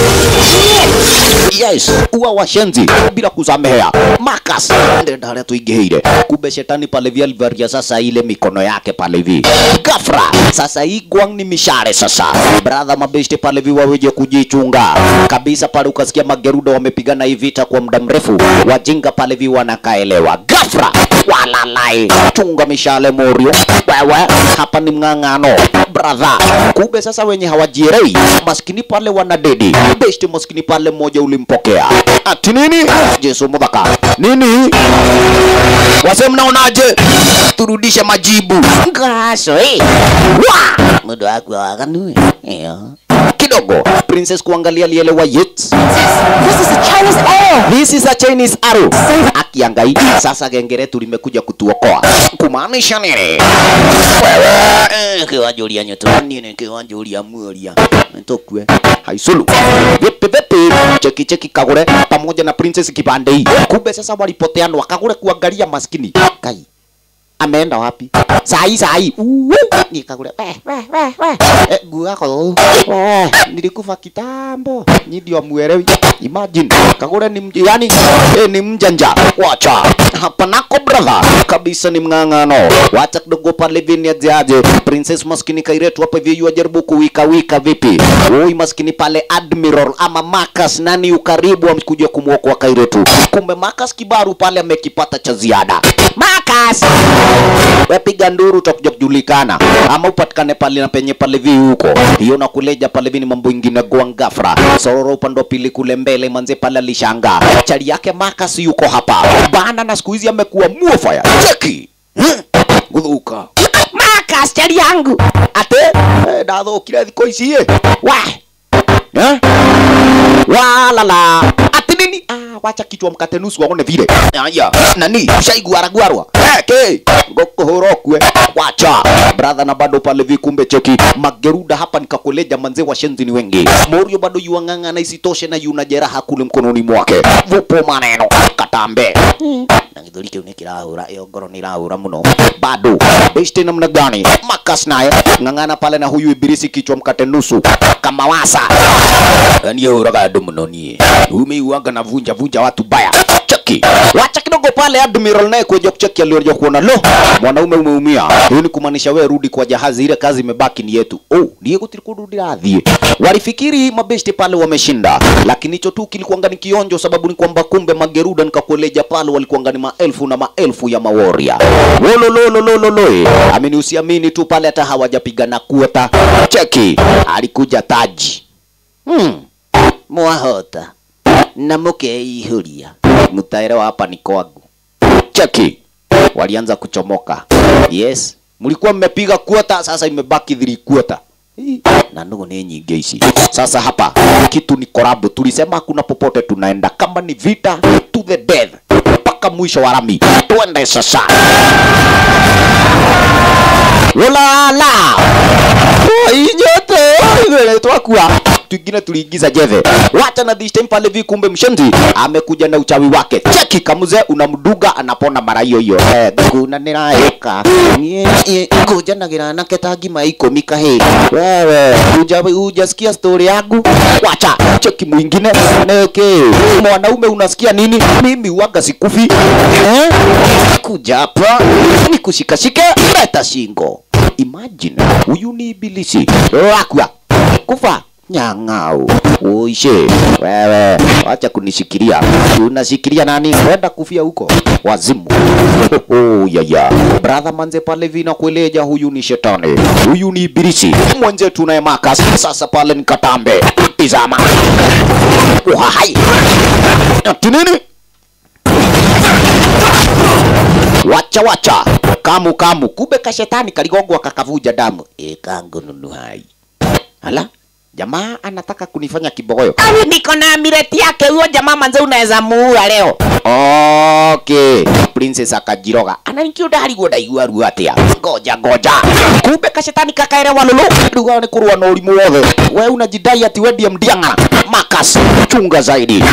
yes uwa washenzi bila kusamehea makas ndenda haria tuingĩhĩire kumbe shetani pale hivi alivaria sasa ile mikono yake pale hivi gafra sasa hii gwang ni mishare sasa brother mabeshte pale hivi waweje kujichunga kabisa pale ukasikia mageruda wamepigana hii vita kwa muda mrefu wajinga pale hivi wanakaelewa gafra walalai chunga mishale morio wewe hapa ni mng'ang'ano brother kumbe sasa wenye hawajierei maskini pale wanadedi beshte maskini pale mmoja ulimpokea ati nini jesu mudhaka nini wase mnaonaje turudishe majibu ngaso eh wa mudo wako wakanu eh kidogo princess kuangalia lielewa yet This is a Chinese arrow. This is a Chinese arrow. Akiangai sasa gengeretu limekuja kutuokoa. Kumaanisha nini? Wewe eh kiwajulia nyoto nini kiwajulia mulia ntokwe haisulu vipi vipi cheki cheki kagure pamoja na princess kipande hii kumbe sasa walipoteana wakagure kuangalia maskini kai ameenda wapi sahi sahi Uwe, nikakule we we we we eh, nguo yako we nilikufa kitambo nyi ndio muelewi imagine kagure ni mj yani eh, ni mjanja wacha hapa nako brother kabisa ni mng'ang'ano wacha kidogo pale vini ajaje princess maskini kairetu hapa hivi yajaribu kuwika wika vipi oi maskini pale admiral ama Marcus nani ukaribu amkuja kumwokoa kairetu kumbe Marcus kibaru pale amekipata cha ziada Marcus wepiga nduru utakuja kujulikana ama upatikane pale na penye pale vi huko hiyo na kuleja pale vi ni mambo ingine goa ngafra sororo upande wa pili kule mbele manze pale alishanga chali yake Marcus yuko hapa bana na siku hizi amekuwa muofaya cheki guthuka Marcus chali yangu ate eh, ndathukire thikũ ici ĩ wa eh? walala ati nini ah, wacha kichwa mkate nusu waone vile aya nani shaiguaragwarwa ke ngokuhura kwe wacha brother na bado pale vikumbe cheki mageruda hapa nikakuleja manze washenzi ni wengi morio bado yuang'ang'ana isitoshe na yuna jeraha kule mkononi mwake vupo maneno katambe na githuri kiu ni kirahura iyo ngoro ni irahura muno bado besti namna gani makas naye ng'ang'ana pale na huyu ibilisi kichwa mkate nusu kama wasa yani huraga andu muno nie umeiuanga na vunja vunja watu baya cheki wacha kidogo pale admiral naye kuja kucheki alioja kuona lo mwanaume umeumia hiyo ni kumaanisha wewe rudi kwa jahazi ile kazi imebaki ni yetu oh ndiye gutiri kundu ndirathie walifikiri mabesti pale wameshinda lakini hicho tu kilikuanga ni kionjo sababu ni kwamba kumbe mageruda nikakueleja pale walikuanga ni maelfu na maelfu ya maworia wololololololo amini usiamini tu pale hata hawajapigana kuota cheki alikuja taji hmm. mwahota na mukeihuria mutaere wa hapa ni kwangu cheki walianza kuchomoka yes mlikuwa mmepiga kuota sasa imebaki thiri kuota na ndugu ni nyingi ici sasa hapa kitu ni korabu tulisema hakuna popote tunaenda kama ni vita to the death mpaka mwisho wa rami twende sasa ulala inyote igwele twakua twingine tuliingiza jeve wacha na this time pale vi kumbe mshenzi amekuja na uchawi wake cheki kamuze unamduga anapona mara hiyo hiyo eh, kuna niraeka kuja na girana ketangi maiko mikahe wewe uja ujasikia story yangu wacha cheki mwingine neke mwanaume unasikia nini mimi waga sikufi eh? kuja hapa nikushikashike leta shingo imagine huyu ni ibilisi wakwa kufa nyang'au uishe wewe wacha kunishikilia unashikilia nani kwenda kufia huko wazimu oh, yaya brother manze pale vina kueleja huyu ni shetani huyu ni ibilisi mwenzetu naye makas sasa pale nikatambe tizama uhai ati nini wacha wacha kamu kamu kumbe kashetani kaligongwa kakavuja damu e kangu nunu hai ala jamaa anataka kunifanya kibogoyo niko na amireti yake huyo jamaa manze unaweza muua leo okay princess akajiroga ananikiuda hariguo ndaigua ruo atia ngoja ngoja kumbe kashetani kakaerewa lulu ruga ni kurua na urimu wothe we unajidai ati we ndiye mdiang'ara makas chunga zaidi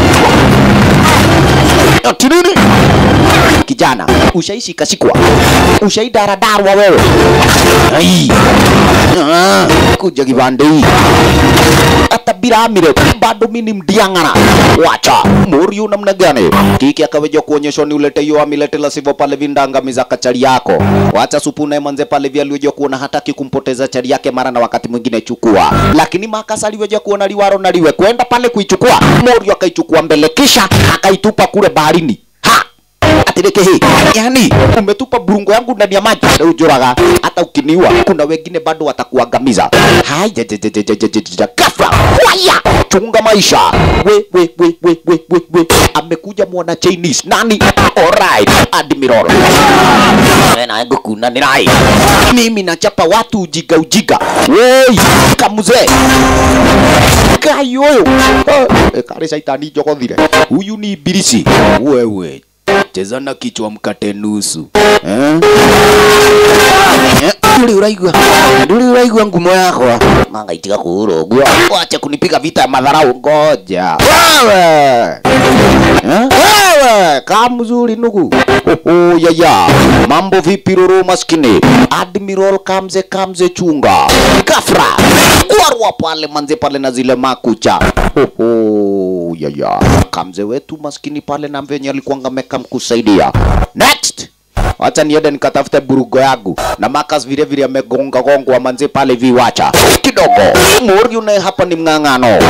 ati nini kijana ushaishi kashikwa ushaidaradawa wewe ai ah, kuja kibande hii hata bila amire bado mimi ni mdiang'ara wacha muriu namna gani kiki akaweja kuonyeshwa ni ulete hiyo amilete la sivyo pale vindangamiza kachari yako wacha supu naye manze pale vya aliweja kuona hataki kumpoteza chari yake mara na wakati mwingine chukua lakini makasa aliweja kuona liwaro na liwe kwenda pale kuichukua muriu akaichukua mbele kisha akaitupa kule baharini atireke hii yani umetupa burungo yangu ndani ya maji na ujoraga hata ukiniua kuna wengine bado watakuangamiza hai je, je, je, je, je, je, je, je, ghafla waya chunga maisha we we we we we we we amekuja mwana Chinese nani alright admiral na ngukuna ni rai mimi nachapa watu ujiga ujiga woi kamuze kai oyo oh, kare shaitani jogothire huyu ni ibilisi wewe cheza na kichwa mkate nusu eh? Eh? nduri uraigua nduri uraigua ngumo yakwa mangaitiga kuhura uguo wacha kunipiga vita ya madharau ngoja wewe Eh? wewe kaa mzuri nugu Oho, yaya mambo vipi roro maskini admiral kamze kamze chunga gafra kwarwa pale manze pale na zile makucha Oho, yaya kamze wetu maskini pale na venye alikuanga meka mkusaidia next wacha niende nikatafute burugo yangu na makas vile vile amegonga gongwa manze pale viwacha kidogo mori naye hapa ni mng'ang'ano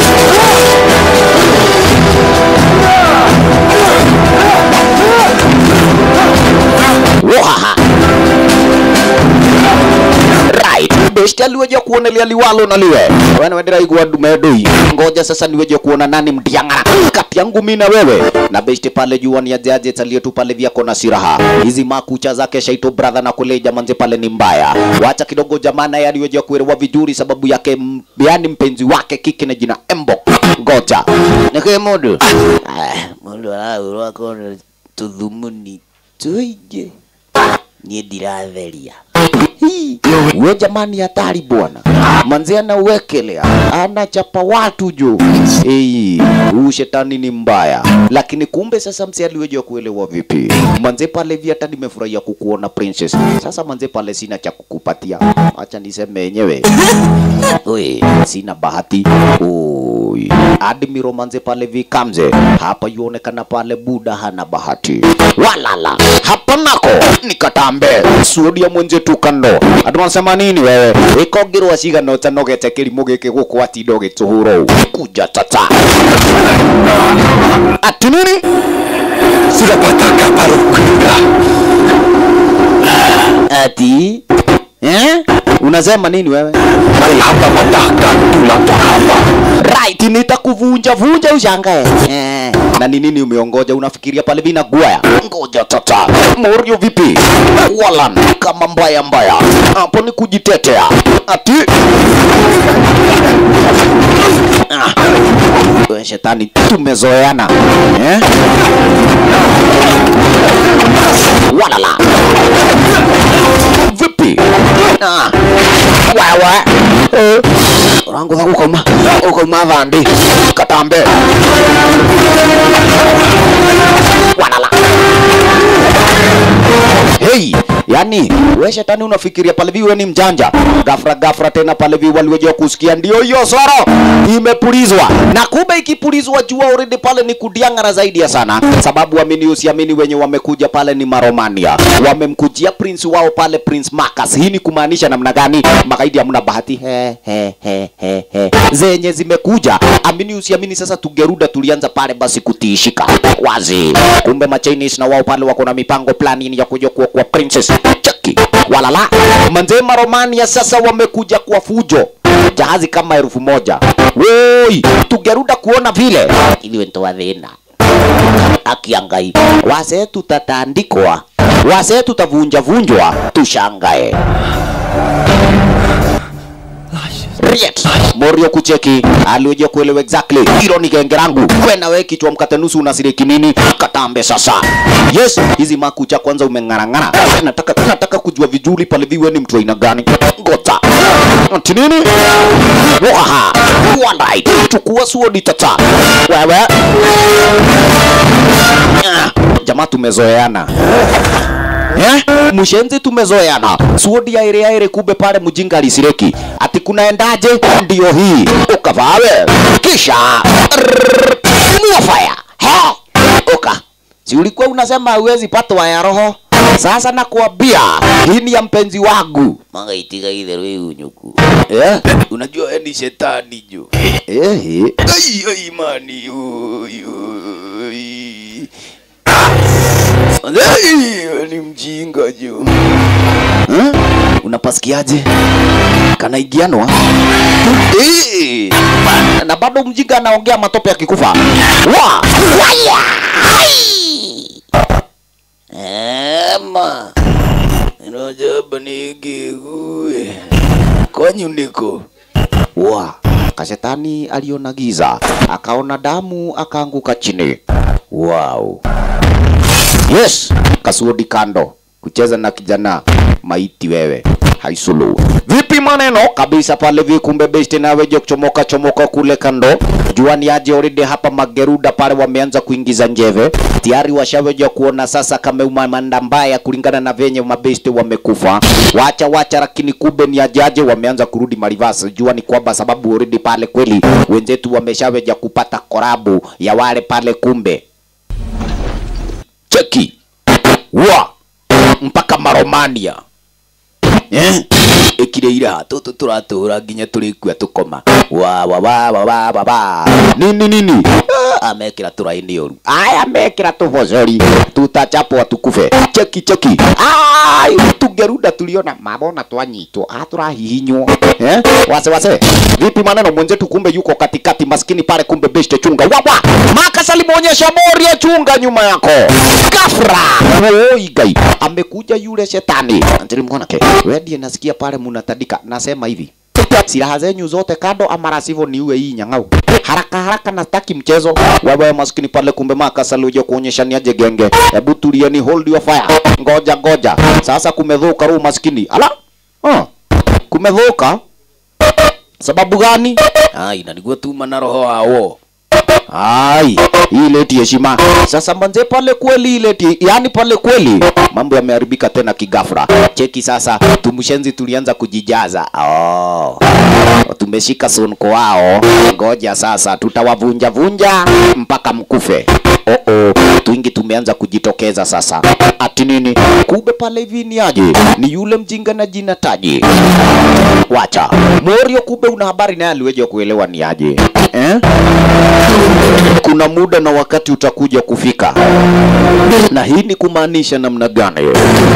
Wahaha. Right. Besti aliweja kuona lia liwalo na liwe. Wana wendera igwa dume doi. Ngoja sasa niweje kuona nani mdiangara. Kati yangu mimi na wewe. Na besti pale jua ni aje aje talie tu pale vyako na siraha. Hizi makucha zake shaito brother na kule jamanze pale ni mbaya. Wacha kidogo jamana ya aliweja kuelewa vizuri sababu yake m- yani mpenzi wake kike na jina Embo. Ngoja. Nike modu. Ah, mundu aragurwo akorwo tuthumuni tuingi niĩ ndiratheria we jamani hatari bwana manzi anauwekelea anachapa watu juu Ei, huu shetani ni mbaya lakini kumbe sasa msi aliweja kuelewa vipi manze pale vi hata nimefurahia kukuona princess sasa manze pale sina cha kukupatia acha niseme yenyewe Oi, sina bahati Oi, admiro manze pale vi kamze hapa yuonekana pale buda hana bahati walala hapa nako nikatambe suodia mwenzetu kando andu wanasema nini wewe ikongirwa cigana ũtanogete kĩrimũ gĩkĩ gũkũ atinda ũgĩtũhũra ũũ kuja tata ati nini Sinapataka parukuda. ati eh? unasema nini wewe Hapa mataka tunatoka hapa. right nitakuvunja vunja ushangae eh. na ni nini umeongoja unafikiria pale vina guaya ngoja tata morio vipi walan kama mbaya mbaya hapo ni kujitetea ati ah. we shetani tumezoeana eh? walala vipi ah. wewe eh. urangutha gukauma ukauma thandi katambe walala Hey, yani we shetani unafikiria pale viwe ni mjanja gafra gafra tena pale vi waliweja kusikia ndio hiyo soro imepulizwa na kumbe ikipulizwa jua already pale ni kudiangara zaidi ya sana sababu amini usiamini wenye wamekuja pale ni maromania wamemkujia prince wao pale prince Marcus hii ni kumaanisha namna gani magaidi hamna bahati he, he, he, he, he. zenye zimekuja amini usiamini sasa tugeruda tulianza pale basi kutiishika wazi kumbe machinese na wao pale wako na mipango plani ya kuja kuwa kwa princess chaki walala manzema romania sasa wamekuja kwa fujo jahazi kama elfu moja woi tugeruda kuona vile iliwe ntoa thina akiangai wase tutatandikwa wase tutavunjavunjwa tushangae Riet. Morio kucheki alioje kuelewa exactly hilo ni genge langu kwena we kichwa mkate nusu unasiriki nini katambe sasa yes hizi makucha kwanza umeng'arang'ara nataka nataka kujua vizuri pale viwe ni mtu aina gani ngota ati nini waha alright chukua suodi tata wewe Ah, jamaa tumezoeana Eh? Mushenzi tumezoeana. Suodi ya ire ire kumbe pale mjinga alisireki. Ati kunaendaje? Ndio hii. Ukavawe. Kisha Rrrr, muafaya. He? Uka. Si ulikuwa unasema hauwezi patwa ya roho? Sasa nakuambia hii ni ya mpenzi wangu. magaitiga itherũ iunyuku Eh? Unajua wewe ni shetani jo. Eh? Ai ai mani. Ui, ui. Ai, wewe ni mjinga jo. Eh? Unapasikiaje? Kanaigianwa? Eh. Na bado mjinga anaongea matope akikufa. Wa! Waya! ema Inojaba nigigue. Kwanyu niko. Wa! Kashetani aliona giza, akaona damu, akaanguka chini. Wow. Yes, kasuodi kando kucheza na kijana maiti wewe. haisulu vipi maneno kabisa pale vikumbe besti naweje kuchomoka chomoka kule kando jua ni aje already hapa mageruda pale wameanza kuingiza njeve tayari washaweja kuona sasa kameuma manda mbaya kulingana na venye mabesti wamekufa wacha wacha lakini kube ni ajaje wameanza kurudi marivas jua ni kwamba sababu already pale kweli wenzetu wameshaweja kupata korabu ya wale pale kumbe cheki wa mpaka maromania eh? ikire ira tutu turatura nginya turikua tukoma wa wa wa wa wa wa wa nini nini Ah, amekira turaini oru aya amekira tubocori tutachapwa tukufe cheki cheki ai tungeruda tuliona mabona twanyitwo ah turahihinywo eh wase wase vipi maneno mwenzetu kumbe yuko katikati maskini pale kumbe beshte chunga wawa maka salimuonyesha moria chunga nyuma yako gafra oi gai amekuja yule shetani antiri mwanake wewe ndiye nasikia pale munatandika nasema hivi silaha zenyu zote kando ama la sivyo niue hii nyang'au haraka haraka na staki mchezo wewe maskini pale kumbe makasa luje kuonyesha ni aje genge hebu tulieni hold your fire ngoja ngoja sasa kumedhuka roho maskini ala ah kumedhuka sababu gani ai na niguo tuma na roho hao ai ile ti heshima sasa manze pale kweli ile ti yani pale kweli mambo yameharibika tena kigafra cheki sasa tumshenzi tulianza kujijaza oh tumeshika sonko wao ngoja sasa tutawavunja vunja mpaka mkufe oh -oh. twingi tumeanza kujitokeza sasa ati nini kumbe pale hivi ni aje ni yule mjinga na jina taji wacha morio kumbe una habari naye aliweja kuelewa ni aje eh? kuna muda na wakati utakuja kufika na hii ni kumaanisha namna gani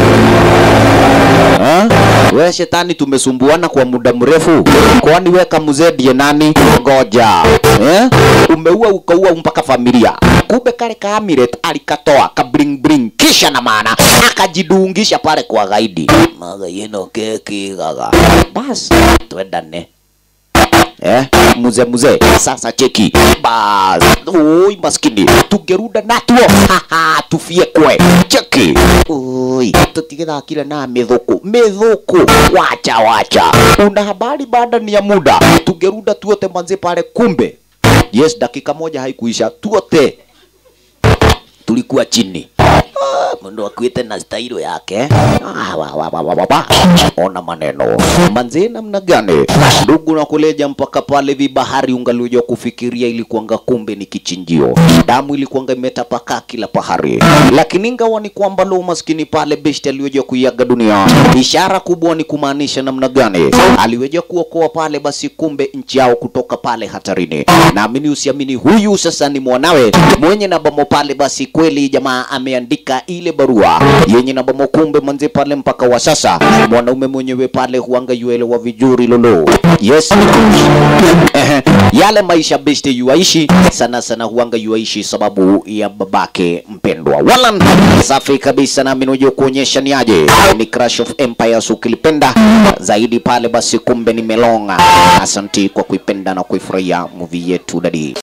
Ha? We shetani tumesumbuana kwa muda mrefu, kwani we kamzee ndiye nani? Ngoja eh? Umeua ukaua mpaka familia, kumbe kale ka Amulet alikatoa ka bring bring, kisha na maana akajidungisha pale kwa gaidi maga yeno keki gaga, bas twendane eh, muze muze sasa cheki bas oi maskini tungeruda natuo haha tufie kwe cheki oi tutigethakire na mithuku mithuku wacha wacha una habari baada ni ya muda tungeruda tuote manze pale kumbe yes dakika moja haikuisha tuote tulikuwa chini mundu akuite na stailo yake ah, wa, wa, wa, wa, wa, wa. ona maneno manze namna gani ndugu na kuleja mpaka pale vibahari ungalioja kufikiria ilikuanga kumbe ni kichinjio damu ilikuanga imetapakaa kila pahari lakini ingawa ni kwamba lo maskini pale beshti alioja kuiaga dunia ishara kubwa ni kumaanisha namna gani aliweja kuokoa pale basi kumbe nchi yao kutoka pale hatarini naamini usiamini huyu sasa ni mwanawe mwenye na bamo pale basi kweli jamaa ameandika ile barua yenye na bamo kumbe manze pale mpaka wa sasa mwanaume mwenyewe pale huanga yuelewa vizuri lolo yes Ehe, yale maisha beste yuaishi sana sana huanga yuaishi sababu ya babake mpendwa walan safi kabisa nami nujua kuonyesha ni aje ni crash of empires ukilipenda zaidi pale basi kumbe ni melonga asanti kwa kuipenda na kuifurahia movie yetu dadi